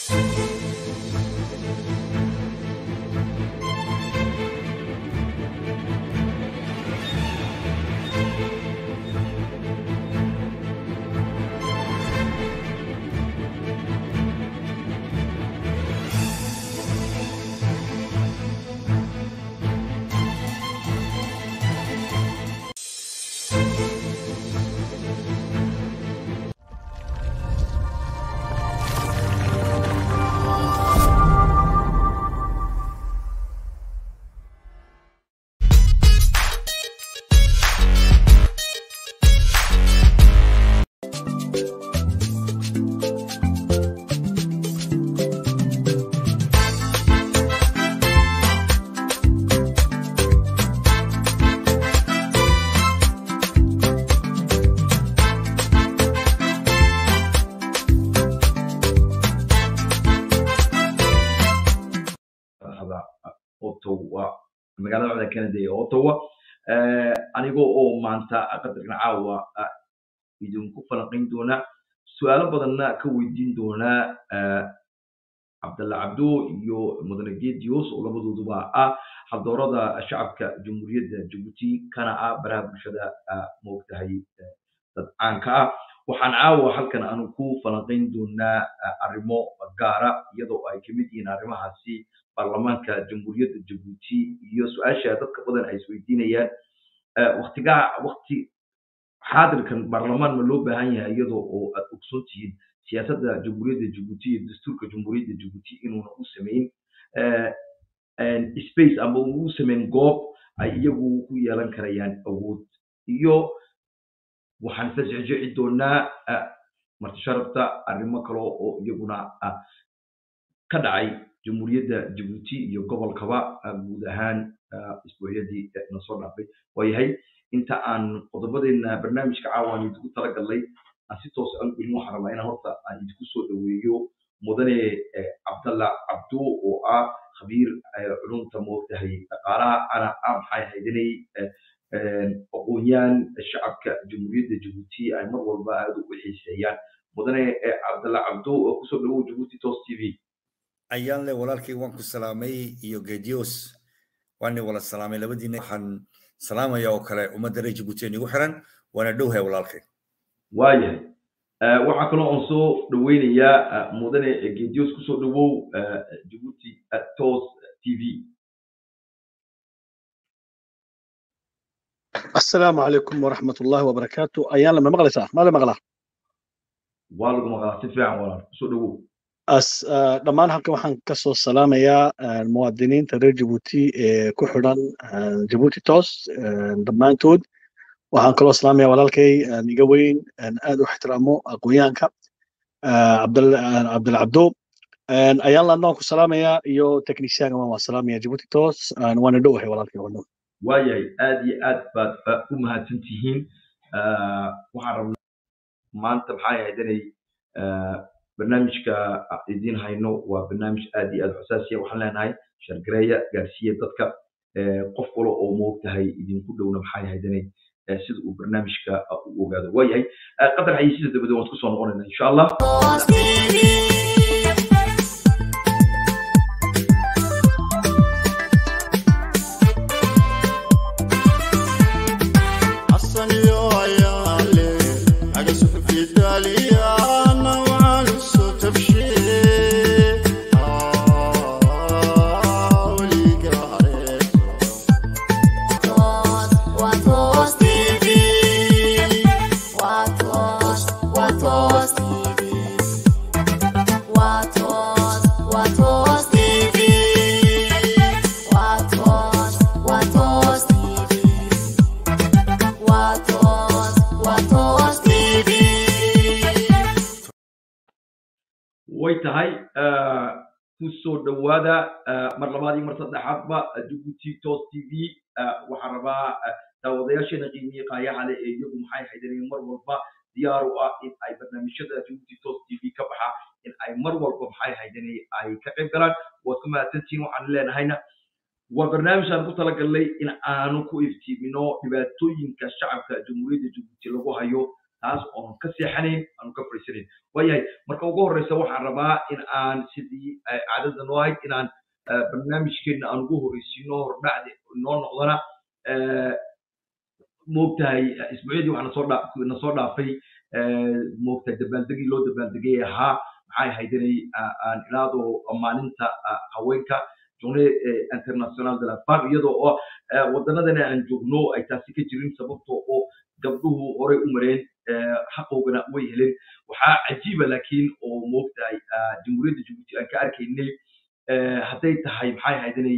ottawa magaalada madaxa canada ee ottawa anigoo oo maanta qadarkan caawa idinku falanqayn doona su-aalo badanna ka weydiin doona cabdalla cabdo iyo mudane gedios oo labadooduba ah haldoorada shacabka jamhuuriyadda jabuuti kana ah baraha bulshada moogtahay dad caanka ah waxaan caawa halkan aanu ku falanqayn doonaa arrimo gaara iyadoo ay kamid yihiin arrimahaasi baarlamaanka jamhuuriyadda jabuuti iyo su-aasha dadka badan ay isweydiinayaan waktigaa wakti xaadirkan baarlamaan ma loo baahan yahay iyadoo oo aad ogsoon tihiin siyaasadda jamhuuriyadda jabuuti iyo dastuurka jamhuuriyadda jabuuti inuuna u samayn space ama uu samayn goob ay iyagu ku yeelan karayaan awood iyo waxaan isla jecjeci doonaa marti sharafta arrimo kale oo iyaguna ka dhacay jamhuuriyadda jabuuti iyo gobolkaba guud ahaan isbuucyadii na soo dhaafay waayahay inta aan qodobadeena barnaamijka caawa aan idinku talagalnay aan si toos aan gelin waxaan rabaa inaan horta aan idinku soo dhaweeyo mudane cabdalla cabdo oo ah khabiir culumta moogtahay dhaqaalaha ana ah maxay haydanay aqoonyaan shacabka jamhuuriyadda jabuuti ay mar walba aada u xiiseeyaan mudane cabdalla cabdo oo kusoo dhawow jabuuti tos t v ayaan le walaalkay waan ku salaamay iyo gedios waana wala salaamay labadiina waxaan salaamaya oo kale ummadda reer jabuuti igu xiran waana dhowhay walaalkay waayahay waxaa kaloo aan soo dhaweynayaa mudane gedios kusoo dhawow jabuuti tos t v السلام عليكم ورحمة الله وبركاته أيان لما مغلى ساعة ما لما مغلى waa lagu maqlaa si fiican walaal kusoo dhawow أس دمان halkan waxaan ka soo salaamayaa muwaadiniinta reer Djibouti ee ku xidhan Djibouti Toos dhammaantood waxaan kaloo salaamayaa walaalkay iga weyn aad u ixtiraamo aqoonyahanka Cabdal Cabdal Cabdo ayaan laadna ku salaamayaa iyo technician waan salaamayaa Djibouti Toos waana dhowahay walaalkay wadno waayahay aad iyo aad baad u mahadsan tihiin waxaan rabnaa maanta maxay ahayd inay barnaamijka idiin hayno waa barnaamij aad iyo aad xasaasiya waxaan leenahay shargareeya gaarsiiya dadka qof kale oo moogtahay idinku dhowna maxay ahayd inay sida uu barnaamijka u ogaado waayahay qadar xayisiisa dabadee waan isku soo noqonayna insha allah way tahay kusoo dhowaada mar labaad iyo mar saddexaadba jabuuti tos t v waxaan rabaa daawadayaasheena qiimiye qaayaha leh ee iyagu maxay haydanayeen mar walba diyaar u ah in ay barnaamijyada jabuuti tos t v ka baxa in ay mar walba maxay haydanay ay ka qayb galaan waad ku mahadsantihiin waxaan leenahayna waa barnaamij aan ku talagalnay in aanu ku iftiimino dhibaatooyinka shacabka jamhuuriyadda jabuuti lagu hayo taas oon ka seexanayn aanu ka fadhiisanayn waayahay marka ugu horreysa waxaan rabaa in aan sidii caadada noo ahayd inaan barnaamijkeena aan ugu horreysiino hordhacdi noo noqdona moogtahay isbuucyadii waxaa nasoo dhaa nasoo dhaafay moogtahay dabaaldegii loo dabaaldegay ahaa maxay ahayd inay aan ilaado maalinta haweenka journée international de la femme iyadoo oo waddanadana aan joogno ay taasi ka jirin sababtoo oo gabdhuhu horey u mareen xaqoogana way heleen waxaa cajiiba laakiin oo moogtahay jamhuuriyadda jabuuti aan ka arkaynay hadday tahay maxay ahayd inay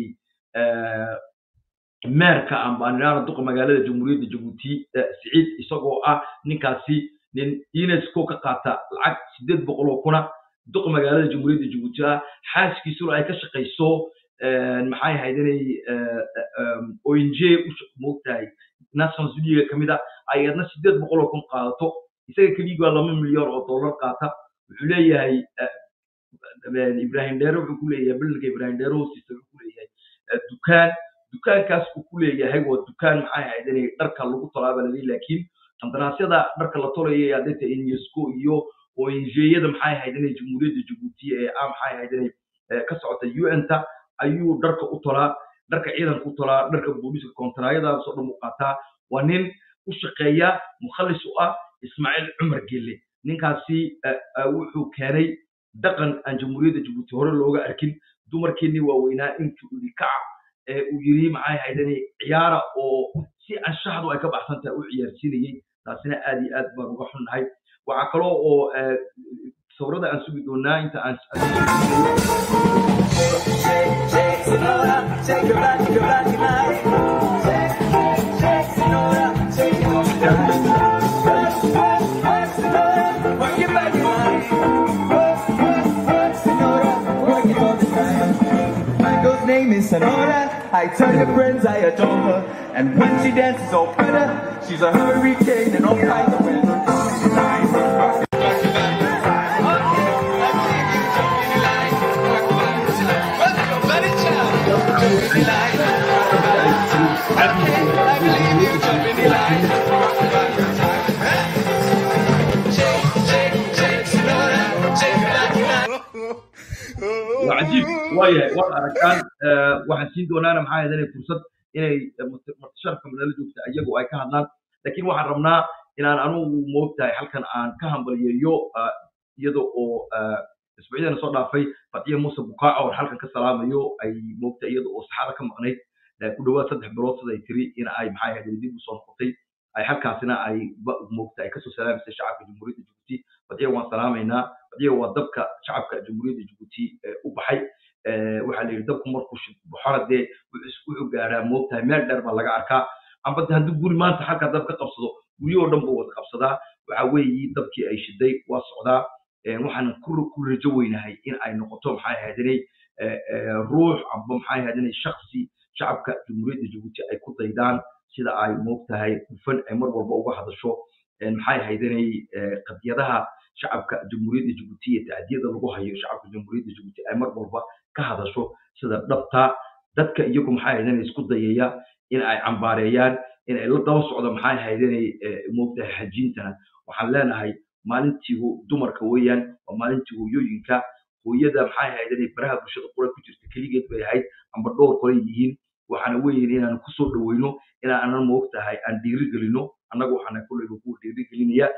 meerka ambaaniraana duqa magaalada jamhuuriyadda jabuuti siciid isagoo ah ninkaasi nin unesco ka qaata lacag sideed boqol oo kuna duqa magaalada jamhuuriyadda jabuuti ah xaaskiisuna ay ka shaqayso maxay ahayd inay ong moogtahay national studio kamid a ay adna sideed boqol oo kun qaadato isaga keligaa laba milyan oo dollar qaata wuxuu leeyahay ibrahim dheere wuxuu ku leeyahay bilinka ibrahim dheere hoostiisa wuxuu ku leeyahay dukaan dukaankaas uu ku leeyahay waa dukaan maxay ahayd inay dharka lagu tolaaba laleeyahy laakiin qandaraasyada dharka la tolayay hadday tahay unesco iyo ong-yada maxay ahayd inay jamhuuriyadda jabuuti ee ah maxay ahayd inay ka socota un-ta ayuu dharka u tolaa dharka ciidanka u tolaa dharka booliska kontraayadaasoo dhan u qaataa waa nin u shaqeeya mukhalis u ah ismaaciil cumar gelle ninkaasi wuxuu keenay dhaqan aan jamhuuriyadda jabuuti hore looga arkin dumarkeennii waaweynaa intuu yidhi kaca uu yidhi maxay ahayd inay ciyaara oo si anshaxdu ay ka baxsan tahay u ciyaarsiinayey taasina aad iyo aad baan uga xunnahay waxaa kaloo oo sawirada aan sugi doonaa inta aan name is Sonora. I tell your friends I adore her. And when she dances all better, she's a hurricane and all kinds of weather. waa cajiib waayahay waad aragtaan waxaan siin doonaana maxaa ahayd inay fursad inay martisharafka madala joogta iyagu ay ka hadlaan laakiin waxaan rabnaa inaan anugu moogtahay halkan aan ka hambaliyeeyo iyada oo isbuucyadana soo dhaafay fatiya muuse bukaaco oo halkan ka salaamayo ay moogtahay iyada oo saxaada ka maqnayd ku dhawaad saddex bilood sida ay tiri in ay maxay ahayd dib usoo noqotay ay halkaasina ay moogta ay kasoo salaamaysay shacabka jamhuuriyadda jabuuti fatiya waan salaamaynaa fatiya waa dabka shacabka jamhuuriyadda jabuuti u baxay waxaa la yidhi dabku markuu baxona dee wuxuu gaadhaa moogtahay meel dheer baa laga arkaa amba haddii guri maanta halkaa dab ka qabsado guryahoo dhan buu wada qabsadaa waxa weeyi dabkii ay shiday waa socdaa waxaan ku rajo weynahay in ay noqoto maxay ahayd inay ruux amba maxay ahayd inay shaksi shacabka jamhuuriyadda jabuuti ay ku daydaan sida ay moogtahay hufan ay mar walba uga hadasho maxay ahayd inay qadiyadaha shacabka jamhuuriyadda jabuuti iyo tacdiyada lagu hayo shacabka jamhuuriyadda jabuuti ay mar walba ka hadasho sida dhabta dadka iyagu maxay ahayd inay isku dayaya in ay cambaareeyaan in ay la daba socdo maxay ahayd inay moogtahay xajiintana waxaan leenahay maalintii dumarka weeyaan waa maalintii hooyooyinka hooyada maxay ahayd inay baraha bulshada qura ku jirta keligeed bay ahayd amba dhowr qoray yihiin waxaana weeyin inaan kusoo dhaweyno inaanan moogtahay aan dhiiri gelino annaga waxaana kulleyba ku dhiiri gelinaya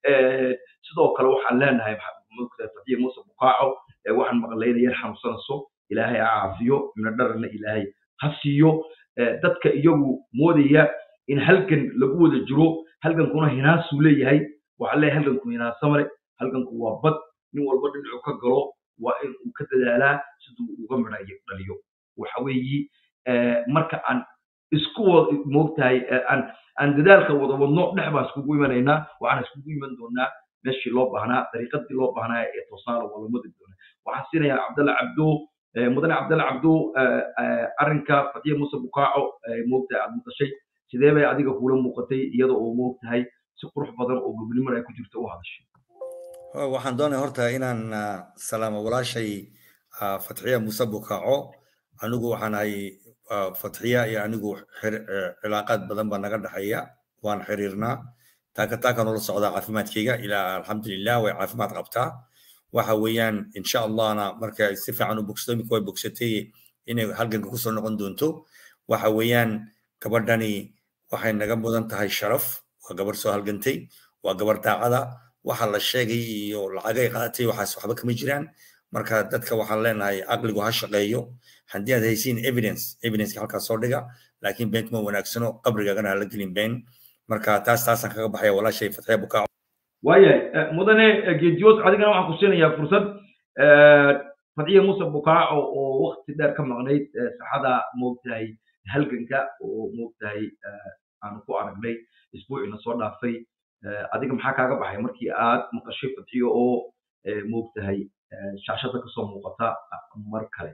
sidoo kale waxaan leenahay moogtahay fadiya muuse bukaaco waxaan maqlaynaya xanuunsanayso ilaahay ha caafiyo ibna dharana ilaahay ha siiyo dadka iyagu moodaya in halgan lagu wada jiro halgankuna hinaasuu leeyahay waxaa leeyahay halganku hinaasa male halganku waa bad nin walba dhinacu ka galo waa in uu ka dadaalaa siduu uga midhayo dhaliyo waxa weeyi marka aan isku moogtahay aan aan dadaalka wada wadno dhex baan iskugu imanaynaa waxaan iskugu iman doonaa meeshii loo baahnaa dariiqadii loo baahnaa ee toosaana waa la madi doonaa waxaan siinayaa cabdalla cabdo mudane cabdalla cabdo arrinka fatiya muuse bukaaco moogtahay aad maqashay sidee bay adiga kula muuqatay iyada oo moogtahay si qurux badan oo gobnimada ay ku jirto u hadashay waxaan doonaya horta inaan salaamo walaashay fatxiya muuse bukaaco anigu waxaan ahay fatxiya iyo anigu cilaaqaad badan baa naga dhexeeya waan xiriirnaa taaka taaka noola socdaa caafimaadkayga ilaa alxamdulilah way caafimaad qabtaa waxa weeyaan insha allahna marka si fiican u bogsato imika way bogsatay inay halganka kusoo noqon doonto waxa weeyaan gabadhani waxay naga mudan tahay sharaf waa gabar soo halgantay waa gabar daacada waxa la sheegay iyo lacagay qaadatay waxaas waxba kama jiraan marka dadka waxaan leenahay caqligu ha shaqeeyo haddii aad haysiin evidence evidenceka halkaas soo dhiga laakiin been kuma wanaagsano qabrigaagana hala gelin been marka taas taasaan kaga baxaya walaashay fatxiya bukaaco waayahay mudane geediyoos adigana waxaan ku siinayaa fursad fadciya muuse bukaaco oo wakti dheer ka maqnayd saxada moogtahay halganka oo moogtahay aanu ku aragnay isbuuciina soo dhaafay adiga maxaa kaaga baxay markii aad maqashay fadxiyo oo moogtahay shaashada kasoo muuqata mar kale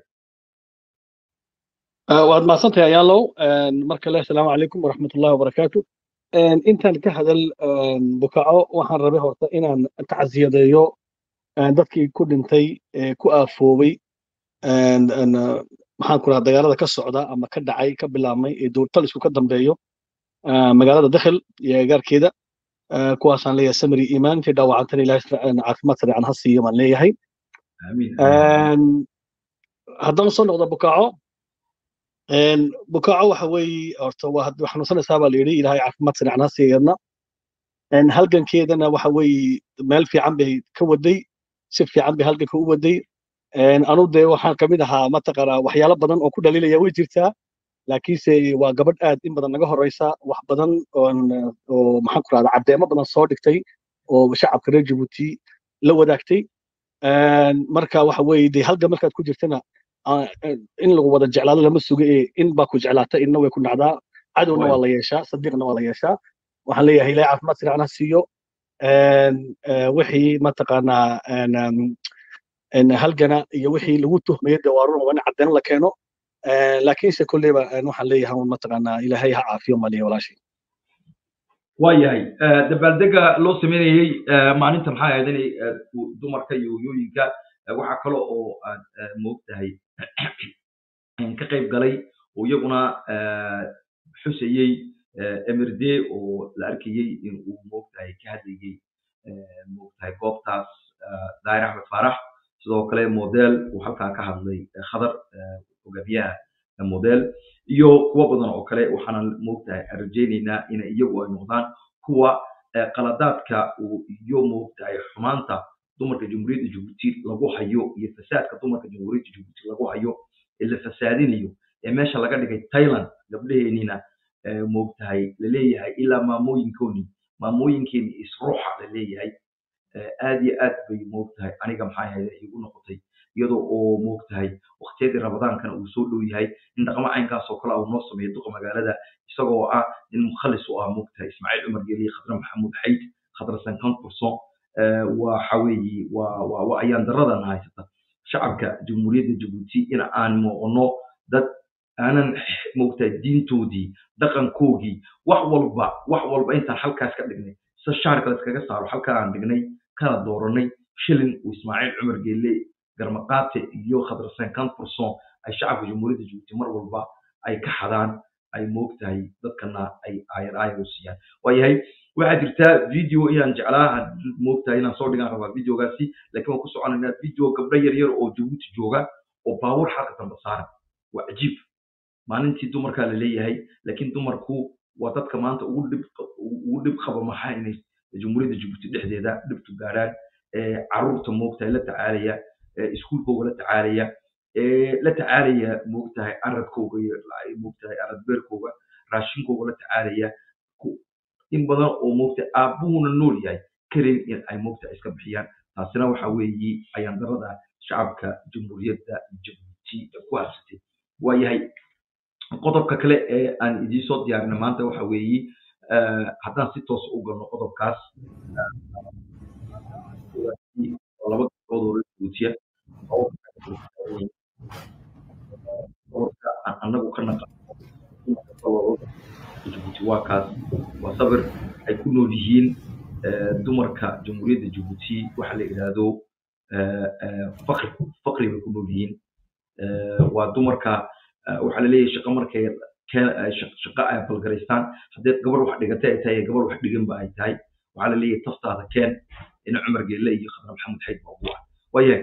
waad mahadsantahay ayaalow mar kale asalaamu calaykum waraxmatullahi wabarakaatu intaan ka hadal bukaco waxaan rabay horta inaan tacsiyadeeyo dadkii ku dhintay ku aafoobay maxaan ku rahaa dagaalada ka socda ama ka dhacay ka bilaabmay ee dowltalisku ka dambeeyo magaalada dakhil iyo agaarkeeda kuwaasaan leeyahay samri iimaan intii dhaawacantana ilahay caafimaad sareecan ha siiyo baan leeyahay haddaan soo noqdo bukaco bukaco waxa weeye horta waa xanuunsanaysaa baa la yidhi ilahay caafimaad sareecan ha siiyadna halgankeedana waxa weeye meel fiican bay ka waday si fiican bay halganka u waday anu dee waxaan kamid ahaa mataqaanaa waxyaalo badan oo ku dhaliilaya way jirtaa laakiinse waa gabadh aad in badan naga horeysa wax badan oo maxaan ku rahda caddeemo badan soo dhigtay oo shacabka reer jabuuti la wadaagtay marka waxa weeye dee halgan markaad ku jirtana in lagu wada jeclaado lama suga ee in baa ku jeclaata inna way ku dhacdaa cadowna waa la yeeshaa sadiiqna waa la yeeshaa waxaan leeyahay ilahay caafimaad sircan ha siiyo wixii mataqaanaa halgana iyo wixii lagu tuhmayay dee waa run waa in caddeyn la keeno laakiinse kolleyba waxaan leeyahay mataqaanaa ilaahay ha caafiyo maliya walaashay waayahay dabaaldega loo sameynayey maalinta maxaa ahayd inay dumarka iyo hoyooyinka waxaa kale oo aad moogtahay ka qayb galay oo iyaguna xusayey emirde oo la arkayey in uu moogtahay ka hadlayey moogtahay goobtaas daahir axmed faarax sidoo kale model uu halkaa ka hadlay khadar hogaamiyaha model iyo kuwo badan oo kale waxaana moogtahay rajaynaynaa inay iyagu ay noqdaan kuwa qaladaadka iyo moogtahay xumaanta dumarka jamhuuriyadda jabuuti lagu hayo iyo fasaadka dumarka jamhuuriyadda jabuuti lagu hayo ee la fasaadinayo ee meesha laga dhigay thailand gabdhaheenina moogtahay laleeyahay ilaa maamooyinkooni maamooyinkeeni isruuxa laleeyahay aad iyo aad bay moogtahay aniga maxaa ahayd igu noqotay iyadoo oo moogtahay waqtiyadii ramadaankana uu soo dhow yahay in dhaqmo caynkaas oo kale uu noo sameeyo duqa magaalada isagoo ah nin mukhalis u ah moogtahay ismaaciil cumar geliye khadra maxamuud xayd khadra sankan kurson waxa weeye waa waa waa ayaan daradan haysata shacabka jamhuuriyadda jabuuti in aan muuqno dad aanan moogtahay diintoodii dhaqankoogii wax walba wax walba intaan halkaas ka dhignay sida shaarka layskaga saaro halkaa aan dhignay kana dooranay shilin uu ismaaciil cumar geelle garmaqaate iyo khadrasen kan furson ay shacabka jamhuuriyadda jabuuti mar walba ay ka xadaan ay moogtahay dadkana ay aayar aayar u siiyaan waayahay waxaa jirtaa video inaan jeclaa moogtahay inaan soo dhigaan rabaa videogaasi laakiin waan ku soconaynaa video gabdho yar yar oo jabuuti jooga oo baabuur xalka dambe saaran waa cajiib maalintii dumarkaa la leeyahay laakiin dumarku waa dadka maanta ugu dhib ugu dhib qaba maxaa inay jamhuuriyadda jabuuti dhexdeeda dhibtu gaarhaan caruurta moogtahay la tacaalaya iskuulkooga la tacaalaya la tacaalaya moogtahay aradkooga iyo moogtahay aradbeerkooga raashinkooga la tacaalaya in badan oo moogtahay aabbuhuna nool yahay karin in ay moogtahay iska bixiyaan taasina waxa weeye ayaan darada shacabka jamhuuriyadda jabuuti ku harsatay waayahay qodobka kale ee aan idiin soo diyaarina maanta waxa weeye haddaan si toos u galno qodobkaas laba gabdhood oo jabuutiya annagu ka naqano jabuuti waa kaas waa sabir ay ku nool yihiin dumarka jamhuuriyadda jabuuti waxa la yidhaahdo fakri fakri bay ku nool yihiin waa dumarka waxaa la leeyahay shaqo markay shaqo ay balgaraystaan haddii gabar wax dhigatay ay tahay gabar wax dhiganba ay tahay waxaa la leeyahay taftaada keen ina cumar geelle iyo khadra maxamed xayd baa ugu ah waayahay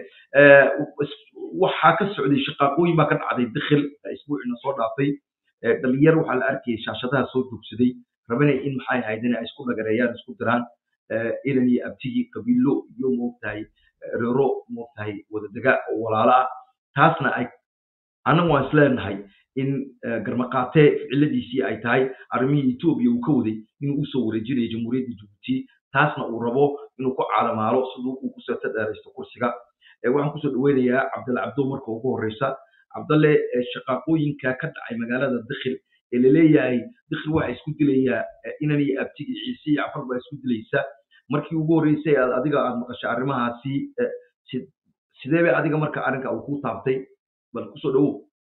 waxaa ka socday shaqaaqooyin baa ka dhacday dakhil isbuucina soo dhaafay dhalinyar waxaa la arkayay shaashadaha soo joogsaday rabana in maxay ahayd in ay isku dhagareeyaan isku diraan ilan iyo abtigii qabiilo iyo moogtahay reero moogtahay wadadega oo walaala ah taasna ay annagu waan isleenahay in garmaqaatee ficiladiisii ay tahay arrimihii etoobiya uu ka waday inuu usoo wareejinayo jamhuuriyadda jabuuti taasna uu rabo inuu ku caalamaalo siduu uu kusoo tadheeraysto kursiga waxaan kusoo dhaweynayaa cabdalle cabdo marka ugu horeysa cabdalle shaqaaqooyinka ka dhacay magaalada dakhil ee laleeyahay dakhil waxa isku dilayaa inan iyo abtigi ciise iyo cafar baa isku dilaysa markii ugu horreysay aad adiga aad maqashay arrimahaasi sidee bay adiga marka arrinka uu ku taabtay bal kusoo dhawow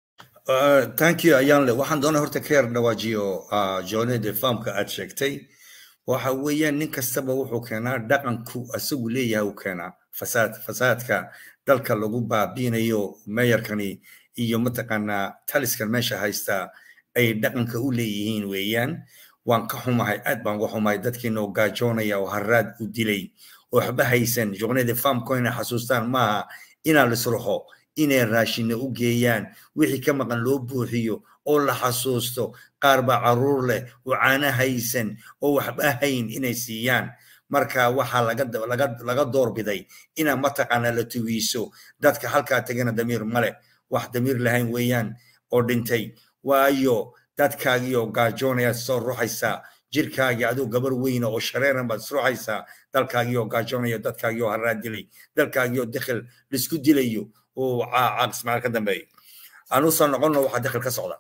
thank you ayaan le waxaan doonay horta ka yar dhawaajiyo joonede faamka aad sheegtay waxa weeyaan nin kastaba wuxuu keenaa dhaqanku asagu leeyahay uu keenaa fasaad fasaadka dalka lagu baabiinayo meeyarkani iyo mataqaanaa taliskan meesha haysta ay dhaqanka u leeyihiin weeyaan waan ka xumahay aad baan uga xumahay dadkiina oo gaajoonaya oo haraad u dilay oo waxba haysan joonede faamko inay xasuustaan maaha inaa lisruxo inay raashinna u geeyaan wixii ka maqan loo buuxiyo oo la xasuusto qaar baa caruur leh oo caana haysan oo waxba hayn inay siiyaan marka waxaa laga doorbiday inaa mataqaana la tuwiiso dadka halkaa tegana damiir male wax damiir lahayn weeyaan oo dhintay waayo dadkaagii oo gaajoonaya soo ruxaysaa jirkaagii aduu gabar weyna oo shareeran baad isruxaysaa dalkaagii oo gaajoonaya dadkaagii oo haraad dilay dalkaagii oo dakhil laisku dilayo oo caaqismaal ka dambeeyo aanu soo noqonno waxaa dakhil ka socda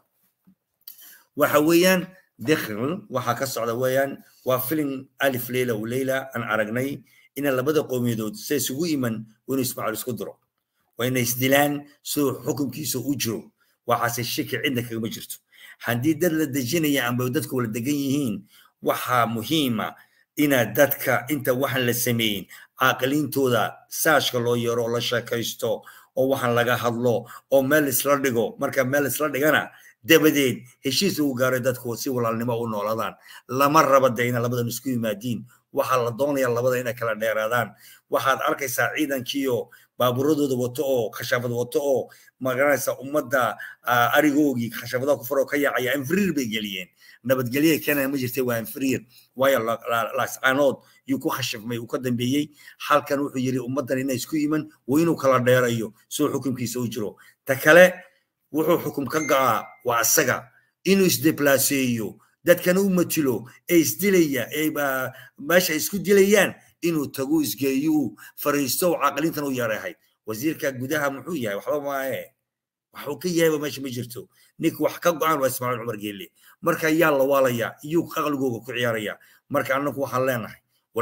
waxa weeyaan dakhil waxaa ka socda weeyaan waa filim alif leyla u leyla aan aragnay ina labada qowmiyadood se isugu iman inuu ismaaciil isku diro waa inay isdilaan siduu xukunkiisa u jiro waxaase shaki cidna kagama jirto haddii dad la dejinaya amba dadku wala degan yihiin waxaa muhiima inaad dadka inta waxaan la sameeyin caaqiliintooda saashka loo yeero oo la sheekaysto oo waxaan laga hadlo oo meel isla dhigo marka meel isla dhigana dabadeed heshiis lagu gaaray dadku si walaalnimo u noolaadaan lama raba de ina labadan isku yimaadiin waxaa la doonaya labada inay kala dheeraadaan waxaad arkaysaa ciidankiiyo baaburadooda wato oo khashaafad wato oo magaranaysa ummadda arigoogii khashaafadaha ku faroo ka yaacaya infriir bay geliyeen nabadgelye keenaya ma jirtay waa infriir waayo laascaanood yuu ku khashafmay uu ka dambeeyey halkan wuxuu yidhi ummaddan inay isku iman waa inuu kala dheerayo soo xukunkiisa u jiro ta kale wuxuu xukum ka ga'aa waa asaga inuu isdeblaaseeyo dadkana u matilo ee isdilaya ee meesha isku dilayaan inuu tagu isgeeyo fariisto oo caqlintan u yareehay wasiirka gudaha muxuu yahay waxba maahe waxuu ka yahayba meesha ma jirto ninka wax ka go-aan waa ismaaciil cumar geelle marka yaa la waalaya iyuu aqligooga ku ciyaaraya marka annagu waxaan leenahay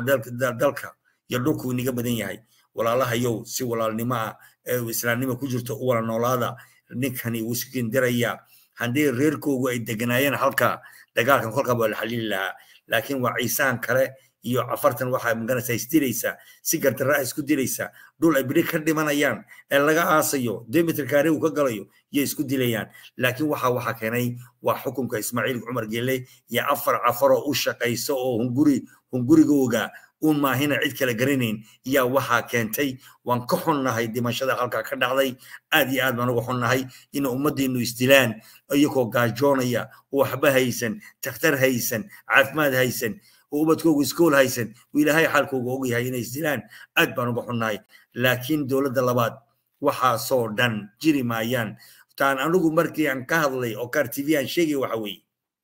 dalka iyo dhulku inaga badan yahay walaalahayow si walaalnimo ah ee islaamnimo ku jirto u wala noolaada ninkani wuu iskindiraya haddii reerkoogu ay deganaayeen halka dagaalkan kolkaa waa la xalili lahaa laakiin waa ciisaan kale iyo afartan waxaa maganaysaa isdilaysa si gardaraa isku dilaysa dhul ay beri ka dhimanayaan ee laga aasayo demitr kaare uu ka galayo iyo isku dilayaan laakiin waxa waxa keenay waa xukunka ismaaciil cumar gelle iyo afar cafaroo u shaqayso oo hunguri hungurigooga uun maahina cid kale garanayn yaa waxaa keentay waan ka xunnahay dhimashada halkaa ka dhacday aad iyo aad baan uga xunnahay in ummaddeenu isdilaan iyagoo gaajoonaya oo waxba haysan takhtar haysan caafimaad haysan oo ubadkoogu iskool haysan uu ilaahay xaalkooga ogyahay inay isdilaan aad baan uga xunnahay laakiin dowladda labaad waxaasoo dhan jiri maayaan taan anigu markii aan ka hadlay oo kaar tv aan sheegay waxa weeye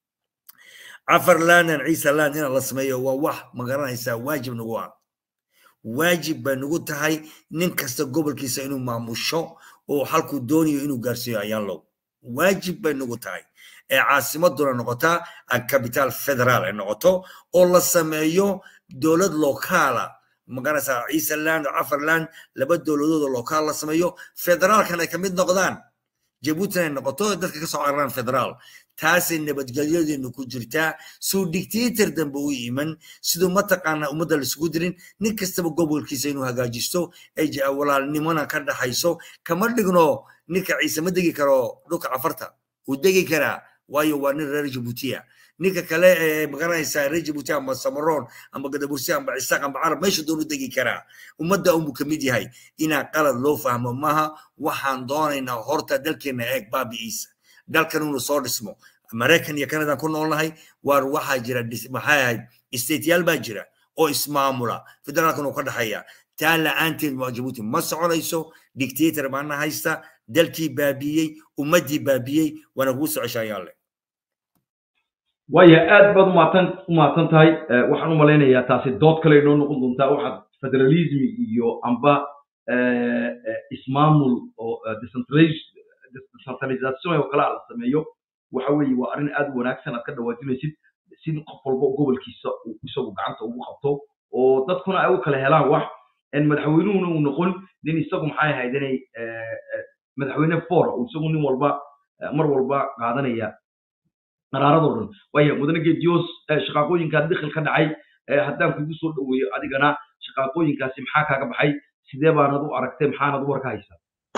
cafar laanan ciise laan inaan la sameeyo waa wax magaranaysaa waajib nagu ah waajib bay nagu tahay nin kasta gobolkiisa inuu maamusho oo halkuu doonayo inuu gaarsiiyo ayaanlow waajib bay nagu tahay ee caasimaduna noqotaa capital federal ay noqoto oo la sameeyo dowlad lokaala magaranaysaa ciise land cafar land laba dowladood oo lokaal la sameeyo federaalkan ay kamid noqdaan jabuutina ay noqoto dadka kasoo cararaan federaal taasay nabadgelyadeenu ku jirtaa suu dictator dambe u iman siduu mataqaana ummadda laisugu dirin nin kastaba gobolkiisa inuu hagaajisto ay walaalnimona ka dhaxayso kama dhigno ninka ciise ma degi karo dhulka cafarta uu degi karaa waayo waa nin reer jabuutiya ninka kale ee magaranaysaa reer jabuuti amba samaroon amba gadabursi amba cisaaq amba carab meesha doonu degi karaa ummadda unbuu ka mid yahay inaa qalad loo fahmo maaha waxaan doonaynaa horta dalkeena eeg baabi'iisa dalkan unu soo dhismo maraykan iyo canada ku noolnahay waar waxaa jira maxay ahayd stateyaal baa jira oo ismaamula federaalkan uu ka dhexeeya taa la-aanteed waa jabuuti ma soconayso dictator baana haysta dalkii baabiyey ummaddii baabiyey waana kugu socoshaayaalle waaya aad baad umahadsan umahadsan tahay waxaan u malaynayaa taasi dood kale inoo noqon doontaa waxaad federalism iyo amba ismaamul oo decentralization oo kale la sameeyo waxa weeye waa arrin aad u wanaagsan aad ka dhawaajinaysid si qof walba gobolkiisa uu isagu gacanta ugu qabto oo dadkuna ay u kala helaan wax madaxweynuhuna uu noqon nin isagu maxay ahayd inay madaxweyne fora uu isagu nin walba mar walba qaadanaya qaraaradoo dhan waaya mudane geediyoos shaqaaqooyinkaa dikhil ka dhacay haddaan kugu soo dhoweeyo adigana shaqaaqooyinkaasi maxaa kaaga baxay sidee baanad u aragtay maxaanad u warka haysaa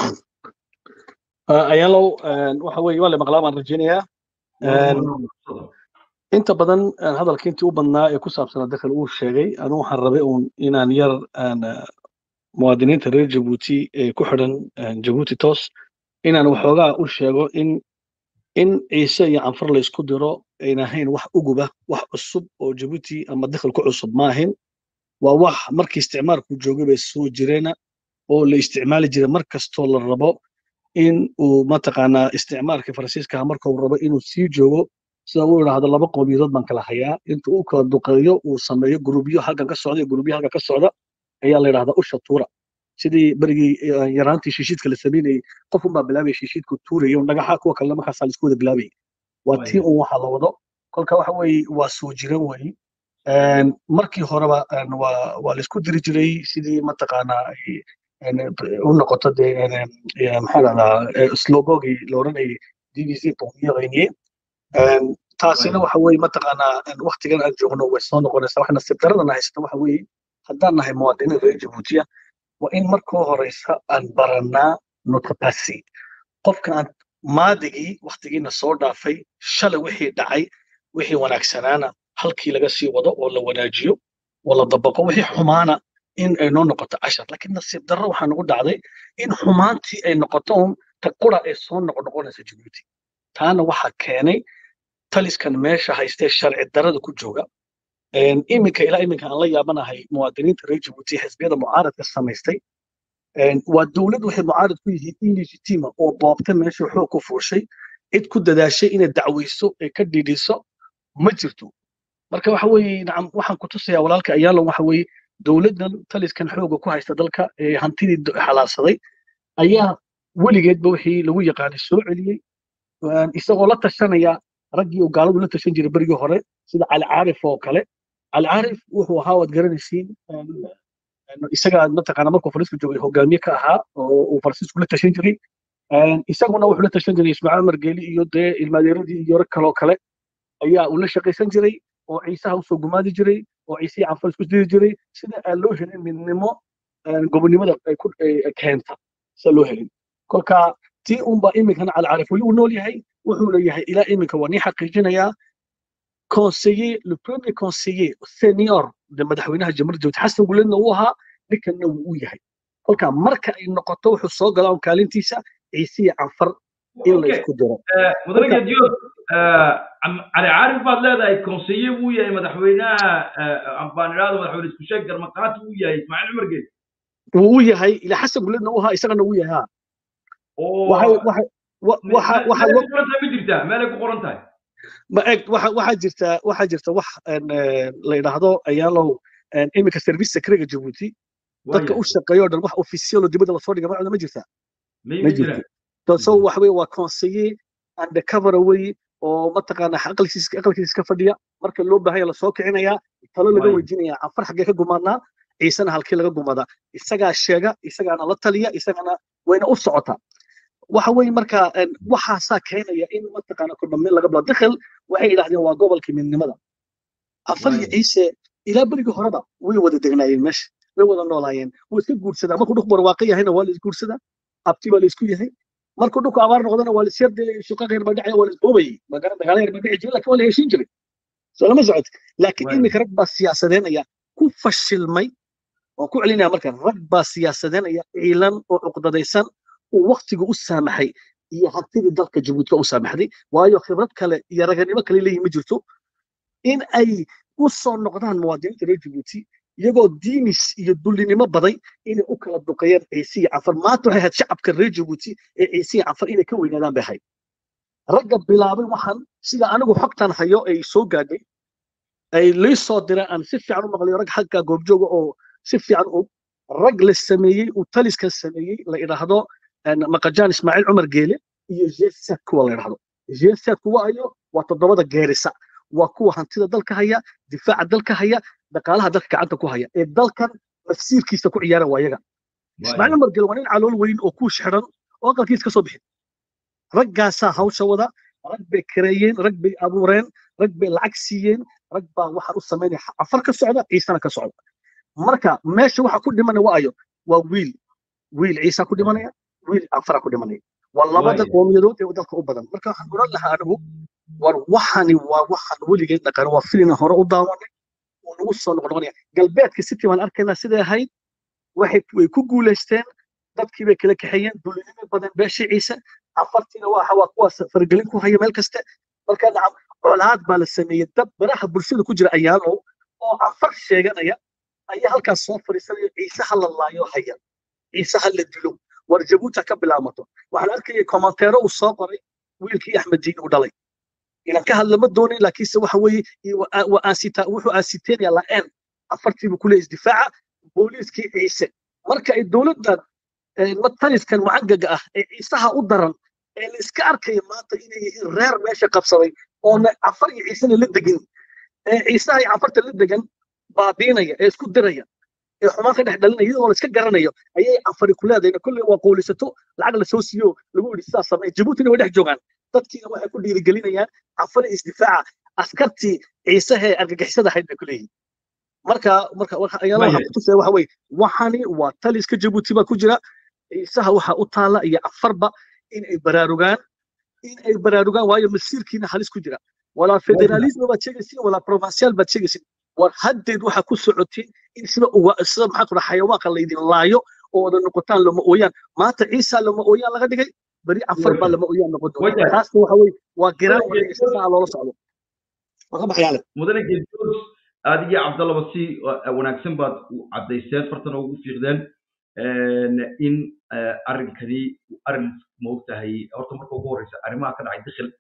ayaalow waxa weeye waa la maqlaa baan rajaynayaa inta badan hadalka intii u badnaa ee ku saabsanaa dakhil uu sheegay anu waxaan rabay uun inaan yar muwaadiniinta reer jabuuti ee ku xidhan jabuuti toos inaan waxoogaa u sheego in in ciise iyo canfar laysku diro ayna ahayn wax uguba wax cusub oo jabuuti ama dakhil ku cusub ma ahayn waa wax markii isticmaalku joogay bay soo jireena oo la isticmaali jiray mar kastoo la rabo in uu mataqaanaa isticmaalkii faransiiskaha marka uu rabo inuu sii joogo sida uu idhaahdo laba qowmiyadood baan kala hayaa inta uu kala duqeeyo uu sameeyo gurubyo halkan ka socda iyo gurubyo halkan ka socda ayaa la yidhahdaa usha tuura sidii berigii yaraantii shiishiidka la sameynayey qof unbaa bilaabaya shiishiidku tuuraya un dhagaxa kuwa kalena markaasaa laisku wada bilaabayay waa tii un waxa la wado kolka waxa weeye waa soo jiran weeye markii horeba waa laisku diri jiray sidii mataqaanaa u noqoto dee maxaa dhahdaa slogogii la odhanayay d b c qowmiyaqayniye taasina waxa weeye mataqaanaa waktigan aan joogno way soo noqonaysaa wax nasiib daradana haysta waxa weeye haddaan nahay muwaadiniin reer jabuutiya waa in markoo horeysa aan barannaa notapasi qofka aan maadigii waktigiina soo dhaafay shalay wixii dhacay wixii wanaagsanaana halkii laga sii wado oo la wanaajiyo oo la dabaqo wixii xumaana in ay noo noqoto cashar laakiin nasiib darro waxaa nagu dhacday in xumaantii ay noqoto un ta qura ay soo noqonoqonaysa jabuuti taana waxaa keenay taliskan meesha haystee sharci darada ku jooga iminka ilaa iminka aan la yaabanahay muwaadiniinta reer jabuuti xisbiyada mucaaradka samaystay waa dowlad waxay mucaarad ku yihiin illegitima oo boobta meesha xoog ku fuushay cid ku dadaashay inay dacweyso ay ka dhidhiso ma jirto marka waxa weeye nacam waxaan ku tusayaa walaalka ayaalon waxa weeye dowladdan taliskan xooga ku haysta dalka ee hantidii xalaarsaday ayaa weligeedba wixii lagu yaqaanay soo celiyey isagoo la tashanaya raggii uu gaaladu la tashan jiray berigii hore sida cali caarif oo kale cali caarif wuxuu ahaa waad garanaysiin isagaa mataqaana markuu faransiisku joogay hogaamiye ka ahaa oo uu faransiisku la tashan jiray isaguna wuxuu la tashan jiray ismaaciil margeeli iyo dee ilmaadeeradii iyo rag kaloo kale ayaa uu la shaqaysan jiray oo ciisaha usoo gumaadi jiray oo ciisihii canfar isku diri jiray sida aan loo helin midnimo gobonimada ay ku keenta sida loo helin kolka tii unbaa iminkana calcaarif weli uu nool yahay wuxuu leeyahay ilaa iminka waa nii xaqiijinayaa conseiller le premier conseiller senior de madaxweynaha jamhuuriyadda jabuuti xasan guledna uu ahaa ninkanna wuu u yahay kolka marka ay noqoto wuxuu soo galaa kaalintiisa ciisiya canfar in la isku diro mudane gediyood cali caarif baad leedahay conseiller buu yahay madaxweynaha baan idhaahdo madaxweyne isku sheeg garmaqaati uu yahay ismaaciil cumar geed wuu u yahay ilaa xasan guledna uu ahaa isagana uu yahay waxay ma jirtaa meelay ku qoran tahay ma eg waxaa jirta waxaa jirta wax la yidhaahdo ayaalow iminka service secrega jabuuti dadka u shaqeeyo dhan wax officialo dibadda lasoo dhiga macna ma jirtaa ma jirto so waxa weye waa conseiller undercover wey oo mataqaana aqalkiisa aqalkiisa ka fadhiya marka loo baahanya lasoo kicinayaa talo laga weydiinaya canfar xaggee ka gumaadnaa ciisena halkii laga gumadaa isagaa sheega isagaana la taliya isagana wayna u socotaa waxa weeye marka waxaasaa keenaya in mataqaana kordhame laga bilo dakhil waxay yidhahdeen waa gobolkii midnimada afar iyo ciise ilaa berigii horeba way wada degnaayeen meesha way wada noolaayeen way iska guursadaa markuu dhux barwaaqo yahayna waa la isguursadaa abti baa la isku yahay markuu dhulku abaar noqdana waa lisyarde shuqa qeyr badhacaya waa lisboobayay magara dagaala yar badhici jiray lakin waa la heshiin jiray soo lama socod laakiin Waayo. iminka rag baa siyaasadeynaya ku fashilmay waan ku celinaya marka rag baa siyaasadeynaya ciilan oo cuqdadaysan uu waktigu u saamaxay iyo hantidii dalka jabuuti ba u saamaxday waayo khibrad kale iyo raganimo kale leeyihin ma jirto in ay u soo noqdaan muwaadiniinta reer jabuuti iyagoo diinis iyo dullinimo baday inay u kala duqeeyaan ciise iyo cafar maanta waxay ahayd shacabka reer jabuuti ee ciise iyo cafar inay ka weynaadaan bay ahayd ragga bilaabay waxaan sida anigu xogtan hayo ay soo gaadhay ay lii soo direen aan si fiican u maqlayo rag xagga goobjooga oo si fiican og rag la sameeyey uu taliska sameeyey la idhaahdo een, maqajaan ismaaciil cumar geele iyo jesad kuwa la idhaahdo jesad kuwa ayo waa toddobada geerisa waa kuwa hantida dalka haya difaaca dalka haya dhaqaalaha dalka gacanta ku haya ee dalkan mafsiirkiisa ku ciyaara waa yaga ismaaciil cumar geele waa nin calool weyn oo ku xiran oo aqalkiisa ka soo bixin raggaasaa hawsha wada rag bay kareeyeen rag bay abuureen rag bay lacag siiyeen rag baa waxaan u samaynaya afar ka socda ciisana ka socda marka meesha waxa ku dhimanaya waa ayo waa wiil wiil ciisa ku dhimanaya wiil afara ku dhimanaya waa labada Waayo. qoomiyadood ee dalka u badan marka waxaan oran lahaa anigu war waxani waa waxaan weligay dhaqan waa filina hore u daawanay oo nagu soo noqnoqonaya galbeedka city baan arkaynaa siday ahayd waxay way ku guulaysteen dadkii bay kala kaxeeyeen dulinimo badan beeshii ciise afartiina waa waa kuwaas fargelin ku haya meel kaste marka nacam colaad baa la sameeyey dad baraha bulshada ku jira ayaalow oo afar sheeganaya ayaa halkaas soo fadhiisanaya ciise ha la laayo haya ciise ha la dilo war jabuuti ha ka bilaamato waxaan arkayay komanteero uu soo qoray wiilkii axmed diin uu dhalay inaan ka hadla ma doonin laakiinse waxa weeye iyo wa- wa- aasita- wuxuu aasiteenaya la-een afartiibu kule isdifaaca booliiskii ciise marka ay dowladdan eh, mataliskan wacangaga ah ee ciisaha u daran ee la iska arkaya maanta inay yihiin reer meesha qabsaday oona cafar iyo ciisena la degin ee ciisaha iyo cafarta la degan baabiinaya ee isku diraya ee xumaan ka dhex dhalinaya iyadoo la iska garanayo ayay cafari ku leedayna kolley waa qowlisato lacag la soo siiyo lagu yidhi sidaas samee jabuutina way dhex joogaan dadkiina waxay ku dhiirigelinayaan cafari isdifaaca askartii ciisahee argagixisada ahayd bay ku leeyihin marka marka marka ayaala waxaa Waayahay. kutusaya waxa weye waxani waa taliska jabuuti baa ku jira ciisaha waxaa u taala iyo cafarba in ay baraarugaan in ay baraarugaan waayo masiirkiina halis ku jira walaa federalism baad sheegaysin walaa provincial baad sheegaysin war haddeed waxaa ku socotay in sida uga sida maxaa ku dhaha xayawaanka laydin laayo oo wada noqotaan lama ooyaan maanta ciisa lama ooyaan laga dhigay beri cafar baa lama ooyaan noqon doona Wajahay. taasna waxa weye waa giraan Wajahay. wada sidaa loola socdo waa ka baxayaale mudane geedjoos adigii cabdallaba si uh, wanaagsan baad u caddayseen fartana ugu fiiqdeen een, in uh, arrinkani uu arrin maogtahay horta marka ugu horeysa arrimaha ka dhacay dakhil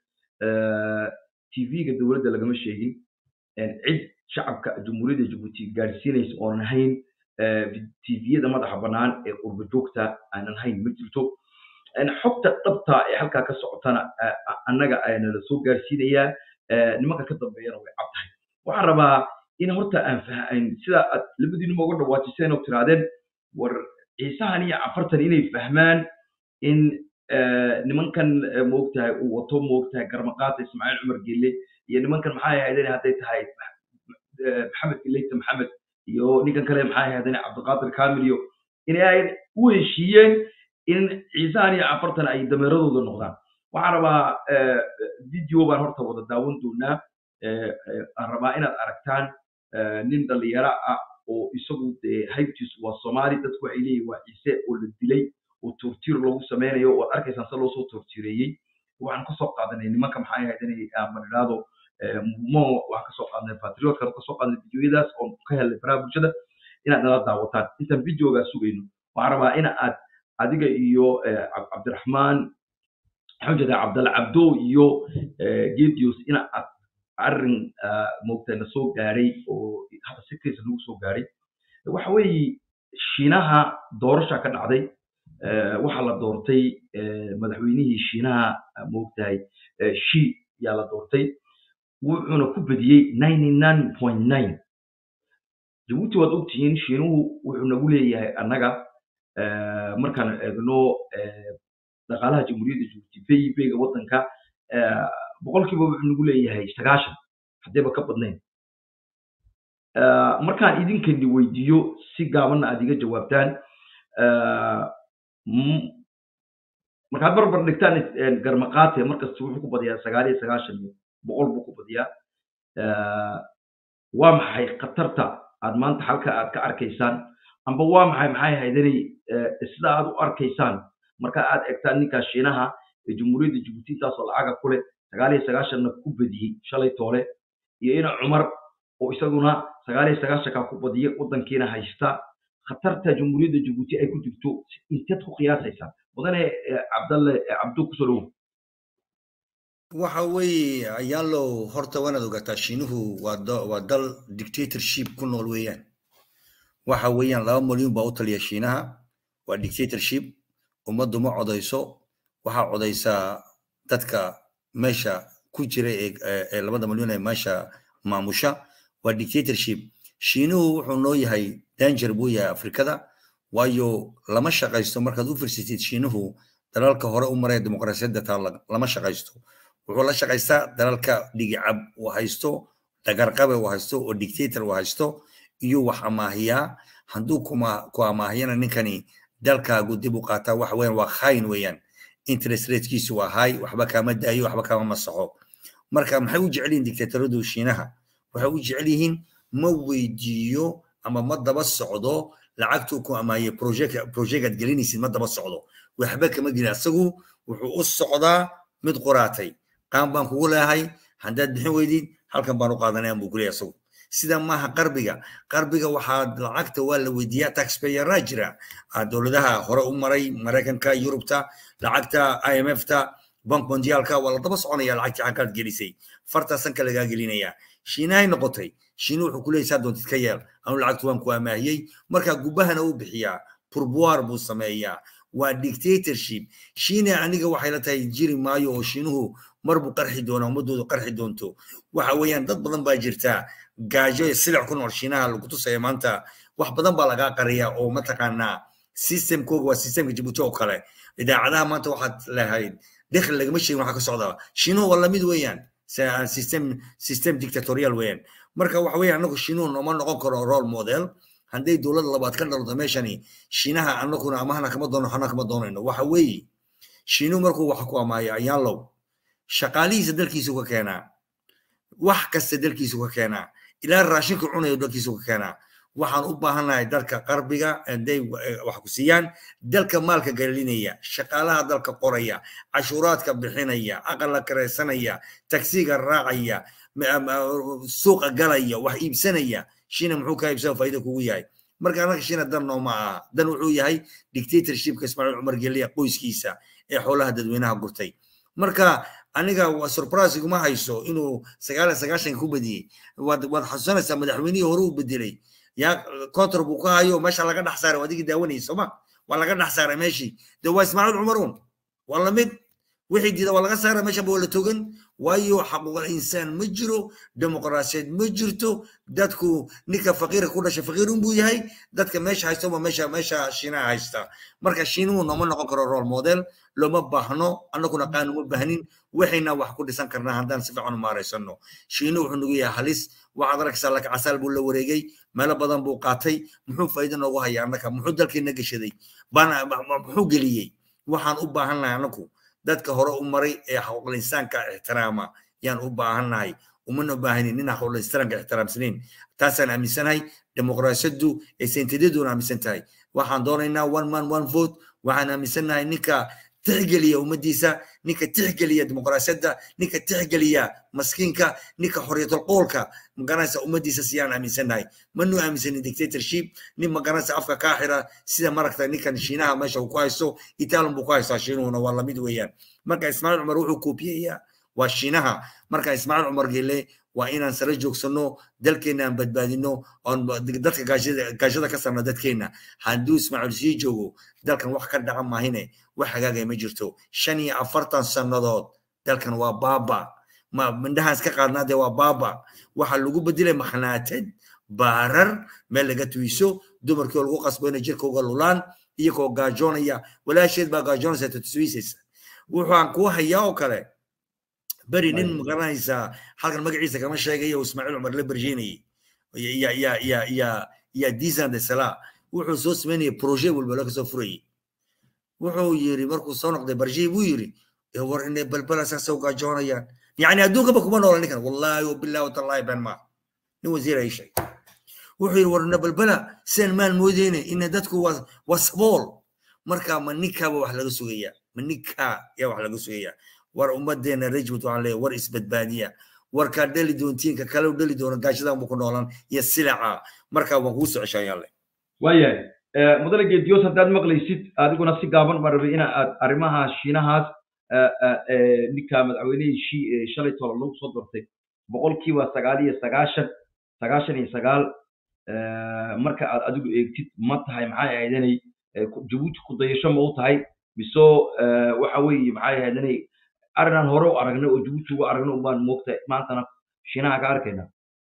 tv-ga dowladda lagama sheegin een, cid shacabka jamhuuriyadda jabuuti gaadhsiinaysa oonan ahayn tviyada madaxa bannaan ee qurba joogta aanan hayn ma jirto een, xogta dhabta ee halkaa ka socotana uh, annaga ayana la soo gaarsiinayaa uh, nimanka ka dambeeyana way cad tahay waxaan rabaa in horta aan fahan sida aad labadiinuma uga dhawaajiseen oo tirahdeen war ciisahan iyo cafartan inay fahmaan in eh, nimankan eh, moogtahay uu wato moogtahay garmaqaata ismaaciil cumar gelle iyo nimankan maxay ahaydeen hadday tahay eh, maxamed geleyta maxamed iyo ninkan kale maxay ahaydeen cabdiqaadir kamil iyo inay ay u heshiiyeen in ciisahan iyo cafartan ay dameeradooda noqdaan waxaan rabaa eh, video baan horta wada daawan doonaa eh, eh, aan rabaa inaad aragtaan eh, nin dhalinyaro ah oo isagu dee haybtiisu waa soomaali dadku waxay leeyihin waa ciise oo la dilay oo tortiir lagu sameynayo oo aad arkaysaan se loosoo tortiireeyey waxaan kasoo qaadanay nimanka maxay ahayd inay madhiraado mo waxaan kasoo qaadnay patriotkana kasoo qaadnay videoyadaas oo ka helnay baraha bulshada inaad nala daawataan intaan videogaa sugayno waxaan rabaa in aad adiga iyo eh, Cab- cabdiraxmaan maxaan jeedaa cabdalla cabdo iyo eh, gedios in aad arrin moogta na soo gaadhay oo hadda si kaysa nagu soo gaadhay waxa weeye shiinaha doorasha ka dhacday eh, waxaa la doortay eh, madaxweynihii shiinaha ah, moogtahay eh, shi yaa la doortay wuxuuna ku bediyey ninety nine point nine jabuuti waad ogtihiin shiinuhu wuxuu nagu leeyahay annaga eh, markaan eegno eh, dhaqaalaha jamhuuriyadda jabuuti pib-ga waddanka eh, boqolkiiba wuxuu nagu leeyahay sagaashan haddayba ka badnayn Eh, markaan idinkani weydiiyo si gaabanna aad iga jawaabtaan eh, m- markaad barbar dhigtaan eh, garmaqaate markasta wuxuu ku badiyaa sagaal iyo sagaashan iyo boqol buu ku badiyaa Eh, waa maxay khatarta aad maanta halka aad ka arkaysaan amba waa maxay maxay haydanay sida aad u arkaysaan marka aad egtaan ninkaa shiinaha ee jamhuuriyadda jibuuti intaasoo lacaga ku leh sagaal iyo sagaashanna ku badiyey shalay toole iyo ina cumar oo isaguna sagaal iyo sagaashanka ku badiyey waddankiina haysta khatarta jamhuuriyadda jibuuti ay ku jirto inteed ku qiyaasaysaan mudane eh, cabdalle eh, cabdu kusoo dhowow waxa weeye ayaalow horta waanaad ogaataa shiinuhu waa da- waa dal dictatorship ku nool weeyaan waxa weeyaan laba malyan baa u taliya shiinaha waa dictatorship ummaddu ma codayso waxaa codaysaa dadka meesha ku jira ee ee- ee labada malyan ee meesha maamusha waa dictatorship shiinuhu wuxuu noo yahay danger buu yahay afrikada waayo lama shaqaysto markaad u firsatid shiinuhu dalalka hore u maraya dimuqraasiyadda taa la- lama shaqaysto wuxuu la shaqaystaa dalalka dhigicab uu haysto dagarqabe uu haysto oo dictator uu haysto iyo wax amaahiyaa hadduu kuma ku amaahiyana ninkani dalkaagu dib u qaataa waxa weeyaan waa khayn weeyaan interest ratekiisu waa high waxba kaama daayo waxba kaama masaxo marka maxay u jecel yihiin dictatoradu shiinaha waxay u jecel yihiin ma weydiiyo ama ma daba socdo lacagtuu ku amaahiyey project projectaad gelinaysid ma daba socdo waxba kama gelin asagu wuxuu u socdaa mid qoraatay qaan baan kugu leehay haddaad bixin weydid halkan baan u qaadanaya buu kuleeyahay asagu sida maaha qarbiga qarbiga waxaa lacagta waa la weydiiyaa taxpayeraa jira Ah, dowladaha hore u maray maraykanka yurubta lacagta imfta bank mondialka waa la daba soconaya lacagtii xaggaad gelisay fartaasan lagaa gelinaya shiinahay noqotay shiina wuxuu kuleeyahay saa doontid ka yeel anu lacagtu waan ku amaahiyey marka gubahana u bixiyaa pourboire buu sameeyaa waa dictatorship shiina aniga waxay la tahay jiri maayo oo shiinuhu mar buu qarxi doonaa ummadoodu qarxi doonto waxa weeyaan dad badan baa jirta gaajo iyo silic ku nool shiinaha lagu tusaya maanta wax badan baa lagaa qariya oo mataqaanaa systemkooga waa systemka jibuuti oo kale idaacadaha maanta waxaad lahayd dakhli lagama sheegin waxa ka socda shiinuhu waa lamid weeyaan Se- system system dictatorial weeyaan marka waxa weeyaan anagu shiinuhu nooma noqon karo role model hadday dowladda labaad ka dhalato meeshani shiinaha anaguna amahana kama doono xana kama doonayno waxa weeye shiinuhu markuu wax ku amaayo ayaalow shaqaalihiisa dalkiisu ka keenaa wax kasta dalkiisu ka keenaa ilaa raashinka cunayo dalkiisu ka keenaa waxaan u baahannahay dalka qarbiga hadday wax ku siiyaan dalka maalka galinaya shaqaalaha dalka qoraya cashuuraadka bixinaya aqala karaysanaya tagsiga raacaya ma- ma- suuqa galaya wax iibsanaya shiina muxuu kaa iibsana faa'iida kugu yahay marka anaga shiina dan nooma aha dan wuxuu yahay dictatorshipka ismaaciil cumar geliya qoyskiisa ee xoolaha dadweynaha gurtay marka aniga waa surprise iguma hayso inuu sagaal iyo sagaashanka ku badiyey waad waad xasuusanaysaa madaxweynihii hore uu bedelay yaa contor buu ka hayo meesha laga dhex saaray adigii daawanayay sooma waa laga dhex saaray meeshii de waa ismaaciil cumaruun waa lamid wixii diida waa laga saaray meesha waa la togan waayo xaquuqal insaan ma jiro dimuqraasiyad ma jirto dadku ninka faqiirka ku dhashay faqiirun buu yahay dadka meesha haysta waa meesha meesha shiinaha haysta marka shiinuhu nooma noqon karo role model looma baahno annaguna qaan uma baahnin waxayna wax ku dhisan karnaa haddaan si fiican u maaraysano shiinuhu wuxuu nagu yahay halis waxaad arkaysaa laka casaal buu la wareegay meelo badan buu qaatay muxuu faa'iido noogu haya annaka muxuu dalkeena geshaday bana muxuu geliyey waxaan u baahannahay annaku dadka hore u maray ee xaquuqul insaanka ixtiraama yaan u baahannahay umana baahanin nin xaquuqul insaanka ixtiraamsanayn taasaan aaminsanahay dimuqraasiyaddu ee sentidaduna aaminsan tahay waxaan doonaynaa one man one vote waxaan aaminsannahay ninka tixgeliya ummaddiisa ninka tixgeliya dimuqraasiyadda ninka tixgeliya maskiinka ninka xorriyatul qoolka magaranaysa ummaddiisa siyaan aaminsannahay manu aaminsanin dictatorship nin magaranaysa afka kaa xira sida maragta ninkan shiinaha meesha uu ku haysto itaalon buu ku haystaa shiinuhuna waa lamid weeyaan marka ismaaciil cumar wuxuu koobiyeyaa waa shiinaha marka ismaaciil cumar gele waa inaan sare joogsano dalkeena aan badbaadino oon dadka gaashada gaashada ka sarna dadkeena hadduu ismaaciil sii joogo dalkan wax ka dhaca maahine wax hagaagaya ma jirto shan iyo afartan sannadood dalkan waa baaba ma mindhahaan iska qaadnaa dee waa baaba waxaa lagu bedelay makhnaated baarar meel laga tuiso dumarkii oo lagu qasbo inay jirka uga lulaan iyagoo gaajoonaya walaasheed baa gaajoonaysa tatuswiisaysa wuxaan kuu hayaa oo kale beri nin magaranaysa halkan magaciisa kama sheegaya oo ismaaciil cumar la berjeenayay ya ya ya ya ya disan de sala wuxuu soo sameynaya proje walba laga soo furayay wuxuu yiri markuu soo noqday barjii buu yiri war inay balbala saasoo gaajoonayaan yacni adduunkaba kuma noola ninkan wallaahi wabillahi watallaahi been maa nin wasiir ay sheeg wuxuu yiri war balbala sidaan maan moodeyne ina dadku waa waa sabool marka ma ninkaaba wax laga sugayaa ma ninkaa yaa wax laga sugayaa war ummadeena rajwad waxaan leeyahay war isbadbaadiya warkaa dhali doontiinka kale u dhali doona gaashadan buu ku noolaan iyo silaca markaa waan kugu soo ceshaan yaale waayahay mudane geediyoos haddaad maqlaysid adiguna si gaaban baan rabay ina aad arrimaha shiinahaas ninka madaxweynihii shalay tolo lagu soo dortay boqolkiiba sagaal iyo sagaashan sagaashan iyo sagaal marka aad adigu eegtid ma tahay maxay ahaydanay jabuuti ku dayasho ma u tahay mise waxa weeye maxay ahaydanay arrinaan hore u aragnay oo jabuuti ugu aragnay unbaan moogtahay maantana shiinaha ka arkayna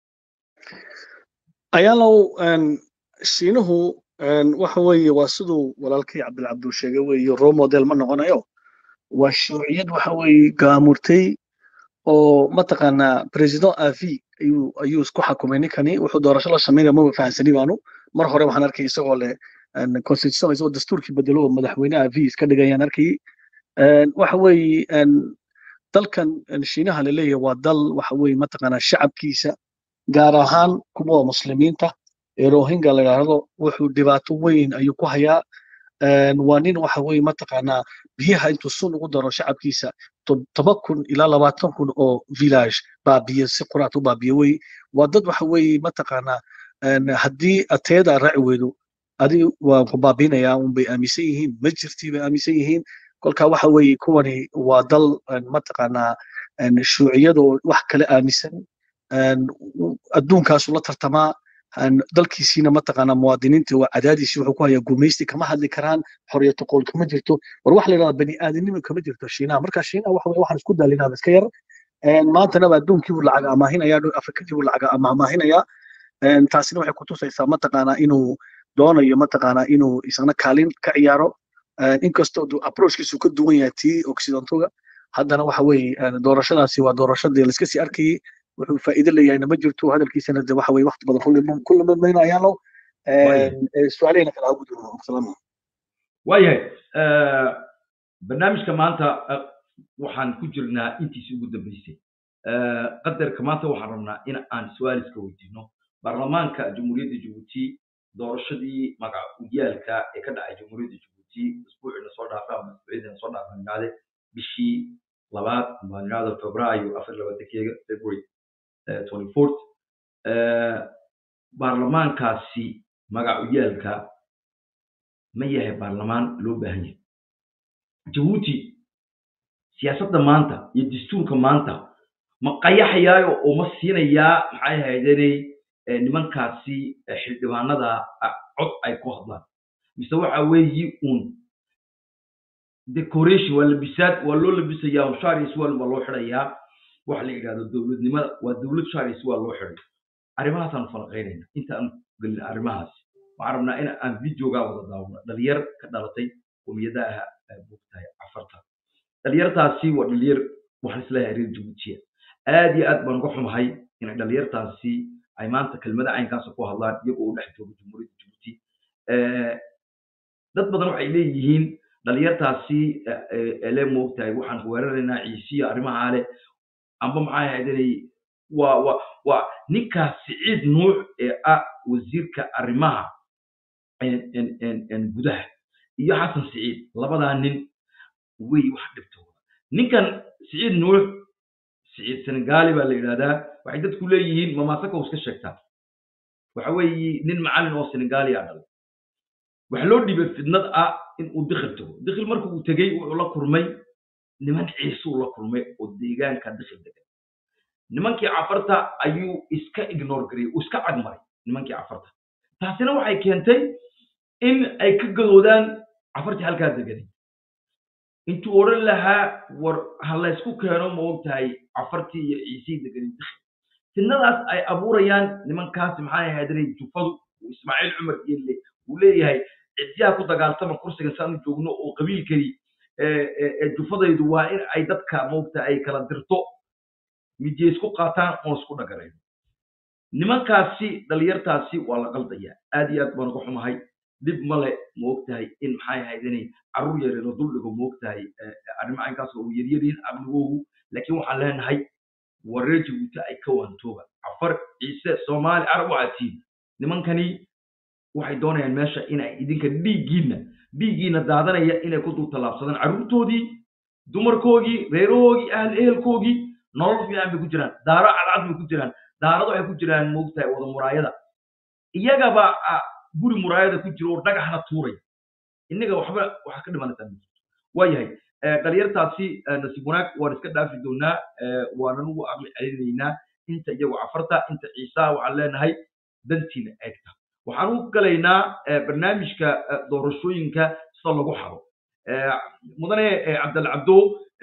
ayaalow shiinuhu waxa weeye waa siduu walaalkay cabdilcabdul sheegay weeye role model ma noqonayo waa shuuciyad waxa weeye gaamurtay oo mataqaanaa president avi ayuu ayuu isku xakumay ninkani wuxuu doorasho la samaynaya maba fahansani baanu mar hore waxaan arkay isagoo leh constitution isagoo dastuurkii bedelo oo madaxweyne avi iska dhigayaan arkay waxa weeye dalkan shiinaha laleeyahay waa dal waxa weeye mataqaanaa shacabkiisa gaar ahaan kuwa muslimiinta ee rohingya la yidhaahdo wuxuu dhibaato weyn ayuu ku hayaa waa nin waxa weeye mataqaanaa biyaha intuu sun ugu daro shacabkiisa toban kun ilaa labaatan kun oo village baabiye si quraat u baabiye wey waa dad waxa weeye mataqaanaa haddii ateeda raaci weydo adi waan ku baabiinayaa un bay aaminsan yihiin ma jirtii bay aaminsan yihiin kolka waxa weeye kuwani waa dal mataqaanaa shuuciyadoo wax kale aaminsan adduunkaasu la tartamaa dalkiisiina mataqaanaa muwaadiniinta waa cadaadiisi wuxuu ku hayaa gumaysti kama hadli karaan xoriyatu qool kama jirto war waxa la yidhahdaa bani aadamnimo kama jirto shiinaha marka shiinaha waxa waxaan isku daalinaaba iska yar maantanaba adduunkii buu lacag amaahinayaa afrikadii buu lacag amaahinayaa taasina waxay kutusaysaa mataqaanaa inuu doonayo mataqaanaa inuu isna kaalin ka ciyaaro inkastoo approachkiisu ka duwan yahay tii occidentoga haddana waxa weeye doorashadaasi waa doorashadii laiska sii arkayay wuxuu faa'iido leeyahayna ma jirto hadalkiisana de waxa weye waqti badan ku lumamaynayaano su-aalahayna kala hagu duro salaam waayahay barnaamijka maanta waxaan ku jirnaa intiisi ugu dambeysay qadarka maanta waxaan rabnaa in aan su-aal iska weydiino baarlamaanka jamhuuriyadda jabuuti doorashadii magacyaalka ee ka dhacay jamhuuriyadda jabuuti isbuucina soo dhaafay ama isbuucyadina soo dhaafay nidhaade bishii labaad ama nidhaahdo febraayo afar labaatankeega february twenty fourth baarlamaankaasi magacuyaalka ma yahay baarlamaan loo baahan yahay jabuuti siyaasadda maanta iyo dastuurka maanta ma qayaxayaayo oo ma siinayaa maxay ahaydenay nimankaasi xildhibaanada cod ay ku hadlaan mise waxa weeyi un decoration waa labisaad waa loo labisayaa sharis waa waa loo xidhayaa waxa la yidhahdo dowladnimada waa dowlad sharis waa loo xidhay arrimahaasaan falaqaynayna inta aan gelin arrimahaasi waxaan rabnaa in aan videogaa wada daawano dhalinyar ka dhalatay qomiyadaha bogtahay cafarta dhalinyartaasi waa dhalinyar waxaan isleeyahay reer jabuutiya aad iyo aad baan uga xumahay inay dhalinyartaasi ay maanta kelmada caynkaasa ku hadlaan iyagoo u dhex joogo jamhuuriyadda jabuuti dad badan waxay leeyihiin dhalinyartaasi ele moogtahay waxaan weeraraynaa ciisiya arrimahaa leh amba maxay ahaydanay waa waa waa ninkaas siciid nuux ee ah wasiirka arrimaha gudaha iyo xasan siciid labadaa nin wey wax dhibtooda ninkan siciid nuux siciid senegali baa la yidhahdaa waxay dadku leeyihiin mamaasaka iska sheegtaa waxa weeye nin macallin oo senegali a dhalay waxaa loo dhibay fidnad ah in uu dikhil tago dikhil marka uu tegey wuxuu la kulmay niman ciisuu la kulmay oo deegaanka dikhil degan nimankii cafarta ayuu iska ignore gareyey uu iska cagmaray nimankii cafarta taasina waxay keentay in ay ka gadoodaan cafartii halkaa deganay intuu odhan lahaa war ha laysku keeno ma og tahay cafartii iyo ciisii deganay dikhil fidnadaas ay abuurayaan nimankaasi maxay ahaydanay jufadu ismaaciil cumar geelle uu leeyahay cidyaha ku dagaaltama kursiga saanu joogno oo qabiilkani jufadaydu waa in ay dadka moogta ay kala dirto midye isku qaataan oon isku dhagarayno nimankaasi dhalinyartaasi waa la qaldayaa aad iyo aad baan uga xumahay dhib male ma ogtahay in maxay ahayd inay carruur yareero duldhigo ma ogtahay arrimaha inkaas oo yaryariin amnigoogu laakiin waxaan leenahay wareer jabuuti ay ka wantooba cafar ciise soomaali carab waxaa tiin nimankani waxay doonayaan meesha inay idinka dhiiggiinna dhiiggiinna daadanaya inay ku dul tallaabsadaan carruurtoodii dumarkoogii reerahoogii ahl ehelkoogii nolol fiican bay ku jiraan daaro cadcad bay ku jiraan daarado waxay ku jiraan moogtahay wada muraayada iyagaba guri muraayada ku jira oo dhagaxna tuuraya innaga waxba waxaa ka dhimanaysaa waayahay dhalinyartaasi nasiib wanaag waan iska dhaafi doonaa waanan ugu aqli celinaynaa inta iyagu cafarta inta ciisaa waxaan leenahay dantiina eegta waxaan u galaynaa barnaamijka doorashooyinka sida lagu xado mudane cabdal cabdo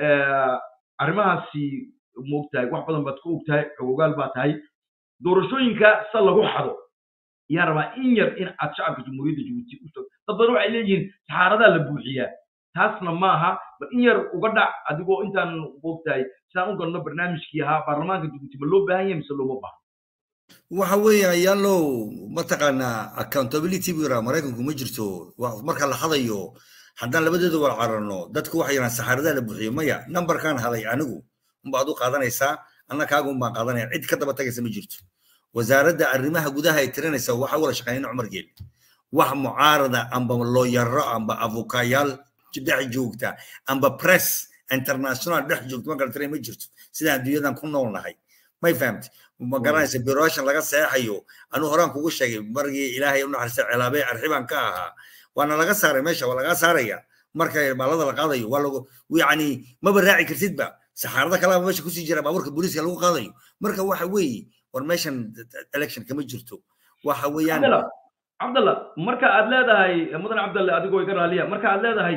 arrimahaasi moogtahay wax badan baad ka ogtahay xogogaal baa tahay doorashooyinka sida lagu xado yaa rabaa in yar in aad shacabka jamhuuriyadda jabuuti u sheegto dad badan waxay leeyihiin saxaaradaa la buuxiyaa taasna maaha bal in yar uga dhac adigoo intaan moogtahay sidaan u galno barnaamijkii ahaa baarlamaanka jabuuti ma loo baahan yahay mise looma baahno waxa weeye ayaalow mataqaanaa accountability buu yiraa maraykanku ma jirto marka la hadayo haddaan labadeeda wala cararno dadku waxay yiraan saxaaradaa la buuxiyo maya numberkan haday anigu unbaad u qaadanaysaa anna kaaga unbaan qaadanaya cid ka daba tagaysa ma jirto wasaaradda arrimaha gudaha ay tirinaysa waxa wala shaqeynayna cumar geel wax mucaarada amba looyaro amba avukayaal dhex joogta amba press international dhex joogta ma kala tiray ma jirto sidaan adduunyadan ku nool nahay may fahamti ma garanaysa biroshan laga seexayo anuu horaan kugu sheegay margii ilaahay u naxariista cilaabee arxibaan ka ahaa waana laga saaray meesha waa laga saaraya marka baalada la qaadayo waa lagu yani maba raaci kartidba saxaarada kalaba meesha kusii jira baabuurka booliiska lagu qaadayo marka waxa weeye war meeshan election kama jirto waxa weeyaan cabdalla marka aad leedahay mudan cabdalle adigoo iga raaliya marka aad leedahay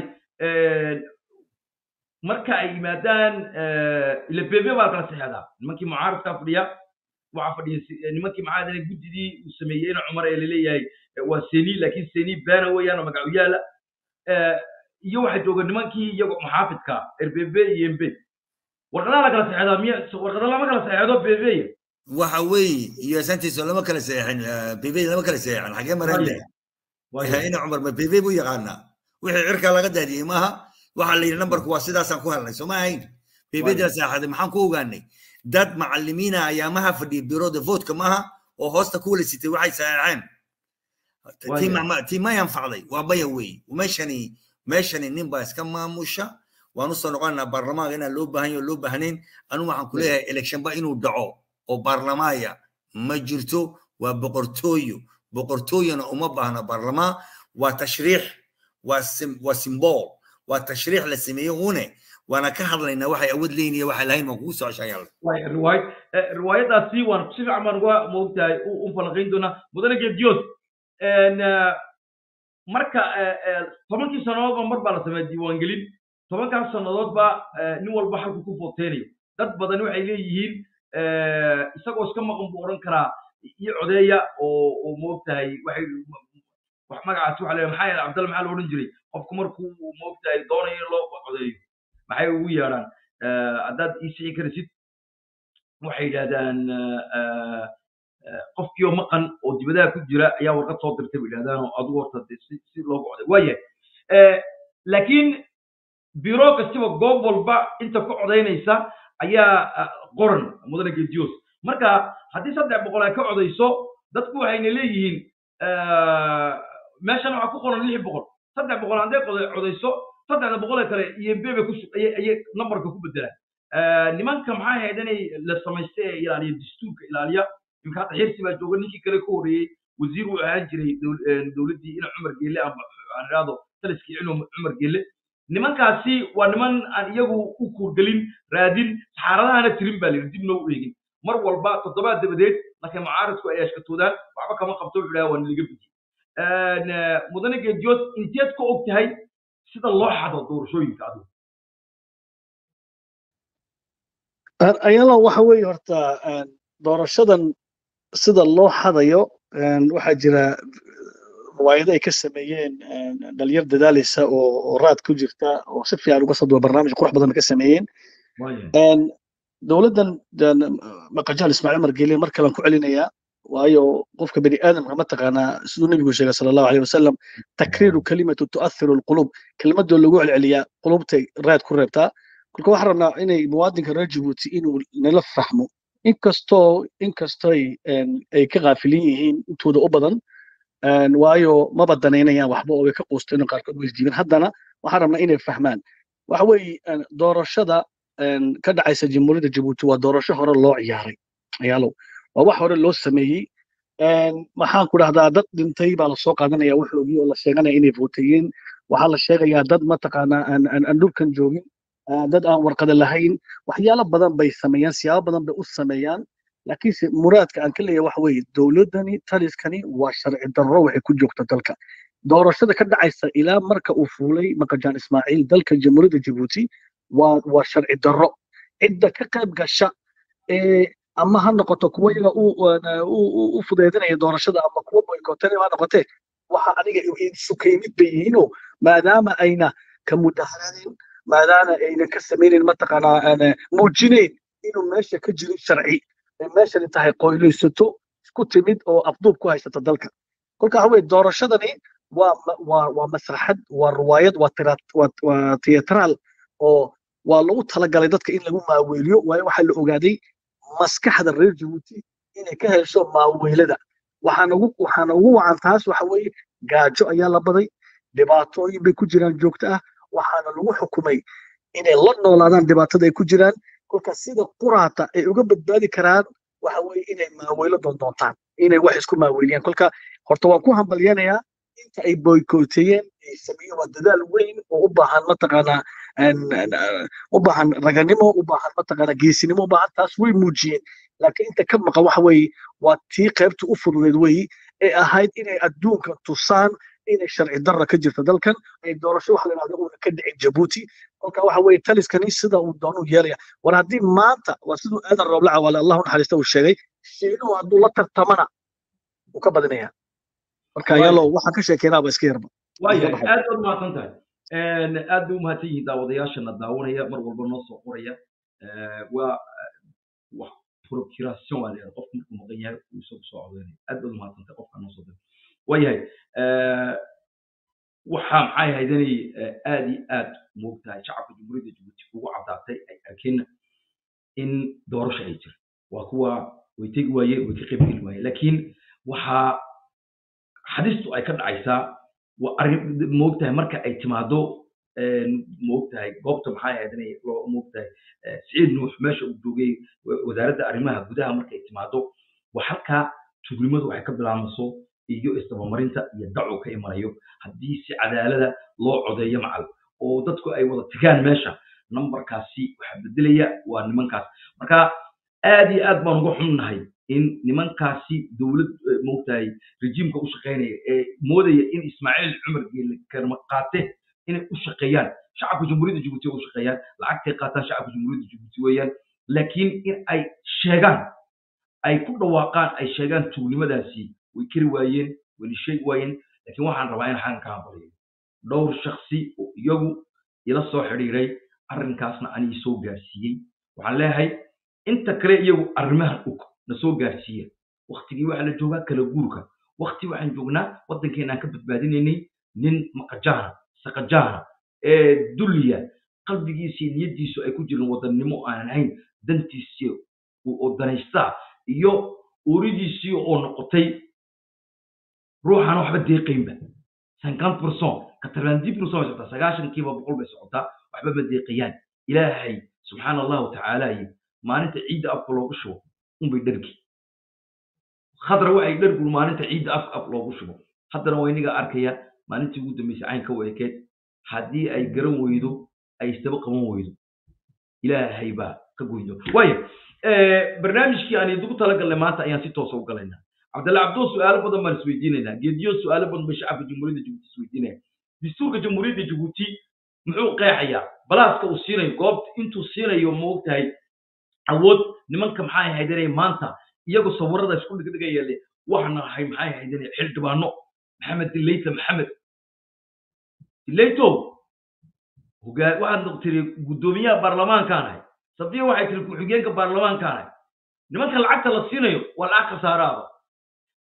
marka ay yimaadaan ila bebe baa kala saxeedaa nimankii mucaaradkaa fadhiya waxaa fadhiya nimankii maxaa dana guddidii uu sameeyeyna cumar ee laleeyahay waa seni laakiin seni bena weeyaan oo magacu yaala iyo waxaa jooga nimankii iyago maxaafidka erbebe iyo embe warqadaha la kala saxeedaa miya warqada lama kala saxeedo bebeya waxa weeye iyo santiiso lama kala seexin bebe lama kala seexin xagee marande ina cumar ma bebe buu yaqaanaa wixii cirkaa laga daadiyey maaha waxaa la yidhi nambarku waa sidaasaan ku helnay soo ma ahayn bebedii la seexaday maxaan ku ogaanay dad macalimiina ayaamaha fadhiya biroda votka maaha oo hoosta ku wala sitay waxay saxeexeen tii may anfacday waa baya weeye meeshani meeshani nin baa iska maamusha waan usoo noqonaynaa baarlamaanka inaan loo baahan yaho loo baahnayn anigu waxaan ku leeyahay electionba inuu dhaco oo baarlamaaya ma jirto waa boqortooyo boqortooyona uma baahna baarlamaan waa tashriix waa symbol waa tashriix la sameeye une waana ka hadlaynaa waxay awood leeyihin iyo waxay lahayn waan kugu soo ceshayaal riwaayad riwaayadaasi waan si fiican baan uga moogtahay u falanqayn doonaa mudane geediyood marka tobankii sannadoodba mar baa la sameeya diiwaangelin tobankaas sannadoodba nin walba halku ku footeynayo dad badan waxay leeyihiin isagoo iska maqan buu odhan karaa iyo codeeya oo oo moogtahay waxay wax magacaasi waxa leeyahay maxaa yeele cabdalla maxaa la odhan jiray qofku markuu moogtahay doonayo in loo codeeyo maxay ugu yeedhaan haddaad ii sixi karisid waxay yidhahdaan qofkiioo maqan oo dibadaha ku jira ayaa warqad soo dirtay bay yidhahdaan oo adigu horta de si si loogu coday waayahay laakiin biro kastiba goob walba inta ku codaynaysa ayaa qoran mudane gedios marka haddii saddex boqol ay ka codayso dadku waxayna leeyihiin meeshan waxaa ku qoran lix boqol saddex boqol hadday codayso saddexda boqolee kale iyo bebe ku ayay numberka ku bedelaan nimanka maxaa ahayd inay la samaysta ee ilaaliya dastuurka ilaaliya imka hadda xirsi baa jooga ninkii kale ka horreeyey wasiir uu ahaan jiray dowladdii ina cumar geelle amba aan idhaahdo taliskii inu cumar geelle nimankaasi waa niman aan iyagu u kuurgelin raadin saxaaradahana tirin baa layidhi dib noo u eegin mar walba toddobaad dabadeed markay mucaaradku ay ashkatoodaan waxba kama qabto wuxuu dhaha waa nalaga bediyey mudane geediyood inteed ka og tahay sida loo xado doorashooyinka adigu ayalo waxa weeye horta doorashadan sida loo xadayo waxaa jira riwaayado ay ka sameeyeen dhalinyar dadaalaysa oo raad ku jirta oo si fiican uga soo duwa barnaamij qurux badan ka sameeyeen dowladdan maqajaal ismaaciil margeele mar kalean ku celinayaa waayo qofka bani aadamka mataqaanaa siduu nebigu sheegay sala allahu aleyh wasalam takriiru kalimatu tu'athiru alqulub kelimadoo lagu celceliyaa qulubtay raad ku reebtaa kolka waxaan rabnaa inay muwaadinka reer jabuuti inuu nala fahmo inkastoo inkastoy ay ka kaafilin yihiin intooda u badan waayo maba danaynayaan waxba oo way ka quusteen qaarkood way isdiibeen haddana waxaan rabnaa inay fahmaan waxa weeye doorashada ka dhacaysa jamhuuriyadda jabuuti waa doorasho hore loo ciyaaray ayaalow waa wax hore loo sameeyey maxaan ku dhahdaa dad dhintay baa lasoo qaadanaya waxoogii oo la sheeganaya inay vootayeen waxaa la sheegayaa dad mataqaanaa aan dhulkan joogin dad aan warqada lahayn waxyaalo badan bay sameeyaan siyaabo badan bay u sameeyaan laakiinse muraadka aan ka leeyahay waxa weeye dowladdani taliskani waa sharci darro waxay ku joogta dalka doorashada ka dhacaysa ilaa marka uu fuulay maqajaan ismaaciil dalka jamhuuriyadda jabuuti waa waa sharci darro cidda ka qayb gasha ee ama ha noqoto kuwa iyaga u fudeydinaya doorashada ama kuwa boykootana ha noqotee waxa aniga sukaymid bay yihiinoo maadaama ayna ka mudaharanin maadaama ayna ka samaynayn mataqaanaa muujinayn inuu meesha ka jirin sharci meeshani tahay qoylaysato isku timid oo afduub ku haysata dalka kolka waxa weye doorashadani waa waa waa masraxad waa ruwaayad waa waa tiyatral oo waa lagu talagalay dadka in lagu maaweeliyo waayo waxaa la ogaaday maskaxda reer jabuuti inay ka hesho maaweelada waxaana ugu waxaana ugu wacan taas waxa weeye gaajo ayaa la baday dhibaatooyin bay ku jiraan joogto ah waxaana lagu xukumay inay la noolaadaan dhibaatada ay ku jiraan kolka sida quraata ay uga badbaadi karaan waxa weeye inay maaweelo doondoontaan inay wax isku maaweeliyaan kolka horta waan ku hambalyanayaa inta ay boykooteeyeen ay sameeyeen waa dadaal weyn oo u baahan mataqaanaa u baahan raganimo u baahan mataqaanaa geesinimo u baahan taas way muujiyeen laakiin inta ka maqan waxa weeye waa tii qaybta u fududeed weeye ee ahayd inay adduunka tusaan inay sharci darra ka jirta dalkan ay doorasho waxa la yidhahdo uuna ka dhicin jabuuti kolka waxa weeye taliskani sida uu doonuu yeelaya war haddii maanta waa siduu aadan rooblaca waale allahu naxariista uu sheegay shiinuhu hadduu la tartamana wuu ka badinaya marka yalo waxaan ka sheekeynaaba iska yarba waayahay aad baad mahadsan tahay aad bay u mahadsan yihiin daawadayaashana daawanaya mar walba noo soo qoraya waa wax procuration waa leeyahay qofku markuu maqan yahay uu isagu soo codeynaya aad baad u mahadsan tahay qofka noo soo diray waayahay waxaa maxay ahayd inay aad iyo aad moogtahay shacabka jamhuuriyadda jabuuti ugu caddaatay ay arkeen in doorasho ay jirto waa kuwa way tegi waayeen way ka qayb geli waayeen laakiin waxaa xadistu ay ka dhacaysaa waa arrin moogtahay marka ay timaado moogtahay goobta maxay ahayd inay loo moogtahay siciid nuux meesha uu joogay wasaaradda arrimaha gudaha markay timaado waa halkaa tugnimadu waxay ka bilaamayso iyo isdabamarinta iyo dacu ka imanayo haddii si cadaalada loo codeeyo macal oo dadku ay wada tagaan meesha nambarkaasi waxaa bedelaya waa nimankaas marka aad iyo aad baan uga xunnahay in nimankaasi dowlad moogtahay rejiimka u shaqaynaya ee moodaya in ismaaciil cumar geele karma qaate inay u shaqeeyaan shacabka jamhuuriyadda jabuuti u shaqeeyaan lacagtay qaataan shacabka jamhuuriyadda jabuuti weeyaan laakiin in ay sheegaan ay ku dhawaaqaan ay sheegaan tuugnimadaasi way keri waayeen wayna sheegi waayeen laakiin waxaan rabaa in xagan ka hambaliyo dhowr shaksi oo iyagu ila soo xidhiiray arrinkaasna anii soo gaarsiiyey waxaan leeyahay inta kale iyagu arrimahan og na soo gaarsiiya waktigii waxaa la joogaa kala guurka wakti waxaan joognaa waddankeena aan ka badbaadinaynay nin maqajaana saqajaana ee dulliya qalbigiisii niyaddiisu ay ku jirin wadannimo aanan ahayn dantiisii oo danaystaa iyo uuridiisii oo noqotay ruuxaan waxba deeqaynba cinquante percent quatre-vingt-dix percent bay socotaa sagaashankiiba boqol bay socotaa waxba ma deeqayaan ilaahay subxaana allahu tacaala yi maalinta ciidda afka loogu shubo unbay dhergi khadra waxay dhergul maalinta ciidda afka af loogu shubo haddana waa iniga arkaya maalintii ugu dambeysay caynka u ekeed haddii ay garan weydo ay isdaba qaban weydo ilaahay baa ka goydo waaya barnaamijkii aan idigu talagalnay maanta ayaan si toosa u galaynaa cabdalla cabdoo su-aalo badan baan isweydiinaynaa geediyo su-aalo badan bay shacabka jamhuuriyadda jabuuti isweydiinaya dastuurka jamhuuriyadda jabuuti muxuu qeexayaa balaaska uu siinayo goobta intuu siinayo moogtahay awood nimanka maxay ahayd inay maanta iyagu sawirada isku dhigdhigaya le waxna ahay maxay ahayd inay xildhibaano maxamed dileyta maxamed dileyto hogaa waxaad tiri guddoomiyaha baarlamaankaan ahay safiya waxay tiri ku-xigeenka baarlamaankaan ahay nimanka lacagta la siinayo waa lacag khasaaraaba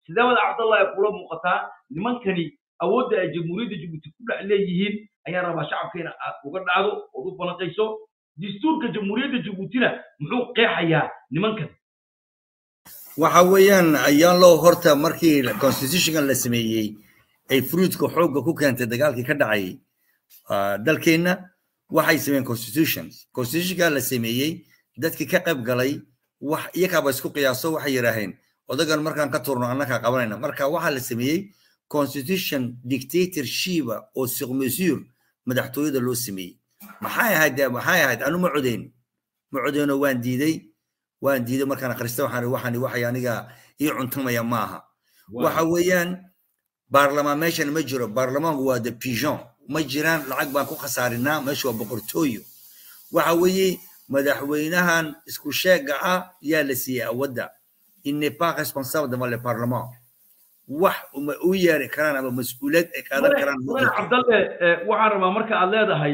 sidee wada cabdallah ay kula muuqataa nimankani awoodda ay jamhuuriyadda jabuuti ku dhex leeyihiin ayaan rabaa shacabkeena aad uga dhacdo ood u balanqayso dastuurka jamhuuriyadda jabuutina muxuu qeexayaa nimankan waxa weeyaan ayaan loo horta markii constitutionkan la sameeyey ay fruitka xoogga ku keentay dagaalkii ka dhacay dalkeenna waxay sameeyeen constitutions constitutionka la sameeyey dadkii ka qayb galay wax iyakaaba isku qiyaaso waxay yidhaaheen odagan markaan ka turno annakaa qabanayna marka waxaa la sameeyey constitution dictatorshipa oo sur mesure madaxtooyada loo sameeyey maxay ahayd maxay ahayd anu ma codeyn ma codeyno waan diiday waan diiday markaan akhrista waxaan waxaan waxay aniga ii cuntamaya maaha waxa weeyaan baarlamaan meeshan ma jiro baarlamaanku waa de pigeon ma jiraan lacag baan ku khasaarinaa meesha waa boqortooyo waxa weeye madaxweynahan isku sheega ah yaa la siiyey awadda il n'est pas responsable devant le parlement wax uma u yeeri karaan ama mas-uuliyad ay qaadan karaan madax cabdalle waxaan rabaa marka aad leedahay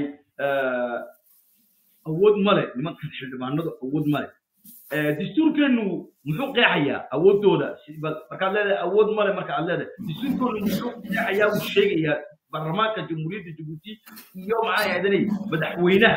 awood male nimankan xildhibaanadu awood male dastuurkeenu muxuu qeexayaa awooddooda markaad leedahay awood male marka aad leedahay dastuurkeenu muxuu qeexayaa uu sheegayaa baarlamaanka jamhuuriyadda jabuuti iyo maxaa yahdanay madaxweynaha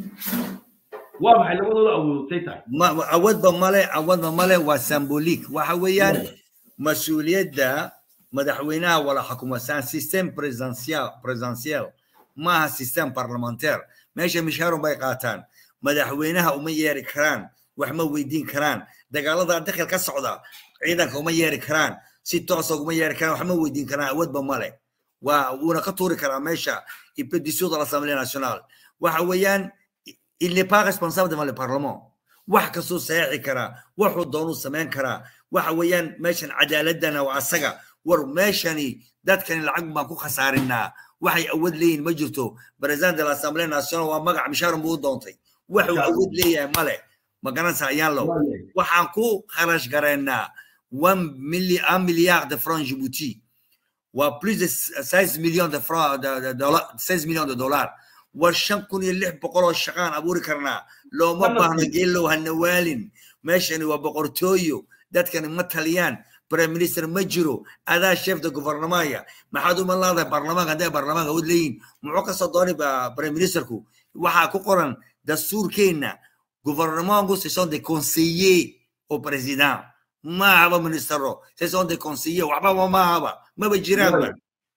waa maxay labadooda awoodtay tahay awoodba male awoodba male waa symbolic waxa weeyaan mas-uuliyadda madaxweynaha wala xukuma c'est un système présidentiel présidentiel maaha système parlementaire meesha mishaarun bay qaataan madaxweynaha uma yeeri karaan wax ma weydiin karaan dagaalada dakhil ka socda ciidanka uma yeeri karaan si toosa uguma yeeri karaan wax ma weydiin karaan awoodba male waa wuuna ka tuuri karaa meesha ipedisyo de l'assemblée nationale waxa weeyaan il n'est pas responsable devant le parlement wax kastuu saxiixi karaa wuxuu doonuu samayn karaa waxa weeyaan meeshan cadaaladana waa asaga war meeshani dadkani lacag baan ku khasaarinaa waxay awood leeyihin ma jirto president de l'assemblée nationale waa magac mishaarun buu u doontay waxuu awood leeyahay male ma garanaysa ayaan low waxaan ku kharash garaynaa un milliard de francs djibouti waa plus de 16 millions de francs de dollars 16 millions de dollars war shan kun iyo lix boqol oo shaqaan abuuri karnaa looma baahno geelow hana waalin meeshani waa boqortooyo dadkani ma taliyaan prime minister ma jiro adaa chef de gouvernemaya maxaad uma laadahay baarlamaanka hadday baarlamaanka awood leeyihin muxuu kasoo doonay prime ministerku waxaa ku qoran dastuurkeenna gouvernementku ce sont des conseillers au président maahaba ministero ce sont des conseillers waxbaba maahaba maba jiraanba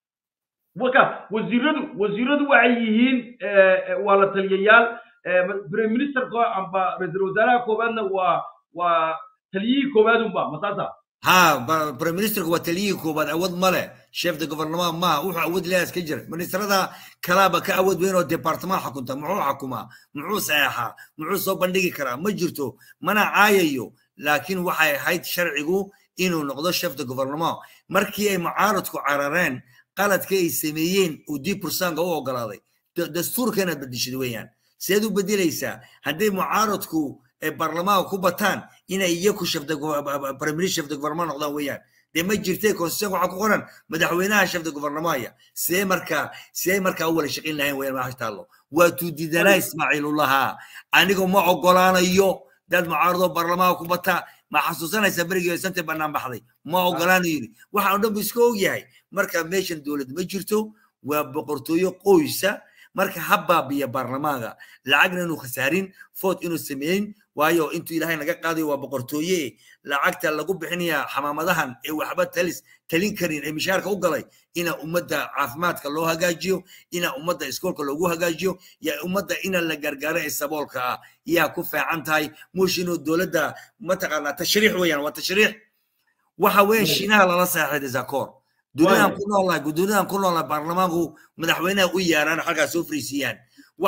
waka wasiiradu wasiiradu waxay yihiin waa la taliyayaal prime ministerka amba ra-iisul wasaaraha koowaadna waa waa taliyihii koowaad unba masaasa ha prime ministerku waa taliyihii koowaad awood male chef de gouvernement maha wuxuu awood leeyaas ka jira ministrada kalaaba ka awood weyn oo departement xukunta muxuu xukumaa muxuu saxeexaa muxuu soo bandhigi karaa ma jirto mana caayayo laakiin waxay ahayd sharcigu inuu noqdo chef de gouvernement markii ay mucaaradku carareen qaladka ay sameeyeen uu dib bursaanka u ogolaaday dastuurkana bedeshid weeyaan seed u bedelaysaa hadday mucaaradku ay baarlamaanka ku bataan inay iyaku premier chef de gouvernement noqdaan weeyaan dee ma jirtay constitution waxaa ku qoran madaxweynaha chef de gouvernemaya see markaa see markaa u wala shaqayn lahayn weeyaan maaha taallo waa tuudidanaa ismaaciilullahaa anigu ma ogolaanayo dad mucaaradoo baarlamaanka ku bataa ma xasuusanaysaa berigii sante bannaan baxday ma ogolaanayo yidhi waxa o dhan bu iska ogyahay marka meeshan dowlad ma jirto waa boqortooyo qoysa marka ha baabiya baarlamaanka lacagna inuu khasaarin food inuu sameeyin waayo intuu ilaahay naga qaadayo waa boqortooye lacagta lagu bixinaya xamaamadahan ee waxba talis talin karin ee mishaarka u galay ina ummadda caafimaadka loo hagaajiyo ina ummadda iskoolka loogu hagaajiyo ya ummadda ina la gargaaro ee saboolka ah yaa ku fiican tahay mush inuu dowladda mataqaanaa tashriix weeyaan waa tashriix waxa weeyaan shiinaha lala saaxiiday zakoor duniyadan ku noolnahay duniyadan ku noolnahay baarlamaanku madaxweynaha u yaaraan xaggaa soo fariisiyaan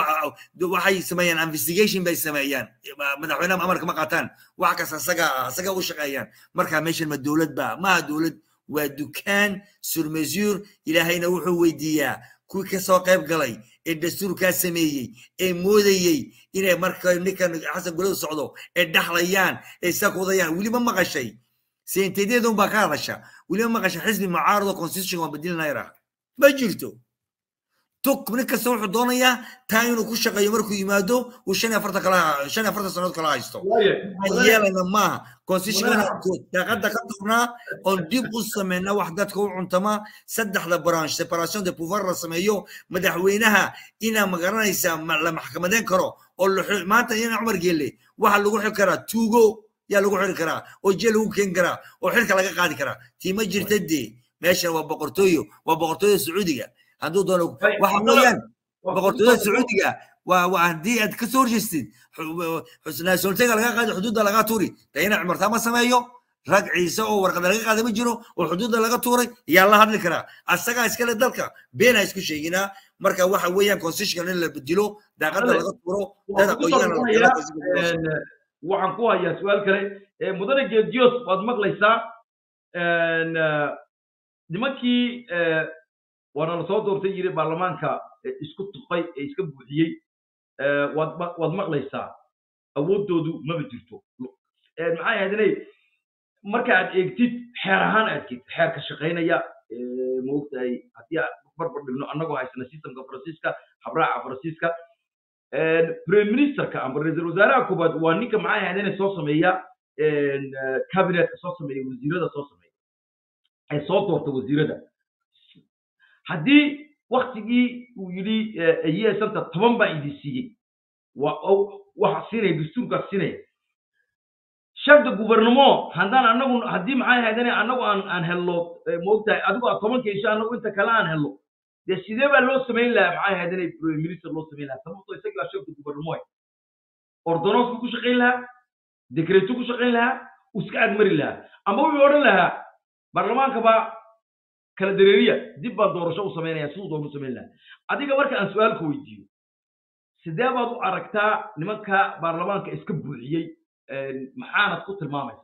waxay sameeyaan investigation bay sameeyaan madaxweynaha amarka ma qaataan wax kasta asaga asaga u shaqeeyaan marka meeshan ma dowlad ba maaha dowlad waa dukaan sur mesure ilaahayna wuxuu weydiiyaa kuwii kasoo qayb galay ee dastuurkaa sameeyey ee moodayey inay marka ninkan xasan guladu socdo ee dhaxlayaan ee sakudayaan weli ma maqashay seenteedeedun baa ka hadasha weli ma maqashay xisbi mucaarado constitution waa bedelinayra ma jirto tuk nin kasta wuxuu doonayaa taa inuu ku shaqeeyo markuu yimaado uu shan iyo afartan kala shan iyo afartan sannadood kala haysto waxaan yeelayna maaha constitutionka daaqada ka turnaa oon dib u sameynaa wax dadka u cuntama saddexda branch separation de pouvoir la sameeyo madaxweynaha inaa magaranaysaa la maxkamadeyn karo oo maanta ina cumar geelle waxa lagu xiri karaa tuugo yaa lagu xiri karaa oo jeel lagu keeni karaa oo xilka laga qaadi karaa tiima jirta dee meeshan waa boqortooyo waa boqortooyada sacuudiga hadduu doono waxa weeyaan boqortooyada sacuudiga waa waa haddii aad ka soo horjeestid nationaltega laga qaadi xuduudda laga tuuri de ina cumartaa ma sameeyo rag ciise oo warqada laga qaada ma jiro oo xuduudda laga tuuray yaa la hadli karaa asagaa iskale dalka beena isku sheeginaa marka waxa weeyaan constitution in la bedelo daaqada laga tuuro dad aqoonyahana waxaan ku hayaa su-aal kale mudane geedios waad maqlaysaa nimankii waana lasoo doortay yiri baarlamaanka isku tuqay ee iska buuxiyey waad waad maqlaysaa awooddoodu maba jirto maxay ahayd inay marka aad eegtid xeer ahaan aad eegtid xeerka shaqaynaya maogtahay haddii aan barbar dhigno annagoo haysana systemka faransiiska habraaca faransiiska prime ministerka amba ra-iisul wasaaraha koobaad waa ninka maxay ahayd inay soo sameeya cabinetka soo sameeya wasiirada soo sameeya ay soo doorta wasiirada haddii waktigii uu yidhi yeesanta toban baa idin siiyey waxa siinaya dastuurkaas siinaya sharda gubernamo haddaan anagu haddii maxay ahayd in anagu aan aan helno moogtahay adigu aad tobanka isha anagu inta kale aan helno dee sidee baa loo samayn lahaa maxay ahayd inay prime minister loo samayn lahaa sababtoo isagii baa sharda gubernamo ordonos buu ku shaqayn lahaa dekreto ku shaqayn lahaa uu iska agmari lahaa ama wuxuu odhan lahaa baarlamaanka baa kala dareeriya dib baan doorasho u samaynaya siduu doon u samayn lahaa adiga marka aan su-aalka weydiiyo sidee baad u aragtaa nimanka baarlamaanka iska buuxiyey maxaanad ku tilmaamaysaa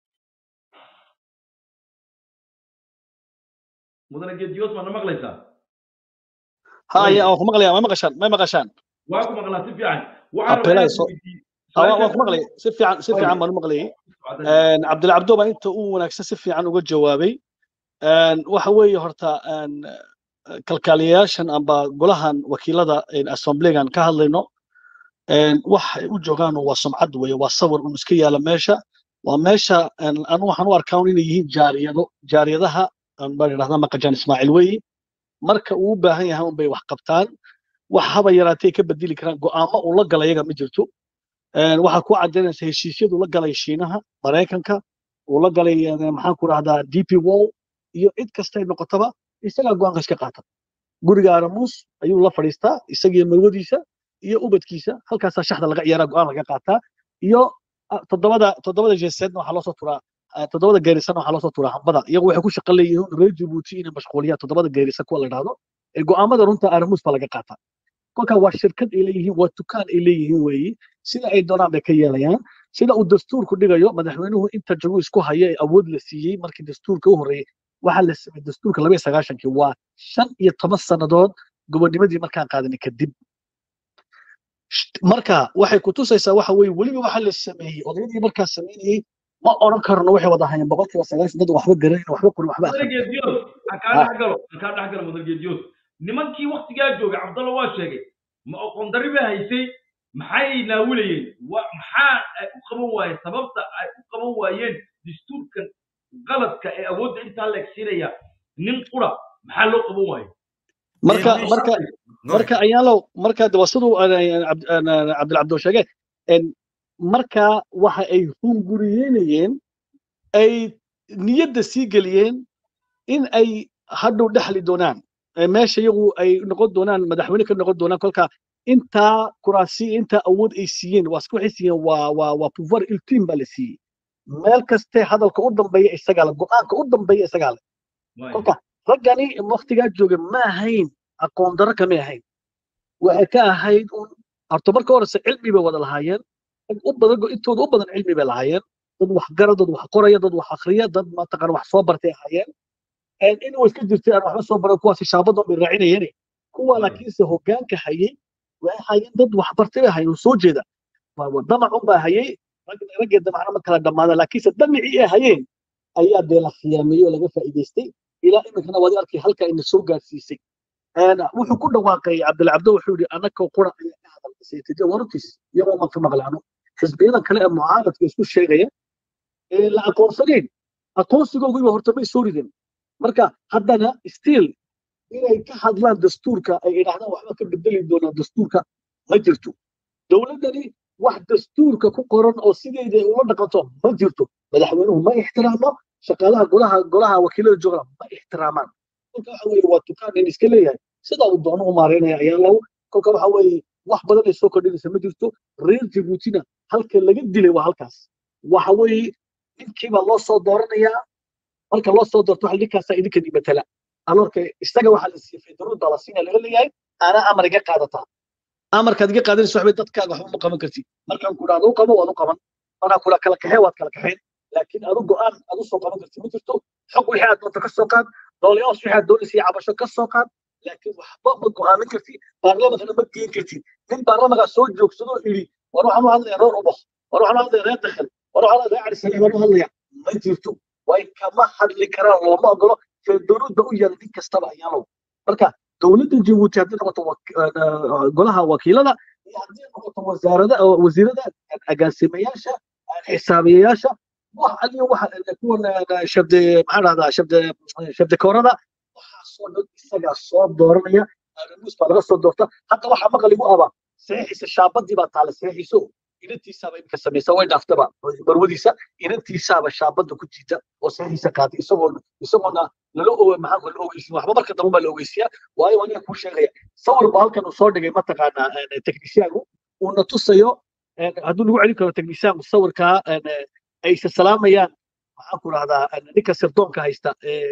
mudane geediyoos maadna maqlaysaa haya waan ku maqlaya ma maqashaan may maqashaan waa ku maqlaa si fiican waan ku maqlay si fiican si fiican baan u maqlayay cabdilcabdo baa inta uu wanaagsan si fiican uga jawaabay waxa weeye horta kalkaaliyayaashan amba golahan wakiilada assemblygan ka hadlayno waxay u joogaan waa sumcad weeye waa sawir un iska yaala meesha waa meesha anu waxaan u arkaa inay yihiin jaariyado jaariyadaha baan idhahdaa maqajaan ismaaciil weyi marka uu u baahan yahay unbay wax qabtaan wax haba yaraatay ka bedeli karaan go'aamo uu la gala iyaga ma jirto waxaa ku caddaynaysa heshiisyadu la galay shiinaha maraykanka uu la galay maxaan ku rahdaa dp wall iyo cid kastay noqotaba isagaa go'aanka iska qaata guriga aramuus ayuu la fadhiistaa isagiyo marwadiisa iyo ubadkiisa halkaasaa shaxda laga ciyaaraa go'aan laga qaataa iyo toddobada toddobada jeeseedna waxaa loosoo turaa toddobada geerisana waxaa loosoo turaa hambada iyagu waxay ku shaqo leeyihiin reer jabuuti inay mashquuliyaan toddobada geerisa kuwa la dhahdo ee go'aamada runta aramuus baa laga qaataa kolkaa waa shirkad ay leeyihiin waa dukaan ay leeyihiin weeyi sida ay doonaan bay ka yeelayaan sida uu dastuurku dhigayo madaxweynuhu inta jago isku haya ee awood la siiyey markii dastuurka u horreeyey waxaa la sameeyey dastuurka laba iyo sagaashankii waa shan iyo toban sannadood gobonimadii markaan qaadanay kadib marka waxay ku tusaysaa waxa weeye weliba waxaa la sameeyey odayadii markaa sameynayey ma odhan karno waxay wada hayeen boqolkiiba sagaashan dad waxba garanayna waxba qorin waxba kaa dhexgala mudargeediyoos nimankii waktigaa joogay cabdalla waa sheegay ma oqon darri bay haysay maxay naawilayeen maxaa ay u qaban waayeen sababta ay u qaban waayeen dastuurkan qaladka ee awoodda intaa la egsiinaya nin qura maxaa loo qaban waaye marka marka marka ayaalow marka de waa siduu cabdilcabdo sheege marka waxa ay hunguriyeynayeen ay niyadda sii geliyeen in ay hadhow dhexli doonaan meesha iyagu ay noqon doonaan madaxweyne ka noqon doonaan kolka intaa kuraasi intaa awood ay siiyeen waa waxay siiyeen waa waa waa pouvoir ultime baa la siiyey meel kaste hadalka u dambeeya isagaa le go'aanka u dambeeya isagaa le kolka raggani waktigaa jooga ma ahayn aqoon darro kamay ahayn waxay ka ahayd un horta marka horese cilmi bay wada lahaayeen u badan intooda u badan cilmi bay lahaayeen dad wax gara dad wax qoraya dad wax akhriya dad mataqaan wax soo bartay ahaayeen in way iska jirtay aan waxba soo baran kuwaasi shaabadan bay raacinayeen kuwa laakiinse hoggaanka hayay waxay hayeen dad wax bartay bay hayeen soo jeeda damacun baa hayay raggee damacna ma kala dhammaada laakiinse damicii ay hayeen ayaa dee la khiyaameeyey oo laga faa'iidaystay ilaa iminkana waad arkay halka ina soo gaarsiisay wuxuu ku dhawaaqay cabdilcabdo wuxuu yidhi annaka qura ayaa ka hadalkasaytide wararkiis iyagoo maka maqlaano xisbiyada kale ee mucaaradka isku sheegaya ee la aqoonsanayn aqoonsigoogiiba horta may soo ridin marka haddana stiil inay ka hadlaan dastuurka ay idhaahdaan waxba ka bedeli doonaan dastuurka ma jirto dowladdani wax dastuurka ku qoran oo sideeda ay ula dhaqanto ma jirto madaxweynuhu ma ixtiraamo shaqaalaha golaha golaha wakiilada joogana ma ixtiraamaan kolka waxa weeye waa dukaan in iska leeyahay sidaa uu doono u maareynaya ayaa lagu kolka waxa weeye wax badan ay soo kordhinaysa ma jirto reer jabuutina halka laga dilay waa halkaas waxa weeye ninkiibaa loo soo dooranayaa marka loo soo doorto waxa ninkaasaa idinkani matala alorka isaga waxaa la siiyey federuda la siinaya laga leeyahay anaa amar iga qaadataa amarkaad iga qaadanaysa waxbay dadkaaga waxba ma qaban kartid markaan ku dhahdo u qabo waad u qaban markaan kula kala kaxee waad kala kaxeen laakiin adu go'aan aad u soo qaban kartid ma jirto xog wixii aad doonto ka soo qaad doolayaas wixii aad doonaysa iyo cabasho ka soo qaad laakiin waxba ma go'aamin kartid baarlamankana ma geen kartid nin baarlamankaa soo joogsadoo idhi war waxaan u hadlaya reer ubaq war waxaan u hadlaya reer dakhel war waxaan reer carisale baan u hadlaya ma jirto way kama hadli karaan looma ogolo federuudba u yaala nin kastaba ayaalow marka dowladda jabuuti haddii noqoto golaha wakiilada iyo haddii noqoto wasaarada wasiirada agaasimayaasha xisaabiyayaasha wax aliyo waxa kuwan shabde maxaa dhahdaa shabde shabde koorada waxaasoo dhan isagaa soo dooranaya aramuus baa laga soo doorta hadda waxaa maqligu aba saxiixiisa shaabadii baa taala saxiixiiso inantiisaaba imika samaysa way dhaaftaba barwadiisa inantiisaaba shaabada ku jiita oo saxiixiisa qaatay isagoo isagoona lala oge maxaa la ogeysiin waxba marka dambe baa la ogeysiyaa waayo aniga kuu sheegaya sawir baa halkan uu soo dhigay mataqaanaa technicianku uuna tusayo hadduu lagu celin karo technicianku sawirkaa ay isa salaamayaan maxaan ku rahdaa ninka sirdoonka haysta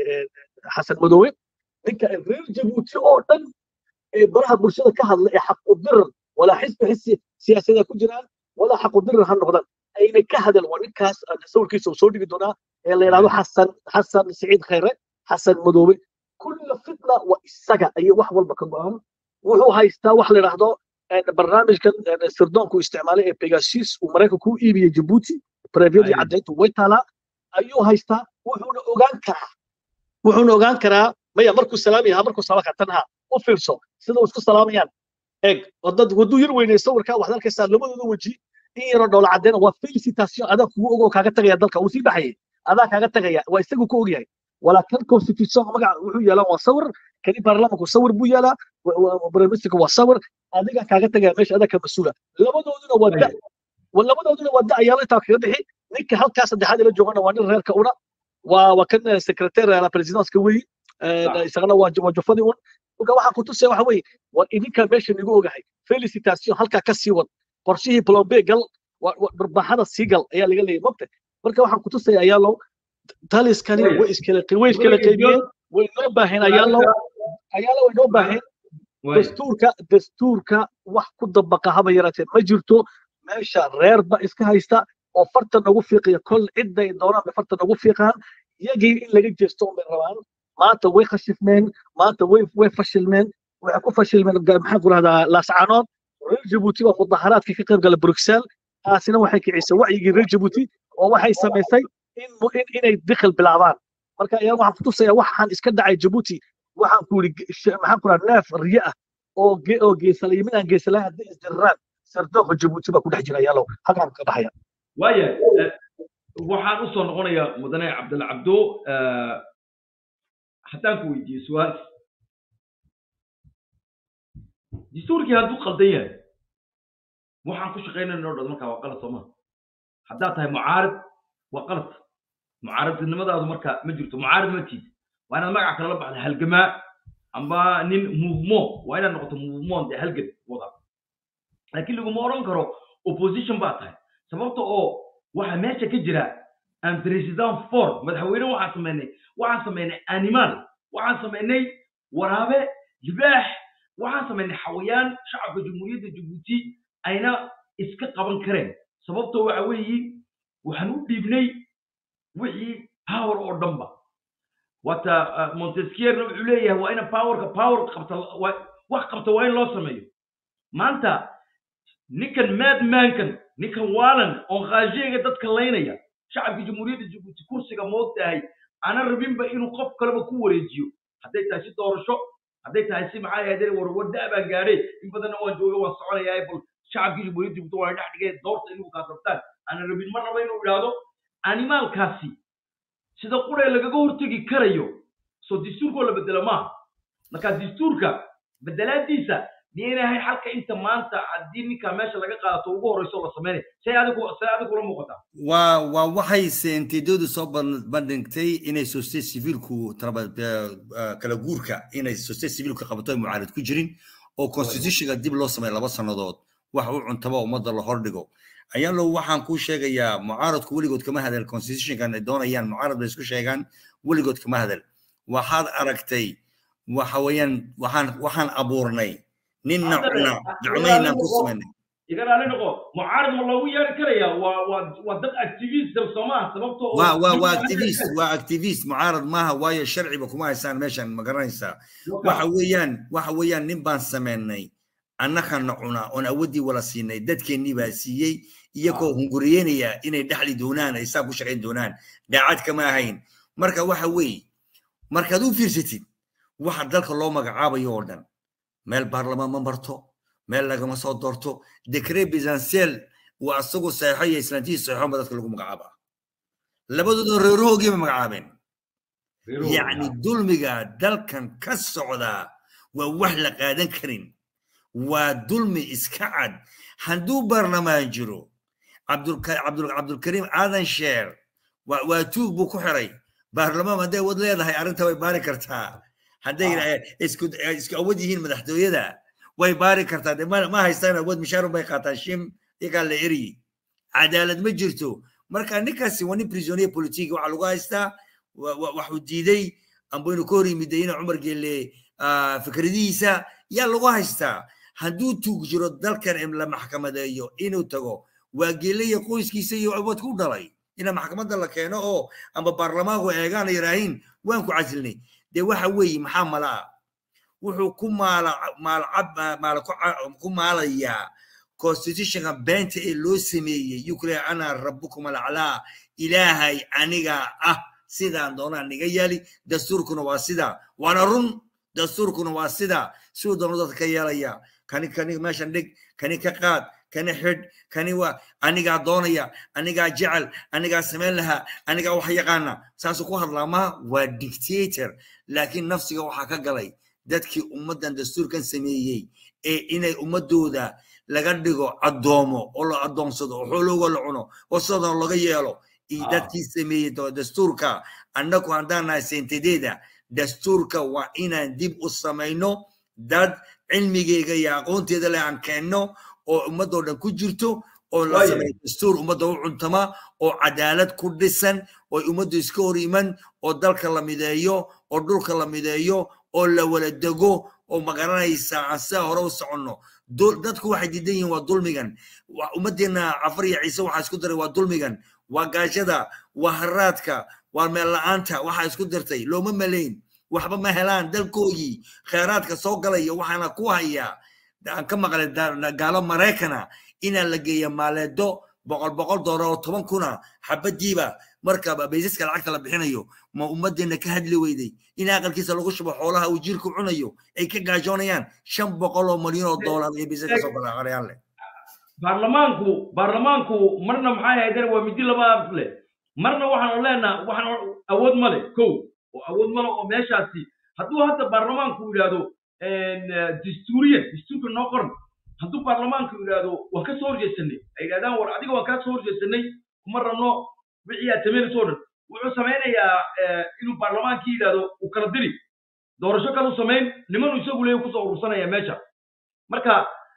xasan madoowe ninka reer jabuuti oo dhan ee baraha bulshada ka hadla ee xaqudirar walaa xisbi xisi siyaasadeed ku jiraan walaa xaqudirar ha noqdaan ayna ka hadal waa ninkaas sawirkiisa uu soo dhigi doonaa ee la yidhahdo xasan xasan siciid khayre xasan madoobe kulla fitna waa isaga ayay wax walba ka go'aan wuxuu haystaa wax la yidhaahdo barnaamijkan sirdoonku isticmaalay ee pegasus uu maraykanku u iibiyey jabuuti breviyadii caddayntu way taalaa ayuu haystaa wuxuuna ogaan karaa wuxuuna ogaan karaa maya markuu salaamaya markuu salaamka tanha u fiirso sida uu isku salaamayaan eeg dad waduu yar weynay sawirkaa waxaad arkaysaa labadooda weji in yaroo dhoola caddeena waa felicitation adaa kugu ogoo kaaga tagaya dalka uu sii baxayay adaa kaaga tagaya waa isagu ku ogyahay walaa kan constitution magaca wuxuu yeelaan waa sawir kani baarlamanku sawir buu yeelaa briministerka waa sawir adiga kaaga tagaya meesha adaa ka mas-uula labadooduna waa da labadooduna waa da ayaala intaa kaga bixi ninka halkaa saddexaad ila joogana waa nin reerka una waa waa kan secretary la presidentka weyi isagana waa waa jufadii un marka waxaan ku tusaya waxa weeye war idinkaa meesha nigu ogahay felicitation halkaa ka sii wad qorshihii plombe gal barbaaxada sii gal ayaa laga leeyahay mogta marka waxaan ku tusaya ayaalow taliskani way iskala way iskala qaybiyeen way noo baaheen ayaalow ayaalow way noo baaheen dastuurka dastuurka wax ku dabaqa haba yaraatee ma jirto meesha reerba iska haysta oo farta nagu fiiqaya kol cidday doonaan bay farta nagu fiiqaan iyagii in laga jeesto un bay rabaan maanta way khashifmeen maanta way way fashilmeen waxay ku fashilmeen maxaan ku rahdaa laascaanood reer jabuuti waa mudaharaadkii ka qayb gala bruxelles taasina waxay kicisay wacyigii reer jabuuti oo waxay samaysay in inay dikhil bilaabaan marka ayaa waxaan ku tusayaa waxaan iska dhacay jabuuti waxaan ku yidhi maxaan ku rahaa neef riye ah oo oo geesalay mid aan geesalahay haddii isdirraan sardooqa jabuuti baa ku dhex jira yaalow halkaan ka baxaya waaya waxaan u soo noqonayaa mudane cabdalla cabdo haddaan ku weydiiyo su-aal dastuurkii hadduu qaldan yahay waxaan ku shaqaynayna o dhan markaa waa qalad sooma haddaad tahay mucaarid waa qalad mucaaridnimadaadu marka ma jirto mucaarid ma tiid waa inaad magaca kale la baxda halgamaa amba nin movement waa inaad noqoto movement dee halgan wada laakiin laguma odhan karo opposition baa tahay sababta oo waxaa meesha ka jira aan president for madaxweyne waxaan samaynay waxaan samaynay animal waxaan samaynay waraabe libaax waxaan samaynay xawayaan shacabka jamhuuriyadda jabuuti ayna iska qaban kareen sababtoo waxa weeyi waxaan u dhiibnay wixii power oo dhanba wata montesquierna wuxuu leeyahay waa ina powerka power qabta wax qabta waa in loo sameeyo maanta ninkan madmankan ninkan waalan oon khaasheega dadka laynaya shacabka jamhuuriyadda jabuuti kursiga moogtahay ana rabinba inuu qof kaleba ku wareejiyo hadday tahay si doorasho hadday tahay si maxaa ahayd war wadda baan gaadhay in badanna waan jooga waan soconayaa bal shacabkii jamhuuriyadda dibto waa dhex dhigeen doorta inuu kaasabtaan aanan rabin ma raba inuu idhaahdo animaalkaasi sida quree lagaga hortegi karayo soo dastuurkoo la bedelo maaha marka dastuurka bedelaadiisa miyaynahay xalka inta maanta haddii ninka meesha laga qaadato ugu horeyso la sameynay say adigu say adigu kula muuqataa waa waa waxay seentidoodu soo ban- bandhigtay inay societe civilku taraba- eh, eh, kala guurka inay societe civilku qabato ay mucaarad ku jirin oo constitutionka dib loo sameeyo laba sannadood wax u cuntaba ummadda la hordhigo ayaalo waxaan kuu sheegayaa mucaaradku weligood kama hadal constitutionkan ay doonayaan mucaarad bay isku sheegaan weligood kama hadal waxaad aragtay waxa weeyaan waxaan waxaan abuurnay ninna cuna gacmaynaan ku samaynay iga raali noqo mucaarad ma loogu yeeri karaya waa waa waa dad activist soo maaha sababtoo oo- waa waa waa activist waa activist mucaarad maaha waayo sharciba kuma haysaan meeshan ma garanaysaa waxa weeyaan waxa weeyaan nin baan sameynay annakana cuna oon awoodii wala siinay dadkeennii baa siiyey iyagoo hunguriyeynaya inay dhexli doonaan ay saa ku shaqayn doonaan daacad kama ahayn marka waxa weeye markaad u fiirsatid waxa dalka loo magacaabayo oo dhan meel baarlamaan ma marto meel lagama soo doorto decret presidentiel waa asagoo saxeixo iyo islaantihiis saxeixo ba dadka lagu magacaabaa labadooda reerahoogiiba magacaabeen yacni dulmiga dalkan ka socdaa waa wax la qaadan karin waa dulmi iska cad hadduu baarlamaan jiro cabdulka- cabdul- cabdulkariim aadan sheer waa waa tuug buu ku xiray baarlamaan hadday wad leedahay arrinta way baari kartaa hadday eh, isku eh, isku awood yihiin madaxtooyada way baari kartaa de ma ma haystaan awood mishaarun bay qaataan shim iyagaa la eryi cadaalad ma jirto marka ninkaasi waa nin prisonier politique waxaa lagu haystaa wa- wa- waxuu diiday amba inuu ka hor yimid ina cumar geelle ah, fikradihiisa yaa lagu haystaa hadduu tuug jiro dalkan in la maxkamadeeyo inuu tago waa geelle iyo qoyskiisa iyo awoodka u dhalay ina maxkamadda la keeno oo amba baarlamaanku eegaan ay yidhaahiin waan ku casilnay dee waxa weeye maxaa malaa wuxuu ku maala maalcab maala ku ca- ku maalayaa constitutionka beenta ee loo sameeyey yuu ku leeyahay ana rabbukum alaclaa ilaahay aniga ah sidaan doonaan niga yaali dastuurkuna waa sidaa waana run dastuurkuna waa sidaa siduu doono dadka ka yeelaya kani kani meeshan dhig kani ka qaad kani xidh kani waa anigaa doonaya anigaa jecel anigaa samayn lahaa anigaa wax yaqaana saasuu ku hadlaa maha waa dictator laakiin nafsiga waxaa ka galay dadkii ummaddan dastuurkan sameeyey ee inay ummadooda laga dhigo addoomo oo la addoonsado oo xoolooga la cuno oo sidoo laga yeelo iyo Ah. dadkii sameeyey do- dastuurka annagu haddaan nahay sentadeeda dastuurka waa inaan dib u samayno dad cilmigeyga iyo aqoonteeda leh aan keenno oo ummadoo dhan ku jirto oo la Waayo. sameeyo dastuur ummadda u cuntama oo cadaalad ku dhisan oo ummaddu iska hor iman oo dalka la mideeyo oo dhulka la mideeyo oo la wala dego oo magaranaysa aan sidaa hore u soconno dul- dadku waxay diidan yihiin waa dulmigan Wa- ummaddeena cafar iyo ciise waxaa isku daray waa dulmigan waa gaajada waa haraadka waa meel la'aanta waxaa isku dirtay looma malayn waxba ma helaan dalkoogii kheyraadka soo galaya waxaana ku hayaa aan ka maqlay da- gaalo maraykana inaa la geeya maaleedo boqol boqol doolar oo toban kuna xabadiiba marka baysaska lacagta la bixinayo ma ummaddeena ka hadli weyday in aqalkiisa lagu shubo xoolaha uu jiirku cunayo ay ka gaajoonayaan shan boqol oo malyan oo doolar iyo baysaska soo galaaqarayaan leh baarlamaanku baarlamaanku marna maxay ahaydeen waa midi laba leh marna waxaanu leenaha waxaan awood ma leh kow oo awood ma leh oo meeshaasi hadduu hadda baarlamaanku yidhaahdo dastuuriyan dastuurka noo qoran hadduu baarlamaanku yidhaahdo waan ka soo horjeesanay ay yidhahdaan war adiga waan kaa soo horjeesanay kuma rabno wixii aad samaynayso o dhan wuxuu samaynayaa eh, inuu baarlamaankii yidhaahdo uu kala diri doorasho kalu samayn nimanu isagu leeyahy kusoo urursanaya meesha marka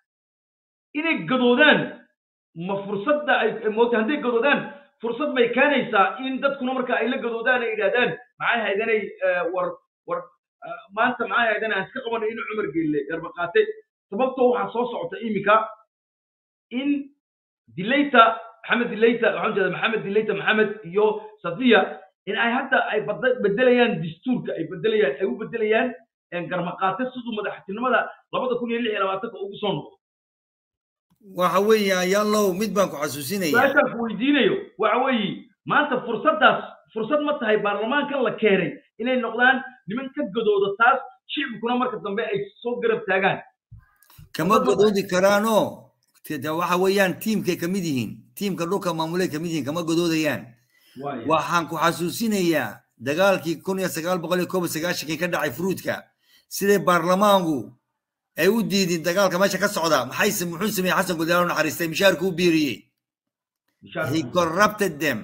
inay gadoodaan ma fursadda ay moogta hadday gadoodaan fursad may keenaysaa in dadkuna marka ay la gadoodaan ay yidhahdaan maxay haydanay war war eh, maanta maxay haydan aan iska qabanay in cumar geelle garba qaate sababtoo waxaa soo socota iminka in dilayta maxamed dilayta waxaan jeeda maxamed dilayta maxamed iyo safiya in ay hadda ay bada- bedelayaan dastuurka ay bedelayaan ay u bedelayaan garmaqaate siduu madaxtinimada labada kun iyo lix iyo labaatanka ugu soo noqdo waxa weeye ayaalow mid baan ku xasuusinaya su-aashaan ku weydiinayo waxa weeye maanta fursaddaas fursad ma tahay baarlamaankan la keenay inay noqdaan niman ka gadooda taas shicibkuna marka dambe ay soo garab taagaan kama godoodi karaanoo de waxa weeyaan tiimkay ka mid yihiin tiimka dhulka maamulay ka mid yihiin kama godoodayaan Waayo. waxaan ku xasuusinayaa dagaalkii kun iyo sagaal boqol iyo koob iyo sagaashankii ka dhacay fruudka siday baarlamaanku ay u diidin dagaalka meesha ka socda maxay muxuu sameeyey xasan gudaalo naxariistay mishaarku u biiriyey Mishaar- he corrupted them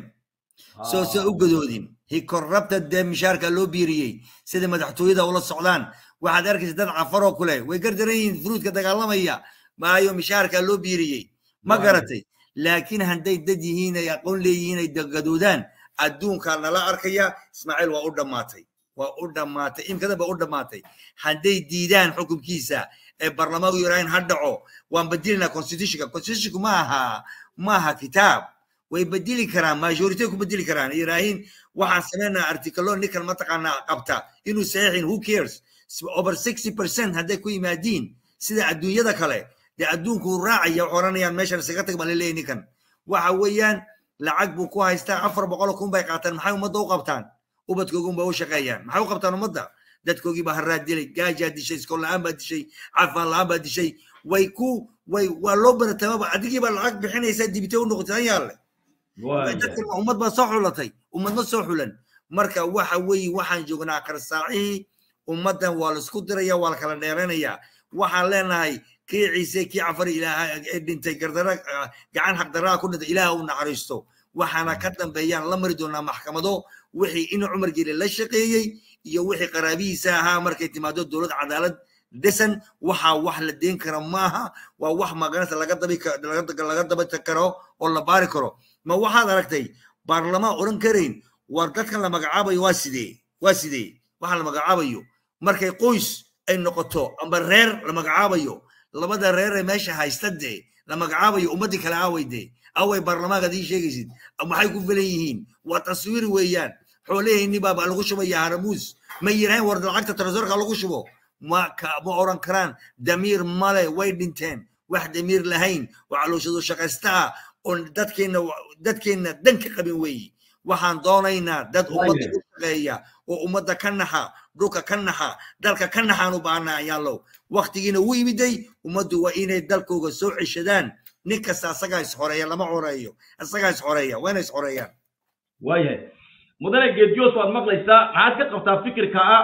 soo soo u gadoodin he corrupted them mishaarka loo biiriyey sida madaxtooyada ula socdaan waxaad arkaysa dad cafaroo kule way gardaran yihiin fruudka dagaalamaya maayo mishaarka loo biiriyey ma Waayo. garatay laakiin hadday dad yihiin ay aqoon leeyihiin ay gadoodaan adduunka nala arkaya ismaaciil waa u dhammaatay waa u dhammaatay imkada ba u dhammaatay hadday diidaan xukunkiisa ee barlamaanku yiraahin ha dhaco waan bedelinaa constitutionka constitutionku ma aha ma aha kitaab way bedeli karaan majority ku bedeli karaan yiraahin waxaan sameynaa artikalo ninkan mataqaanaa qabta inuu saxiixin who cares over 60 percent hadday ku yimaadiin sida adduunyada kale dee adduunku wuu raacaya waxay oranayaan meeshan isaga tag baa laleeyahy ninkan waxa weeyaan lacag buu ku haystaa afar boqol kun bay qaataan maxay ummadda u qabtaan ubadkoogun ba u shaqeeyaan maxay u qabtaan ummadda dadkoogii baa haraad dilay gaajaa dishay iskool la-aan baa dishay cafaan la-aan baa dishay way ku way waa loo baratamaba adigii baa lacag bixinaysaa dibite u noqotay an yaalle Waayo. dadkan waa ummad baa soo xulatay ummad ma soo xulan marka waxa weeye waxaan joognaa karsaacihii ummaddan waa laisku diraya waa la kala dheeranayaa waxaan leenahay kii ciise kii cafari ilaaha ee dhintay gardara gacan xaqdaraa ku dhintay ilaaha u naxariisto waxaana ka dambeeyaan la mari doonaa maxkamado wixii in cumar geli la shaqeeyey iyo wixii qaraabihiisa ahaa markay timaado dowlad cadaalad dhisan waxaa wax la deen kara maaha waa wax maganata laga dabi ka- laga laga daba karo oo la baari karo ma waxaad aragtay baarlamaan oran karayn war dadkan la magacaabayo waa sidee waa sidee waxaa la magacaabayo markay qoys ay noqoto amba reer la magacaabayo labada reer ee meesha haysta dee la magacaabayo ummadii kale aaway dee away baarlamaanka adii sheegaysid maxay ku filan yihiin waa taswiir weeyaan xoolahayni baaba lagu shubaya haramuus ma yiraahin war lacagta tarasoorka lagu shubo ma ka ma oran karaan damiir male way dhinteen wax damiir lahayn waa calooshadu shaqaystaa oon dadkeenna dadkeenna dan ka qabin weeyi waxaan doonaynaa dad ummadda Waayo. u shaqeeya oo ummadda ka naxa dhulka ka naxa dalka ka naxaan u baahnaa ayaalow waktigiina wuu yimiday ummaddu waa inay dalkooga soo ceshadaan nin kasta asagaa isxoreeya lama xoreeyo asagaa isxoreeya waa inay isxoreeyaan waayahay mudane geedjoos waad maqlaysaa maxaad ka qabtaa fikirka ah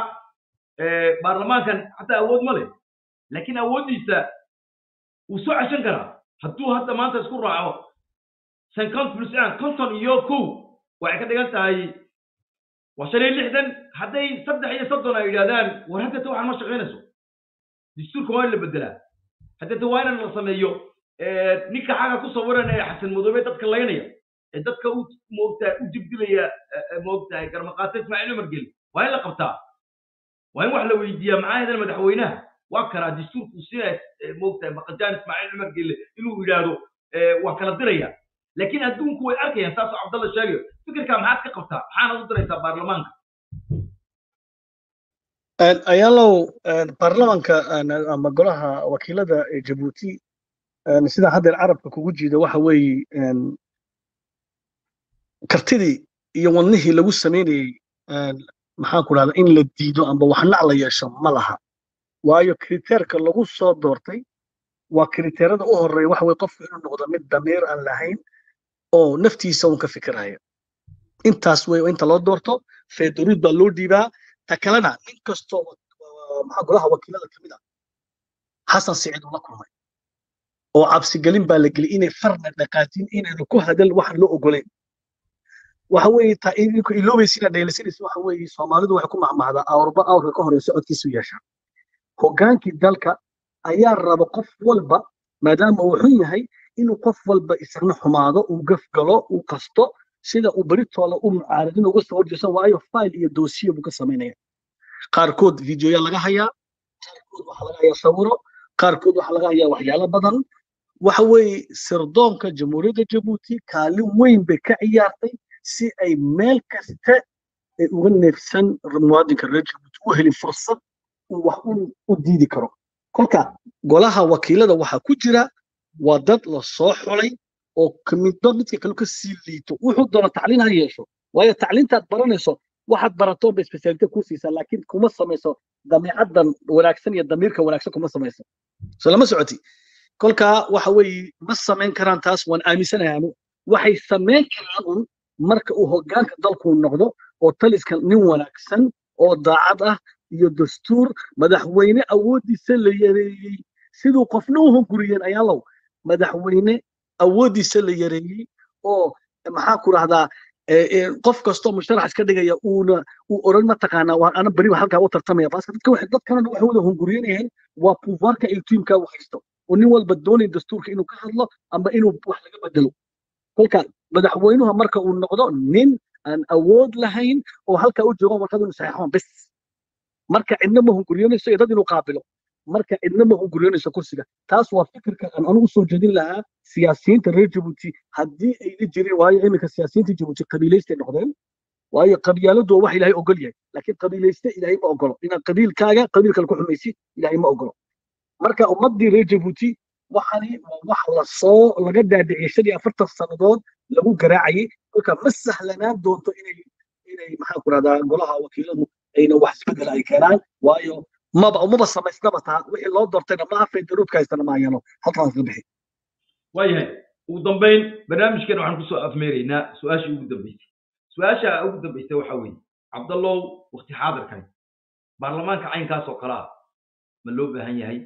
ee, baarlamaankan xataa awood ma leh laakiin awooddiisa wuu soo ceshan karaa hadduu hadda maanta isku raaco cinquante plus un konton iyo kow waxay ka dhigan tahay waa shan iyo lixdan hadday saddex iyo soddon ay yidhahdaan war haddata waxaan ma shaqaynayso dastuurka waa in la bedelaa haddata waa in la sameeyo ee, ninka xaga ku sawiran ee xasan madoobe dadka laynaya ee dadka u moogtahay u dibdilaya ee, ee, moogtahay garmaqaata ismaaciil umar geli waa in la qabtaa waa in wax la weydiiyaa maxaa yeelay madaxweynaha waa karaa dastuurku sina moogtahay maqajaan ismaaciil cumar gelle inuu yidhaahdo ee, waan kala diraya laakiin adduunku way arkayaan saasoo cabdalla sheegayo fikirkaa maxaad ka qabtaa maxaanad u diraysaa baarlamaanka ayaalow baarlamanka ama golaha wakiilada ee jabuuti sida haddeer carabka kugu jiida waxa weeye kartidii iyo wadnihii lagu samaynayey maxaan ku dhahda in la diido amba waxnac la yeesho ma laha waayo kriteerka lagu soo doortay waa kriteerada u horeeya waxa weye qofku inuu noqdo mid damiir aan lahayn oo naftiisa un ka fikiraya intaas wey inta loo doorto feeduruud baa loo dhiibaa ta kalena nin kastoo maxaa golaha wakiilada kamid ah xasan siciid uu la kulmay oo cabsigelin baa la geliyay inay farna dhaqaatiin inaynu ku hadal waxaan loo ogolayn waxa weeye taa idinku iloobaysa inaad dhaylasinaysa waxa weeye soomaalidu waxay ku mahmahdaa awrba awrka ka horeysa codkiisu yeesha hoggaankii dalka ayaa raba qof walba maadaama uu xun yahay inuu qof walba isagna xumaado uu gafgalo uu qasto sida uu beritoola u mucaaradin uga soo horjeesan waayo fayl iyo doosiye buu ka samaynaya qaarkood videoya laga hayaa qaarkood waxaa laga hayaa sawiro qaarkood waxaa laga hayaa waxyaalo badan waxa weeye sirdoonka jamhuuriyadda jabuuti kaalin weyn bay ka ciyaartay si ay meel kasta ay uga neefsan muwaadinka reer jabuuti u helin fursad uu wax u diidi karo kolka golaha wakiilada waxaa ku jira waa dad la soo xulay oo midba midka kale ka sii liito wuxuu doona tacliin ha yeesho waayo tacliintaad baranayso waxaad barato ba speciality ku siisaa laakiin kuma samayso dabeecaddan wanaagsan iyo damiirka wanaagsan kuma samayso so lama socoti kolkaa waxa weeye ma samayn karaan taas waan aaminsanahay anu waxay samayn karaan un marka uu hoggaanka dalku noqdo oo taliska nin wanaagsan oo daacad ah iyo dastuur madaxweyne awooddiisa la yareeyey siduu qofna u hunguriyeen ayaalow madaxweyne awooddiisa la yareeyey oo maxaa ku rahdaa qof kastoo musharax iska dhigaya uuna uu oran mataqaanaa waan ana beri halkaa u tartamaya baaska dadka waxay dad kalena waxay wada hunguriyanayeen waa puufaarka ay tiimka u haysto oo nin walba doonay dastuurka inuu ka hadlo ama inuu wax laga bedelo kolka madaxweynuhu marka uu noqdo nin aan awood lahayn oo halkaa u joogo warqad inuu saxeexo bes marka cidna ma hunguriyanayso iyo dad inuu qaabilo marka cidna ma hunguriyanayso kursiga taas waa fikirka aan anigu soo jeedin lahaa siyaasiyiinta reer jabuuti haddii ayna jirin waayo iminka siyaasiyiinta jabuuti qabiilaystay noqdeen waayo qabyaaladu waa wax ilaahay ogol yahay laakiin qabiilayste ilaahay ma ogolo inaad qabiilkaaga qabiil kale ku xumaysid ilaahay ma ogolo marka ummaddii reer jabuuti waxani waa wax lasoo laga dhaadhiciyay shan iyo afartan sannadood lagu garaacayay kolka ma sahlanaan doonto inay inay maxaa ku rahdaa golaha wakiiladu ayna wax isbedel ay keenaan waayo maba umaba samaysnaba taa wixii loo doortayna ma afay daruudka haystana ma hayano halkaas ka bixi waayahay ugu dambayn barnaamijkeena waxaan kusoo afmeeraynaa su-aashii ugu dambeysay su-aasha ugu dambeysay waxa weeye cabdallow wakti xaadirkan baarlamaanka caynkaas oo kale ah ma loo baahan yahay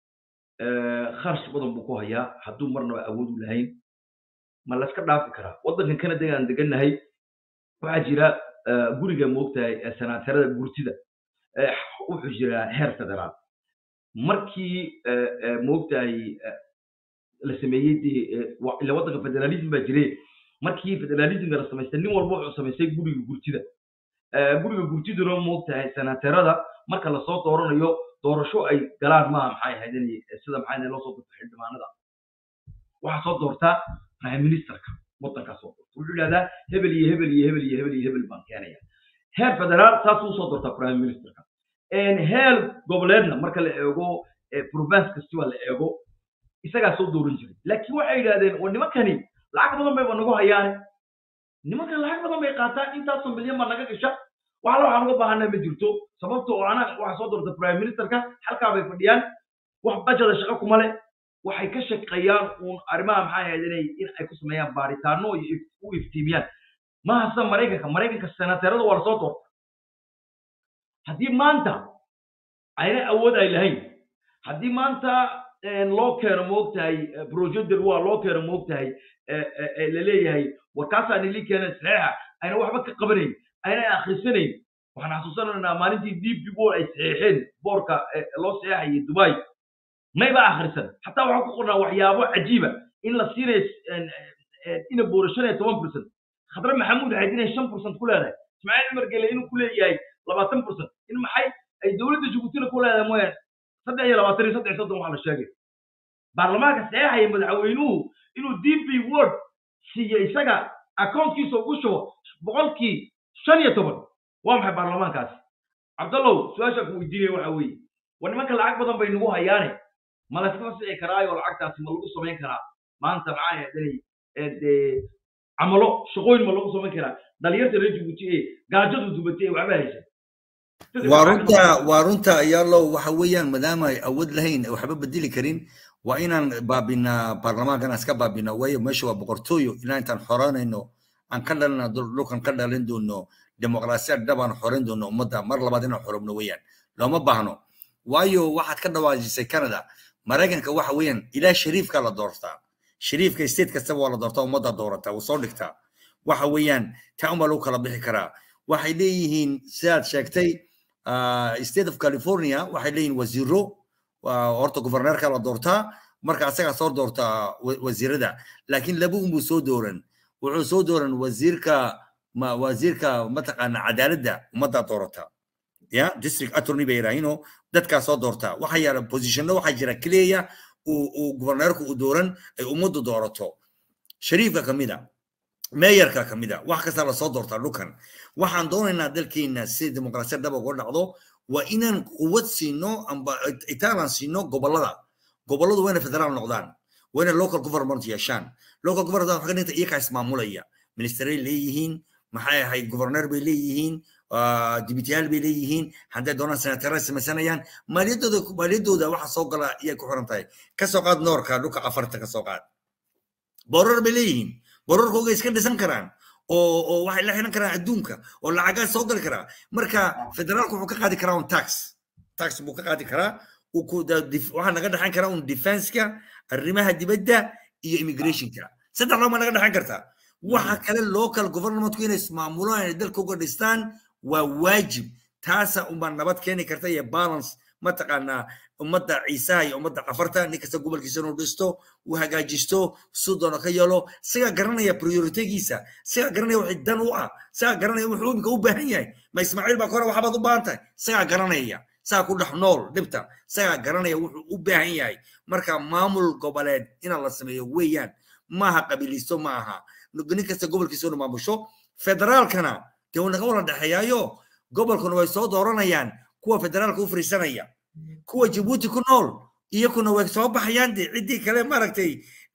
kharash badan buu ku hayaa hadduu marnaba awood u lahayn ma layska dhaafi karaa waddankan canada aan degannahay waxaa jira guriga moogtahay sanaatarada gurtida wuxuu jiraa heer federaal markii moogtahay la sameeyey dee ila waddanka federalism baa jire markii federalismka la samaystay nin walba wuxuu samaystay guriga gurtida guriga gurtiduna moogtahay sanaatarada marka lasoo dooranayo doorasho ay galaan maaha maxay ahayd inay sida maxay ahayd loo soo doorto xildhibaanada waxaa soo doortaa prime ministerka waddankaa soo doorta wuxuu yidhahdaa hebel iyo hebel iyo hebel iyo hebel iyo hebel baan keenaya heer federaal saasuu usoo doortaa prime ministerka heer goboleedna marka la eego province kastiba la eego isagaa soo dooran jiray laakiin waxay yidhahdeen oo nimankani lacag badan bayba nagu hayaane nimankan lacag badan bay qaataan intaasoo milyan baa naga gasha wax alla waxaan uga baahanaa ma jirto sababta oo ana waxaa soo doorta prime ministerka halkaa bay fadhiyaan wax bajada shaqo kuma leh waxay ka shaqeeyaan uun arrimaha maxaa ahayd inay in ay ku sameeyaan baaritaano iyo u iftiimiyaan maaha sida maraykanka maraykanka senateerada waa lasoo doorta haddii maanta ayna awood ay lahayn haddii maanta loo keeno moogtahay projector waa loo keeno moogtahay la leeyahay warkaasaa nili keena saxiixa ayna waxba ka qabanayn ayna akhrisanayn waxaan xasuusanaynaa maalintii d p o ay saxiixeen boorka loo saxiixayay dubai mayba akhrisan xataa waxaa ku qornaa waxyaabo cajiiba in la siinayo ina booro shan iyo toban percent khadre maxamuud waxay inay shan percent ku leedahay ismaaciil cumar gele inuu ku leeyahay labaatan percent in maxay ay dowladda jabuutina ku leedahay mooyaan saddex iyo labaatan iyo saddex iyo soddon waxaa la sheegay baarlamaanka saxeexaya madaxweynuhu inuu d p word siiyo isaga accountkiisa ugu shubo boqolkii shan iyo toban waa maxay baarlamaankaasi cabdallow su-aashaa ku weydiinaya waxa weeye war nimanka lacag badan bay nagu hayaane ma layska fasici karaayo lacagtaasi ma lagu samayn karaa maanta maxaa yeelay dee camalo shaqooyin ma lagu samayn karaa dhalinyarta reer jabuuti ee gaajadu dubatay ee waxba haysa waa runta waa runta ayaalow waxa weeyaan maadaama ay awood lahayn waxba bedeli karin waa inaan baabinaa baarlamaankan iska baabinaa waayo meesha waa boqortooyo ilaa intaan xoranayno aan ka dhalina dhulkan ka dhalin doono dimuqraasiyad dhabaan xoran doono ummadda mar labaad inaan xorobno weeyaan looma baahno waayo waxaad ka dhawaajisay canada maraykanka waxa weeyaan ilaa shariifka la doortaa shariifka state kastaba waa la doortaa ummadda doorataa wuu soo dhigtaa waxa weeyaan taa unbaa lagu kala bixi karaa waxay leeyihiin sidaad sheegtay state of california waxay leeyihiin wasiiro horta governorka la doortaa marka asagaa soo doortaa wasiirada laakiin laba unbuu soo dooran wuxuu soo dooran wasiirka wasiirka mataqaana cadaaladda ummaddaa doorata ya district attorney bay yidhaahino dadkaa soo doortaa waxaa yaala positionno waxaa jira keliya uu governorku u dooran ay ummaddu doorato shariifka kamida meeyarka kamida wax kasta lasoo doortaa dhulkan waxaan doonaynaa dalkeena si dimuqraasiyad dhaba uga dhacdo waa inaan quwad siino amba itaalan siino gobolada goboladu waa inay federaal noqdaan waa inay local government yeeshaan local government waxaa ka dhigta iyakaa ismaamulaya ministeray leeyihiin maxay ahayd governor bay leeyihiin dibitiyaal bay leeyihiin hadday doonaan senatara samaysanayaan maaliyadooda maaliyadooda waxa soo gala iyay ku xiran tahay ka soo qaad noorka dhulka afarta ka soo qaad boorar bay leeyihiin boorarkooga iska dhisan karaan oo oo waxay la xiran karaan adduunka oo lacagaa soo gali karaa marka federaalku wuxuu ka qaadi karaa un tax tax buu ka qaadi karaa waxaa naga dhexan karaa un defenska arrimaha dibadda iyo immigrationka saddex loo ma naga dhexan kartaa waxa kale local governmentku inay ismaamulaan inay dalka uga dhistaan waa waajib taasa unbaa nabad keeni karta iyo balance mataqaanaa ummadda ciisaha iyo ummadda cafarta nin kasta gobolkiisa inuu dhisto uu hagaajisto suu doono ka yeelo isagaa garanaya prioritegiisa isagaa garanaya wixii dan u ah isagaa garanaya wuxuu imika u baahan yahay ma ismaaciil baa kore waxbaad u baahan tahay isagaa garanaya isagaa ku dhex nool dhibta isagaa garanaya wuxuu u baahan yahay marka maamul goboleed inaa la sameeyo weeyaan maaha qabiilisto ma aha nin kasta gobolkiisa inu maamusho federaalkana dee uu naga wada dhexeeyaayo gobolkuna way soo dooranayaan kuwa federaalka u fariisanaya kuwa jabuuti ku nool iyakuna way soo baxayaan de ciddii kale maaragtay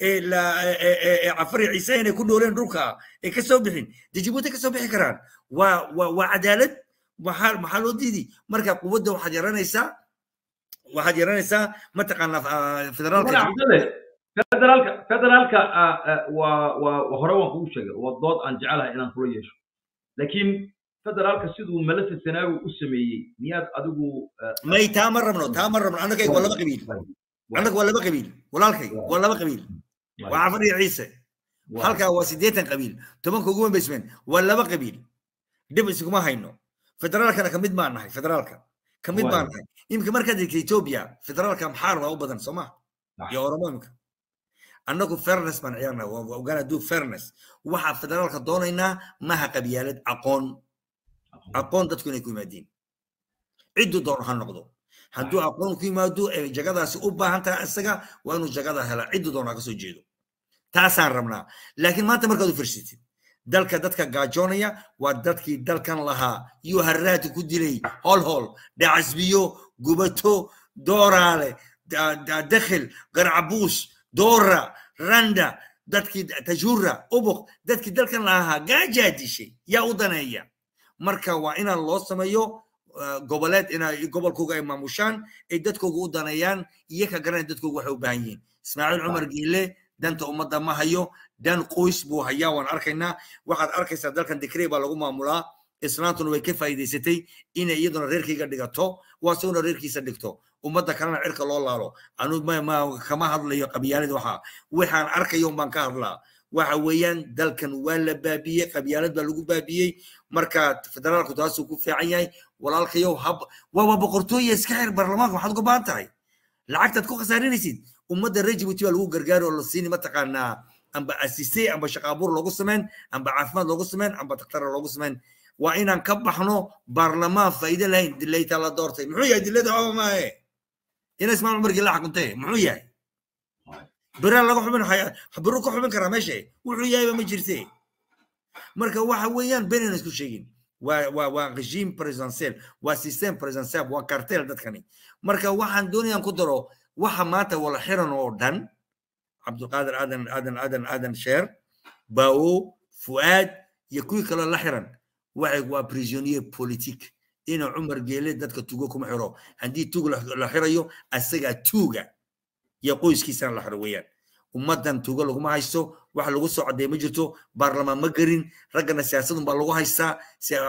cafari ciise inay ku dhooleen dhulka ay ka soo bixin dee jabuuti ka soo bixi karaan waa waa waa cadaalad maxaa maxaa loo diidi marka quwadda waxaad yaranaysaa waxaad yaranaysaa mataqaanaa federaalka federaalka federaalka waa waa hore waan kugu sheegay waa dood aan jecelahay inaan kula yeesho laakiin federaalka siduu malasa sanaawi u sameeyey miyaad adigu may taa ma rabno taa ma rabno annagay waa laba qabiil annaga waa laba qabiil walaalkay waa laba qabiil waa cafar iyo ciise halkaa waa siddeetan qabiil tobanka ugu wembaysmeen waa laba qabiil dhib iskuma hayno federaalkana kamid baan nahay federaalka kamid baan nahay imika markaad egta ethiopia federaalka maxaar baa u badan soo ma iyo oromo imika annagu fairness baan ciyaarnaa waa ogaana duu fairness waxaa federaalka doonaynaa maha qabyaalad aqoon aqoon dadku inay ku yimaadiin cidduu doono ha noqdo hadduu aqoon ku yimaado ee jagadaasi u baahan tahay isaga waa inuu jagada helaa cidduu doono ha ka soo jeedo taasaan rabnaa laakiin maanta markaad u firsatid dalka dadka gaajoonaya waa dadkii dalkan lahaa iyo harraati ku dilay hol hol dhacasbiyo gubato dooraale dakhil garcabuus doora randa dadkii tajura ubuq dadkii dalkan lahaa gaajaa dishay yaa u daneeya marka waa inaan loo sameeyo goboleed inay gobolkooga ay maamushaan ay dadkooga u daneeyaan iyo ka garanaya dadkooga waxay u baahan yihiin ismaaciil cumar giile danta ummadda ma hayo dan qoys buu hayaa waan arkaynaa waxaad arkaysaa dalkan dikrey baa lagu maamulaa islaantuna way ka faa'iidaysatay inay iyaduna reerkayga dhigato waa siguna reerkiisa dhigto ummadda kalena cirka loo laalo anu kama hadlayo qabyaalad waxa waxaan arkayo baan ka hadlaa waxa weeyaan dalkan waa la baabiyey qabyaalad baa lagu baabiyey marka federaalku taasuu ku fiican yahay walaalkayow hab waa boqortooya iska xir baarlamaanka waxaad uga baahan tahay lacagtaad ku khasaarinaysid ummadda reer jibuuti baa lagu gargaari oo la siini mataqaanaa amba asise amba shaqaabuur loogu samayn amba caafimaad loogu samayn amba daktara loogu samayn waa inaan ka baxno baarlamaan faa'iido lahayn dilayta la doortay muxuu yahay dilada oba maahe ina ismaal cumarkii la xukuntay muxuu yahay biraa laga xubin biru ka xubin karaa meesha wuxuu yahayba ma jirte marka waxa weeyaan benina isku sheegin waa waa waa regime presidentiel waa system presidentiel waa cartel dadkani marka waxaan doonayaan ku daro waxa maanta wala xiran oo dhan cabdulqaadir aadan aadan aadan aadan sheer bao fuaad iyo kuwii kaloo la xiran waxay waa prisonnier politique inuu cumar geele dadka tugo kuma xiro haddii tug la xirayo asagaa tuuga iyo qoyskiisana la xiro weeyaan ummaddan tuuga laguma haysto wax lagu soo cadeey ma jirto baarlamaan ma gerin raggana siyaasadun baa lagu haystaa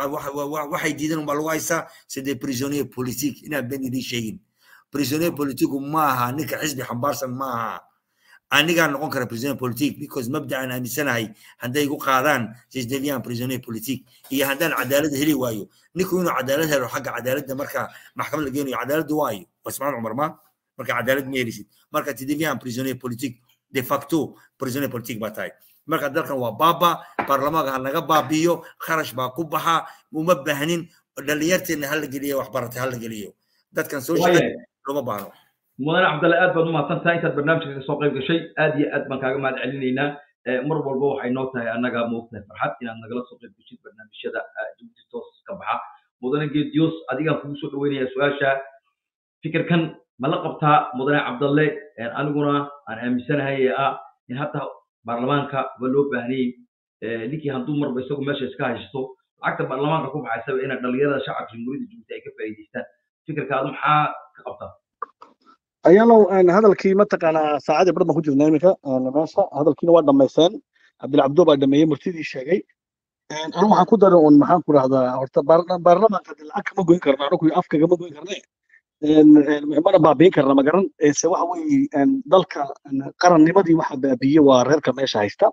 waxay diidan unbaa lagu haystaa sidee prisonnier politique inaan ben idiin sheegin prisonnier politiku maaha ninka xisbi xambaarsan maaha anigaa noqon kara prisonnier politique because mabda aan aaminsanahay hadday igu qaadaan sisdevian prisonnier politique iyo haddaan cadaalad heli waayo ninku inuu cadaalad helo xagga cadaaladda marka maxkamad la geenayo cadaaladda waayo wasmaan cumar ma marka cadaalad ma helisid marka tidevian prisonnier politique de facto prisonnier politique baa tahay marka dalkan waa baaba baarlamaanka ha naga baabiyo kharash baa ku baxa uma baahnin dhalinyarteena hala geliyo waxbaratay hala geliyo dadkan soo shaqeey looma baahno mudane cabdalle aad baad umahadsan tahay intaad barnaamijka ka soo qayb gashay aad iyo aad baan kaaga mahad celinaynaa mar walba waxay noo tahay annaga moogtahay farxad inaad nagala soo qayb gashid barnaamijyada jabuuti toos ka baxa mudane geediyoos adigaan kugu soo dhaweynayaa su-aasha fikirkan ma la qabtaa mudane cabdalle aniguna aan aaminsanahay ee ah in hadda baarlamaanka ba loo baahnay ninkii hadduu marba isagu meesha iska haysto lacagta baarlamaanka ku baxaysaba inay dhalinyarada shacabka jamhuuriyadda jabuuti ay ka faa'iidaystaan fikirkaadu maxaa ka qabtaa ayaalow hadalkii mataqaanaa saacadii bar baan ku jirnaa iminka meesha hadalkiina waa dhammaysteen cabdilcabdo baa dhameeyey murtidii sheegay anu waxaan ku daray un maxaan ku rahdaa horta baarlamaanka de lacag kama goyn karno anagu afka kama goyn karne mana baabiin karna ma garan se waxa weeye dalka qarannimadii waxa baabiye waa reerka meesha haysta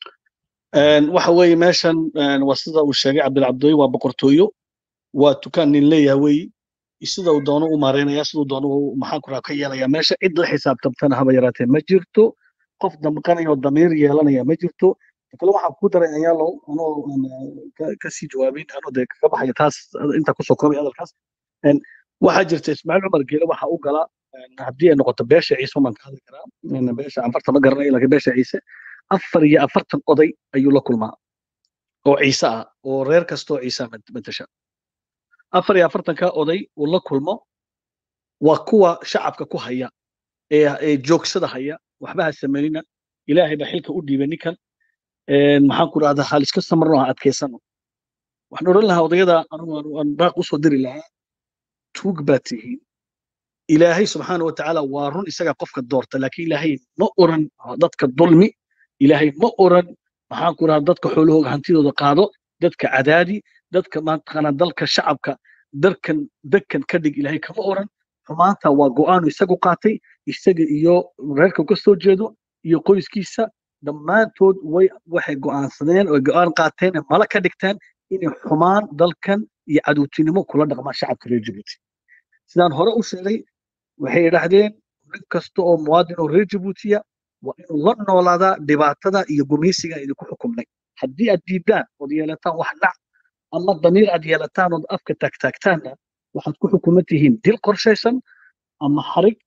waxa weeye meeshan waa sida uu sheegay cabdilcabdoy waa boqortooyo waa tukaan nin leeyahay weeye sida uu doono u maareynaya siduu doono maxaan ku raha ka yeelaya meesha cid la xisaabtamtana haba yaraatee ma jirto qof damqanaya oo damiir yeelanaya ma jirto kale waxaan ku daray ayaalow anoo kasii jawaabin anoo dee kaga baxaya taas intaa kusoo koobay hadalkaas waxaa jirta ismaaciil cumar geele waxa u gala haddii ay noqoto beesha ciise baan ka hadli karaa beesha afarta ma garanayo laakiin beesha ciise afar iyo afartan oday ayuu la kulmaa oo ciise ah oo reer kastoo ciise matasha afar iyo afartanka oday uu la kulmo waa kuwa shacabka ku haya ee joogsada haya waxba ha sameynina ilaahay baa xilka u dhiibay ninkan maxaan ku rahdaa hal iska samarno ha adkaysano waxaan odhan lahaa odayada aan baaq usoo diri lahaa tuug baa tihiin ilaahay subxaana wa tacaala waa run isagaa qofka doorta laakiin ilaahay ma oran dadka dulmi ilaahay ma oran maxaan ku rahdaa dadka xoolahooga hantidooda qaado dadka cadaadi dadka maantaqaana dalka shacabka darkan dekan ka dhig ilaahay kama oran xumaanta waa go'aanu isagu qaatay isaga iyo reerka ka soo jeedo iyo qoyskiisa dhammaantood way waxay go'aansadeen oo go'aan qaateen mala ka dhigteen inay xumaan dalkan iyo cadowtinimo kula dhaqmaan shacabka reer jabuuti sidaan hore u sheegay waxay idhaahdeen nin kasta oo muwaadin oo reer jabuutiya waa inuu la noolaadaa dhibaatada iyo gumeysiga idinku xukumnay haddii aad diidaan ood yeelataan wax dhac ama damiir aad yeelataan ood afka taagtaagtaanna waxaad ku xukuman tihiin dil qorshaysan ama xarig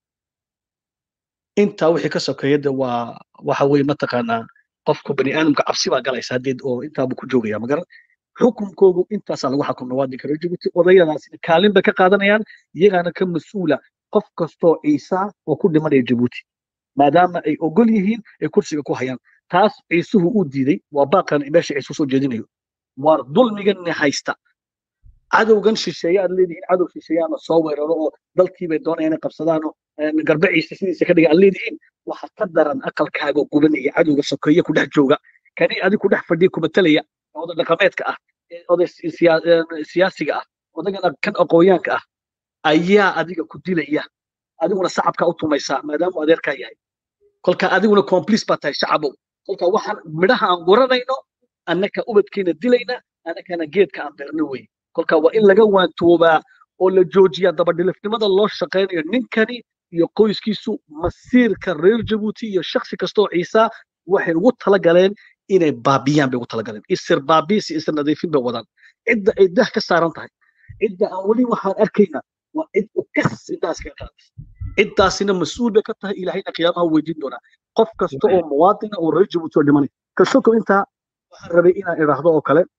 intaa wixii ka sokeeya de waa waxa weye mataqaanaa qofka bani aadamka cabsi baa galaysa haddeed oo intaabu ku joogaya magaran xukunkoogu intaasaa lagu xukumna waadinka reer jabuuti odayadaasina kaalin bay ka qaadanayaan iyagaana ka mas-uula qof kastoo ciisa oo ku dhimanaya jabuuti maadaama ay ogol yihiin ay kursiga ku hayaan taas ciisuhu uu diiday waa baaqan meesha ciisu soo jeedinayo waa dulmiganni haysta cadowgan shisheeye aad leedihiin cadow shisheeyaana soo weeraro oo dalkiibay doonayaan inay qabsadaano garbe ciise sidiisa ka dhiga aad leedihiin waxa ka daran aqalkaaga gubanaya cadowga sokeeye ku dhex jooga kani adig ku dhex fadhiya kumatalaya oda dhaqameedka ah oday siyaasiga ah odagana kan aqoonyaanka ah ayaa adiga ku dilaya adiguna sacabka u tumaysaa maadaama adeerkaa yahay kolka adiguna complice baa tahay shacabow kolka waxaan midhaha aan guranayno annaka ubadkeena dilayna annakana geedka aan beerno wey kolka waa in laga waantoobaa oo la joojiyaa dabadhilifnimada loo shaqaynayo ninkani iyo qoyskiisu masiirka reer jabuuti iyo shaksi kastoo ciisa waxay ugu talagaleen inay baabiyaan bay ugu talagaleen isir baabiis iyo isir nadiifin bay wadaan cidda ay dah ka saaran tahay cidda aan weli waxaan arkayna waa cid u kas ciddaas kaga qaadaysa ciddaasina mas-uul bay ka tahay ilaahayna qiyaamaha weydiin doonaa qof kasta oo muwaadina oo reer jabuuti oo dhimanay kasoko intaa waxaan rabay inaan idhaahdo oo kale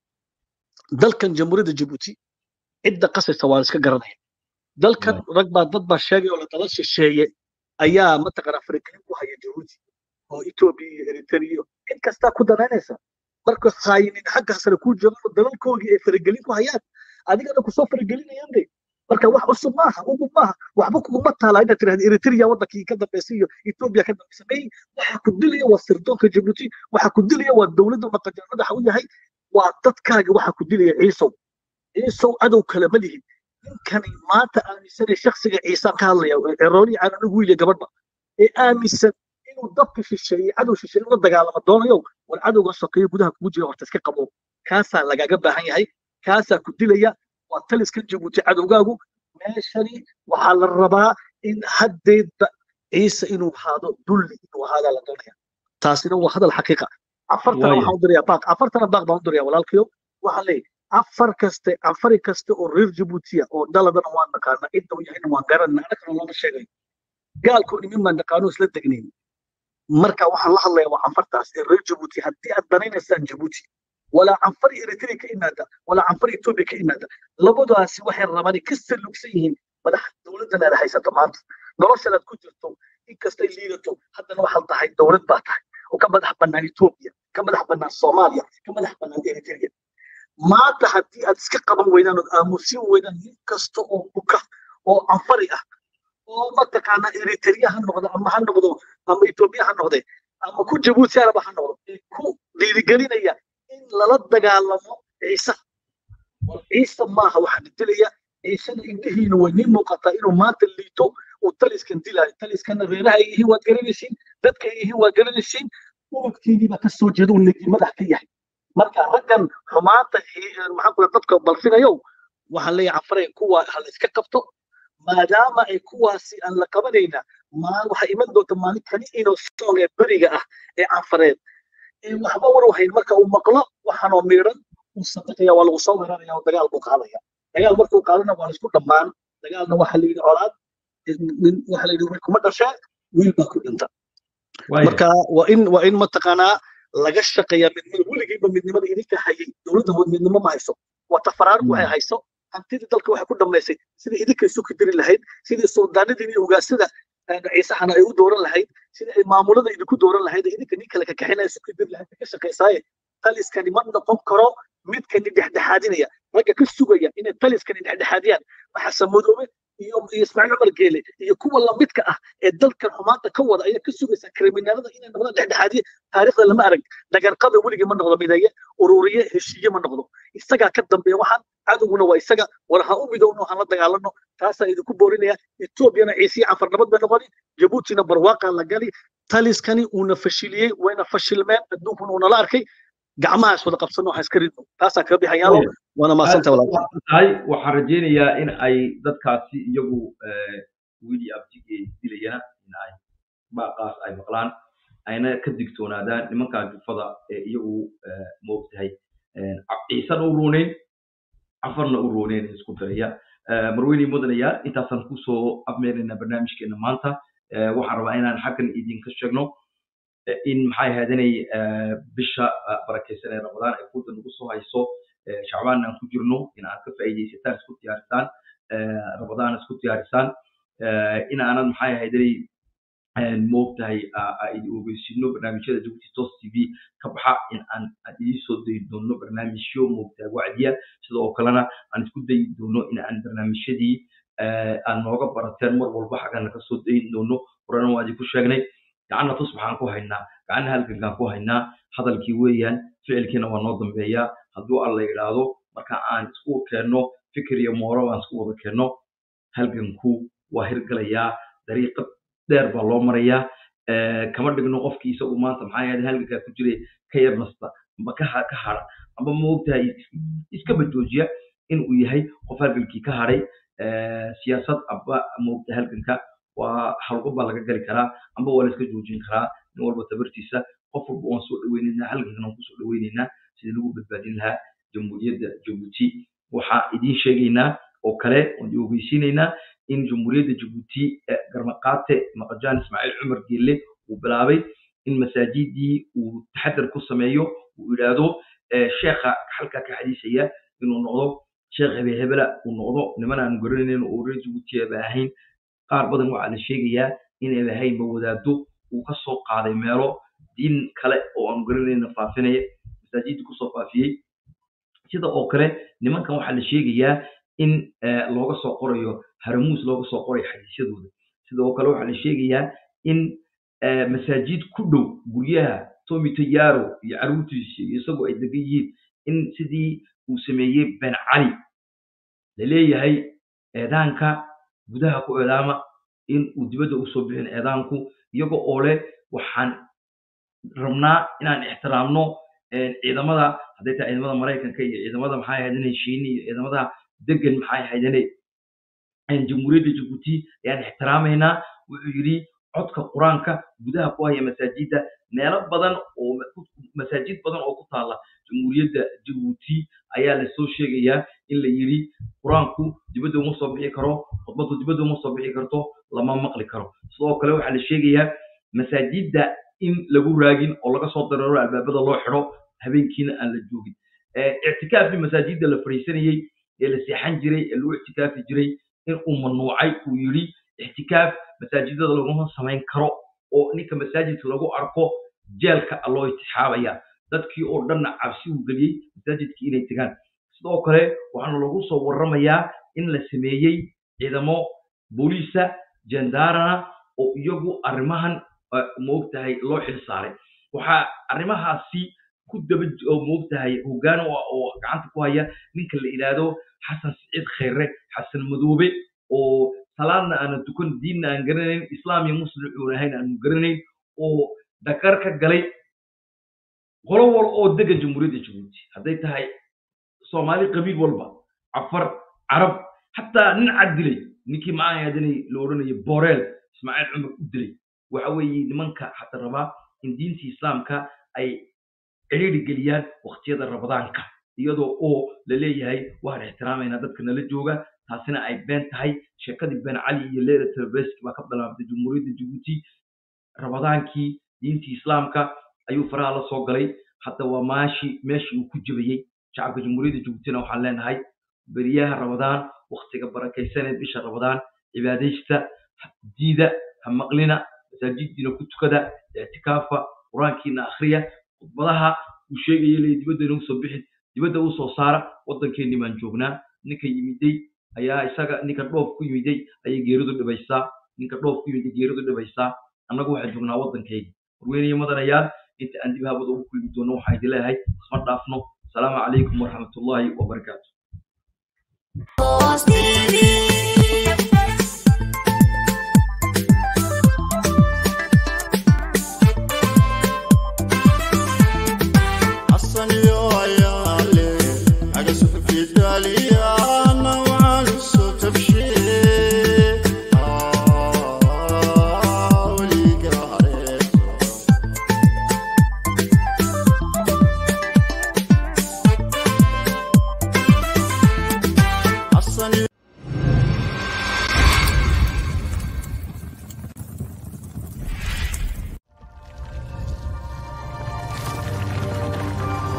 dalkan jamhuuriyadda jabuuti cidda qasaysa waa iska garanaya dalkan rag baa dad baa sheegay oo la dala shisheeye ayaa mataqaanaa faragelin ku haya jabuuti oo etoobiya iyo eritrea iyo cid kastaa ku danaynaysa marka haayinin xagga sare kuu joogaan dalalkoogii ay faragelin ku hayaan adigana kusoo faragelinayaan de marka wax cusub maaha ugub maaha waxba kuguma taala inaad tirahda eritrea wadankii ka dambeysay iyo etoobiya ka dambeysay may waxa ku dilaya waa sirdoonka jabuuti waxa ku dilaya waa dowladda maqajar madaxa u yahay waa dadkaaga waxa ku dilaya ciisow ciisow cadow kale ma lihin ninkani maanta aaminsanay shaksiga ciisaan ka hadlaya cerooli caanan ugu wiilya gabadhba ee aaminsan inuu dabka shisheeye cadow shisheeye la dagaalamo doonayo war cadowga sokeeye gudaha kugu jira horta iska qabo kaasaa lagaga baahan yahay kaasaa ku dilaya waa taliskan jabuuti cadowgaagu meeshani waxaa la rabaa in haddeedba ciise inuu ahaado dulli inuu ahaadaa la doonaya taasina waa hadal xaqiiqa afartana waxaan u diraya baaq afartana baaq baan u diraya walaalkayo waxaan leeyahay afar kaste afari kaste oo reer jabuutiya oo daladana waan naqaana cidda u yahayna waan garanayna annagana looma sheegayo gaalkoo dhimin baan naqaano isla degnayn marka waxaan la hadlaya waa canfartaas ee reer jabuuti haddii aad danaynaysaan jabuuti walaa canfar eritrea ka imaada walaa canfar etoobiya ka imaada labadaasi waxay rabaan ka salugsan yihiin madax dowladdan aad haysato maanta noloshan aad ku jirto inkastay liidato haddana waxaad tahay dowlad baa tahay oo ka madax bannaan etoobiya ka madax bannaan soomaaliya ka madax bannaan eritrea maanta haddii aad iska qaban weydaan ood aamusin weydaan nin kasta oo buka oo anfari ah oo mataqaana eritrea ha noqdo ama ha noqdo ama etoobiya ha noqde ama ku jabuuti araba ha noqdo ee ku dhiirigelinaya in lala dagaalamo ciise war ciise maaha waxaa la dilaya ciisena indhihiina way nin muuqataa inuu maanta liito uu taliskan dilaayo taliskana reeraha ay yihiin waad garanaysiin dadka ay yihiin waad garanaysiin urubkeedii baa ka soo jeeda uu legi madax ka yahay marka raggan xumaanta maxaan kula dadka balfinayow waxaan leeyahay canfaray kuwa ha la iska qabto maadaama ay kuwaasi aan la qabanayna maa waxaa iman doonta maalin kali inuu song ee beriga ah ee canfareed ee waxba war wahayn marka uu maqlo waxaanoo miidhan uu sadaqaya waa lagu soo weeraraya oo dagaal buu qaadaya dagaal markuu qaadana waa laisku dhammaan dagaalna waxaa la yidhi colaad waxaa la yidhi wiil kuma dhashee wiil baa ku dhinta marka waa in waa in mataqaanaa laga shaqeeyaa midnimada weligiiba midnimada idinka hayay dowladda midnimo ma hayso waa tafaraarku waxay hayso hantidii dalka waxay ku dhammaysay sidii idinka isu kidiri lahayd sidii suldaanadii iyo ugaasada ciisahana ay u dooran lahayd sidii ay maamulada idinku dooran lahayd idinka nin kale ka kaxinaya isu kidiri lahayd ka shaqaysaaye taliskani ma noqon karo midkani dhexdhexaadinaya ragga ka sugaya inay taliskani dhexdhexaadiyaan waxaa samodoobe iyo ismaaciil cumar geele iyo kuwa lamidka ah ee dalkan xumaanta ka wada ayaa ka sugaysa kriminaalada inay noqdaan dhexdhexaadiye taariikhda lama arag dhagarqada weligii ma noqdo mideeye ururiye heshiiye ma noqdo isagaa ka dambeeya waxaan cadowguna waa isaga war ha u midowno han la dagaalano taasaa idinku boorinaya etoobiyana ciisiye canfarnabad bay noqoni jabuutina barwaaqaa la gali taliskani uuna fashiliyey wayna fashilmeen adduunkuna uunala arkay gacmahaas wada qabsano waxaan iska ridno taasaan kaga bixayaalo waana maasanta tahay waxaan rajaynayaa in ay dadkaasi iyagu wili abtige dilayana in ay baaqaas ay maqlaan ayna ka digtoonaadaan nimankaa jufada ee iyagu moogtahay ciisana u rooneyn cafarna u rooneyn isku diraya marweyne mudanayaal intaasaan kusoo abmeeraynaa barnaamijkeena maanta waxaan rabaa inaan xaggan idinka sheegno in maxay ahaadanay bisha barakaysan ee ramadaan ay kuda nagu soo hayso shacbaan aan ku jirno in aad ka faa'iidaysataan isku diyaarisaan ramadaan isku diyaarisaan in aanad maxay ahaadanay moogtahay idin ogeysino barnaamijyada jabuuti tos t v ka baxa in aan idiin soo dayi doono barnaamijyo moogtahay wacdiya sidoo kalena aan isku dayi doono in aan barnaamijyadii aan nooga barateen mar walba xaggana kasoo dayin doono horena waa idinku sheegnay gacanna tus maxaan ku haynaa gacanna halgankaan ku haynaa hadalkii weeyaan ficilkiina waa noo dambeeyaa hadduu alla yidhaahdo marka aan isku keenno fikir iyo mooro aan isku wada keenno halganku waa hirgalayaa dariiqad dheer baa loo marayaa kama dhigno qofkii isagu maanta maxaa yeelay halgankaa ku jiray ka yar nasta amba ka ka hara amba moogtahay iskaba joojiya inuu yahay qof halgankii ka hadhay siyaasad amba moogtahay halganka waa halgo baa laga gali karaa amba waa la iska joojin karaa nin walba tabartiisa qof walba waan soo dhaweynaynaa halgankana waan kusoo dhaweynaynaa sidii lagu badbaadin lahaa jamhuuriyadda jabuuti waxaa idiin sheegaynaa oo kale oon ogeysiinaynaa in jamhuuriyadda jabuuti garmaqaate maqajaan ismaaciil cumar geelle uu bilaabay in masaajidii uu taxadar ku sameeyo uu yidhaahdo sheekha halkaa ka xadiisaya inuu noqdo sheekh hebehebela uu noqdo niman aan garanaynin oo reer jabuuti aba ahayn qaar badan waxaa la sheegayaa inayba ahaynba wadaado uu ka soo qaaday meelo diin kale oo aan garanayna faafinaya masaajidda kusoo faafiyey sida oo kale nimankan waxaa la sheegayaa in looga soo qorayo haramuus looga soo qorayo xadiisyadooda sida oo kale waxaa la sheegayaa in masaajid ku dhow guryaha tomi tayaro iyo caruurtiisa iyo isagoo ay degan yihiin in sidii uu sameeyey ben cali la leeyahay eedaanka gudaha ku eedaama in uu dibadda usoo bixin eedaanku iyaga oo leh waxaan rabnaa inaan ixtiraamno ciidamada hadday tahay ciidamada maraykanka iyo ciidamada maxay ahaydane shiini iyo ciidamada degan maxay ahaydane jamhuuriyadda jabuuti ayaan ixtiraamaynaa wuxuu yidhi codka qur-aanka gudaha ku haya masaajidda meelo badan oo masaajid badan oo ku taala jamhuuriyadda jabuuti ayaa lasoo sheegayaa in la yidhi qur-aanku dibadda uma soo bixi karo khudbaddu dibadda uma soo bixi karto lama maqli karo sidoo kale waxaa la sheegayaa masaajidda in lagu raagin oo laga soo dareero albaabada loo xidho habeenkiina aan la joogin ictikaafkii masaajidda la fadhiisanayey ee la seexan jiray ee lagu ictikaafi jiray in uu mamnuucay uu yidhi ictikaaf masaajidada laguma samayn karo oo ninka masaajidka lagu arko jeelka loo itixaabaya dadkii oo dhanna cabsi uu geliyey masaajidkii inay tegaan sidoo kale waxaana lagu soo warramayaa in la sameeyey ciidamo booliisa jendarana oo iyagu arrimahan moogtahay loo xil saaray waxaa arrimahaasi ku daba oo moogtahay hoggaan u ah oo gacanta ku haya ninka la yidhaahdo xasan siciid khayre xasan madoobe oo salaadna aanan tukan diinna aan garanayn islaam iyo muslim uun ahayn aanu garanayn oo dakar ka galay qolo wal oo degan jamhuuriyadda jabuuti hadday tahay soomaali qabiil walba cafar carab xataa nin cad dilay ninkii macaayadinay la odhanayo boreel ismaaciil cumar u dilay waxa weeye nimanka hata rabaa in diinta islaamka ay cidhiidhi geliyaan waqtiyada rabadaanka iyadoo oo la leeyahay waan ixtiraamaynaa dadka nala jooga taasina ay been tahay sheekadii ben cali iyo leila telebeski baa ka bilaabtay jamhuuriyadda jabuuti rabadaankii diintii islaamka ayuu faraha la soo galay hadda waa maashi meeshii uu ku jabayey shacabka jamhuuriyadda jabuutina waxaan leenahay beriyaha rabadaan waktiga barakaysaneed bisha rabadaan cibaadaysta diida ha maqlina masaajidiina ku tukada ictikaafa qur-aankiina akhriya khudbadaha uu sheegaya le dibadda inagu soo bixin dibadda u soo saara waddankeennii baan joognaa ninka yimiday ayaa isaga ninka dhoof ku yimiday ayay geeridu dhibaysaa ninka dhoof ku yimiday geeridu dhibaysaa annagu waxaan joognaa waddankayga warweynayo madanayaal inta aan dib habada ugu kulmi doono waxaan idin leeyahay isma dhaafno asalaamu calaykum waraxmatullaahi wabarakaatu Post TV.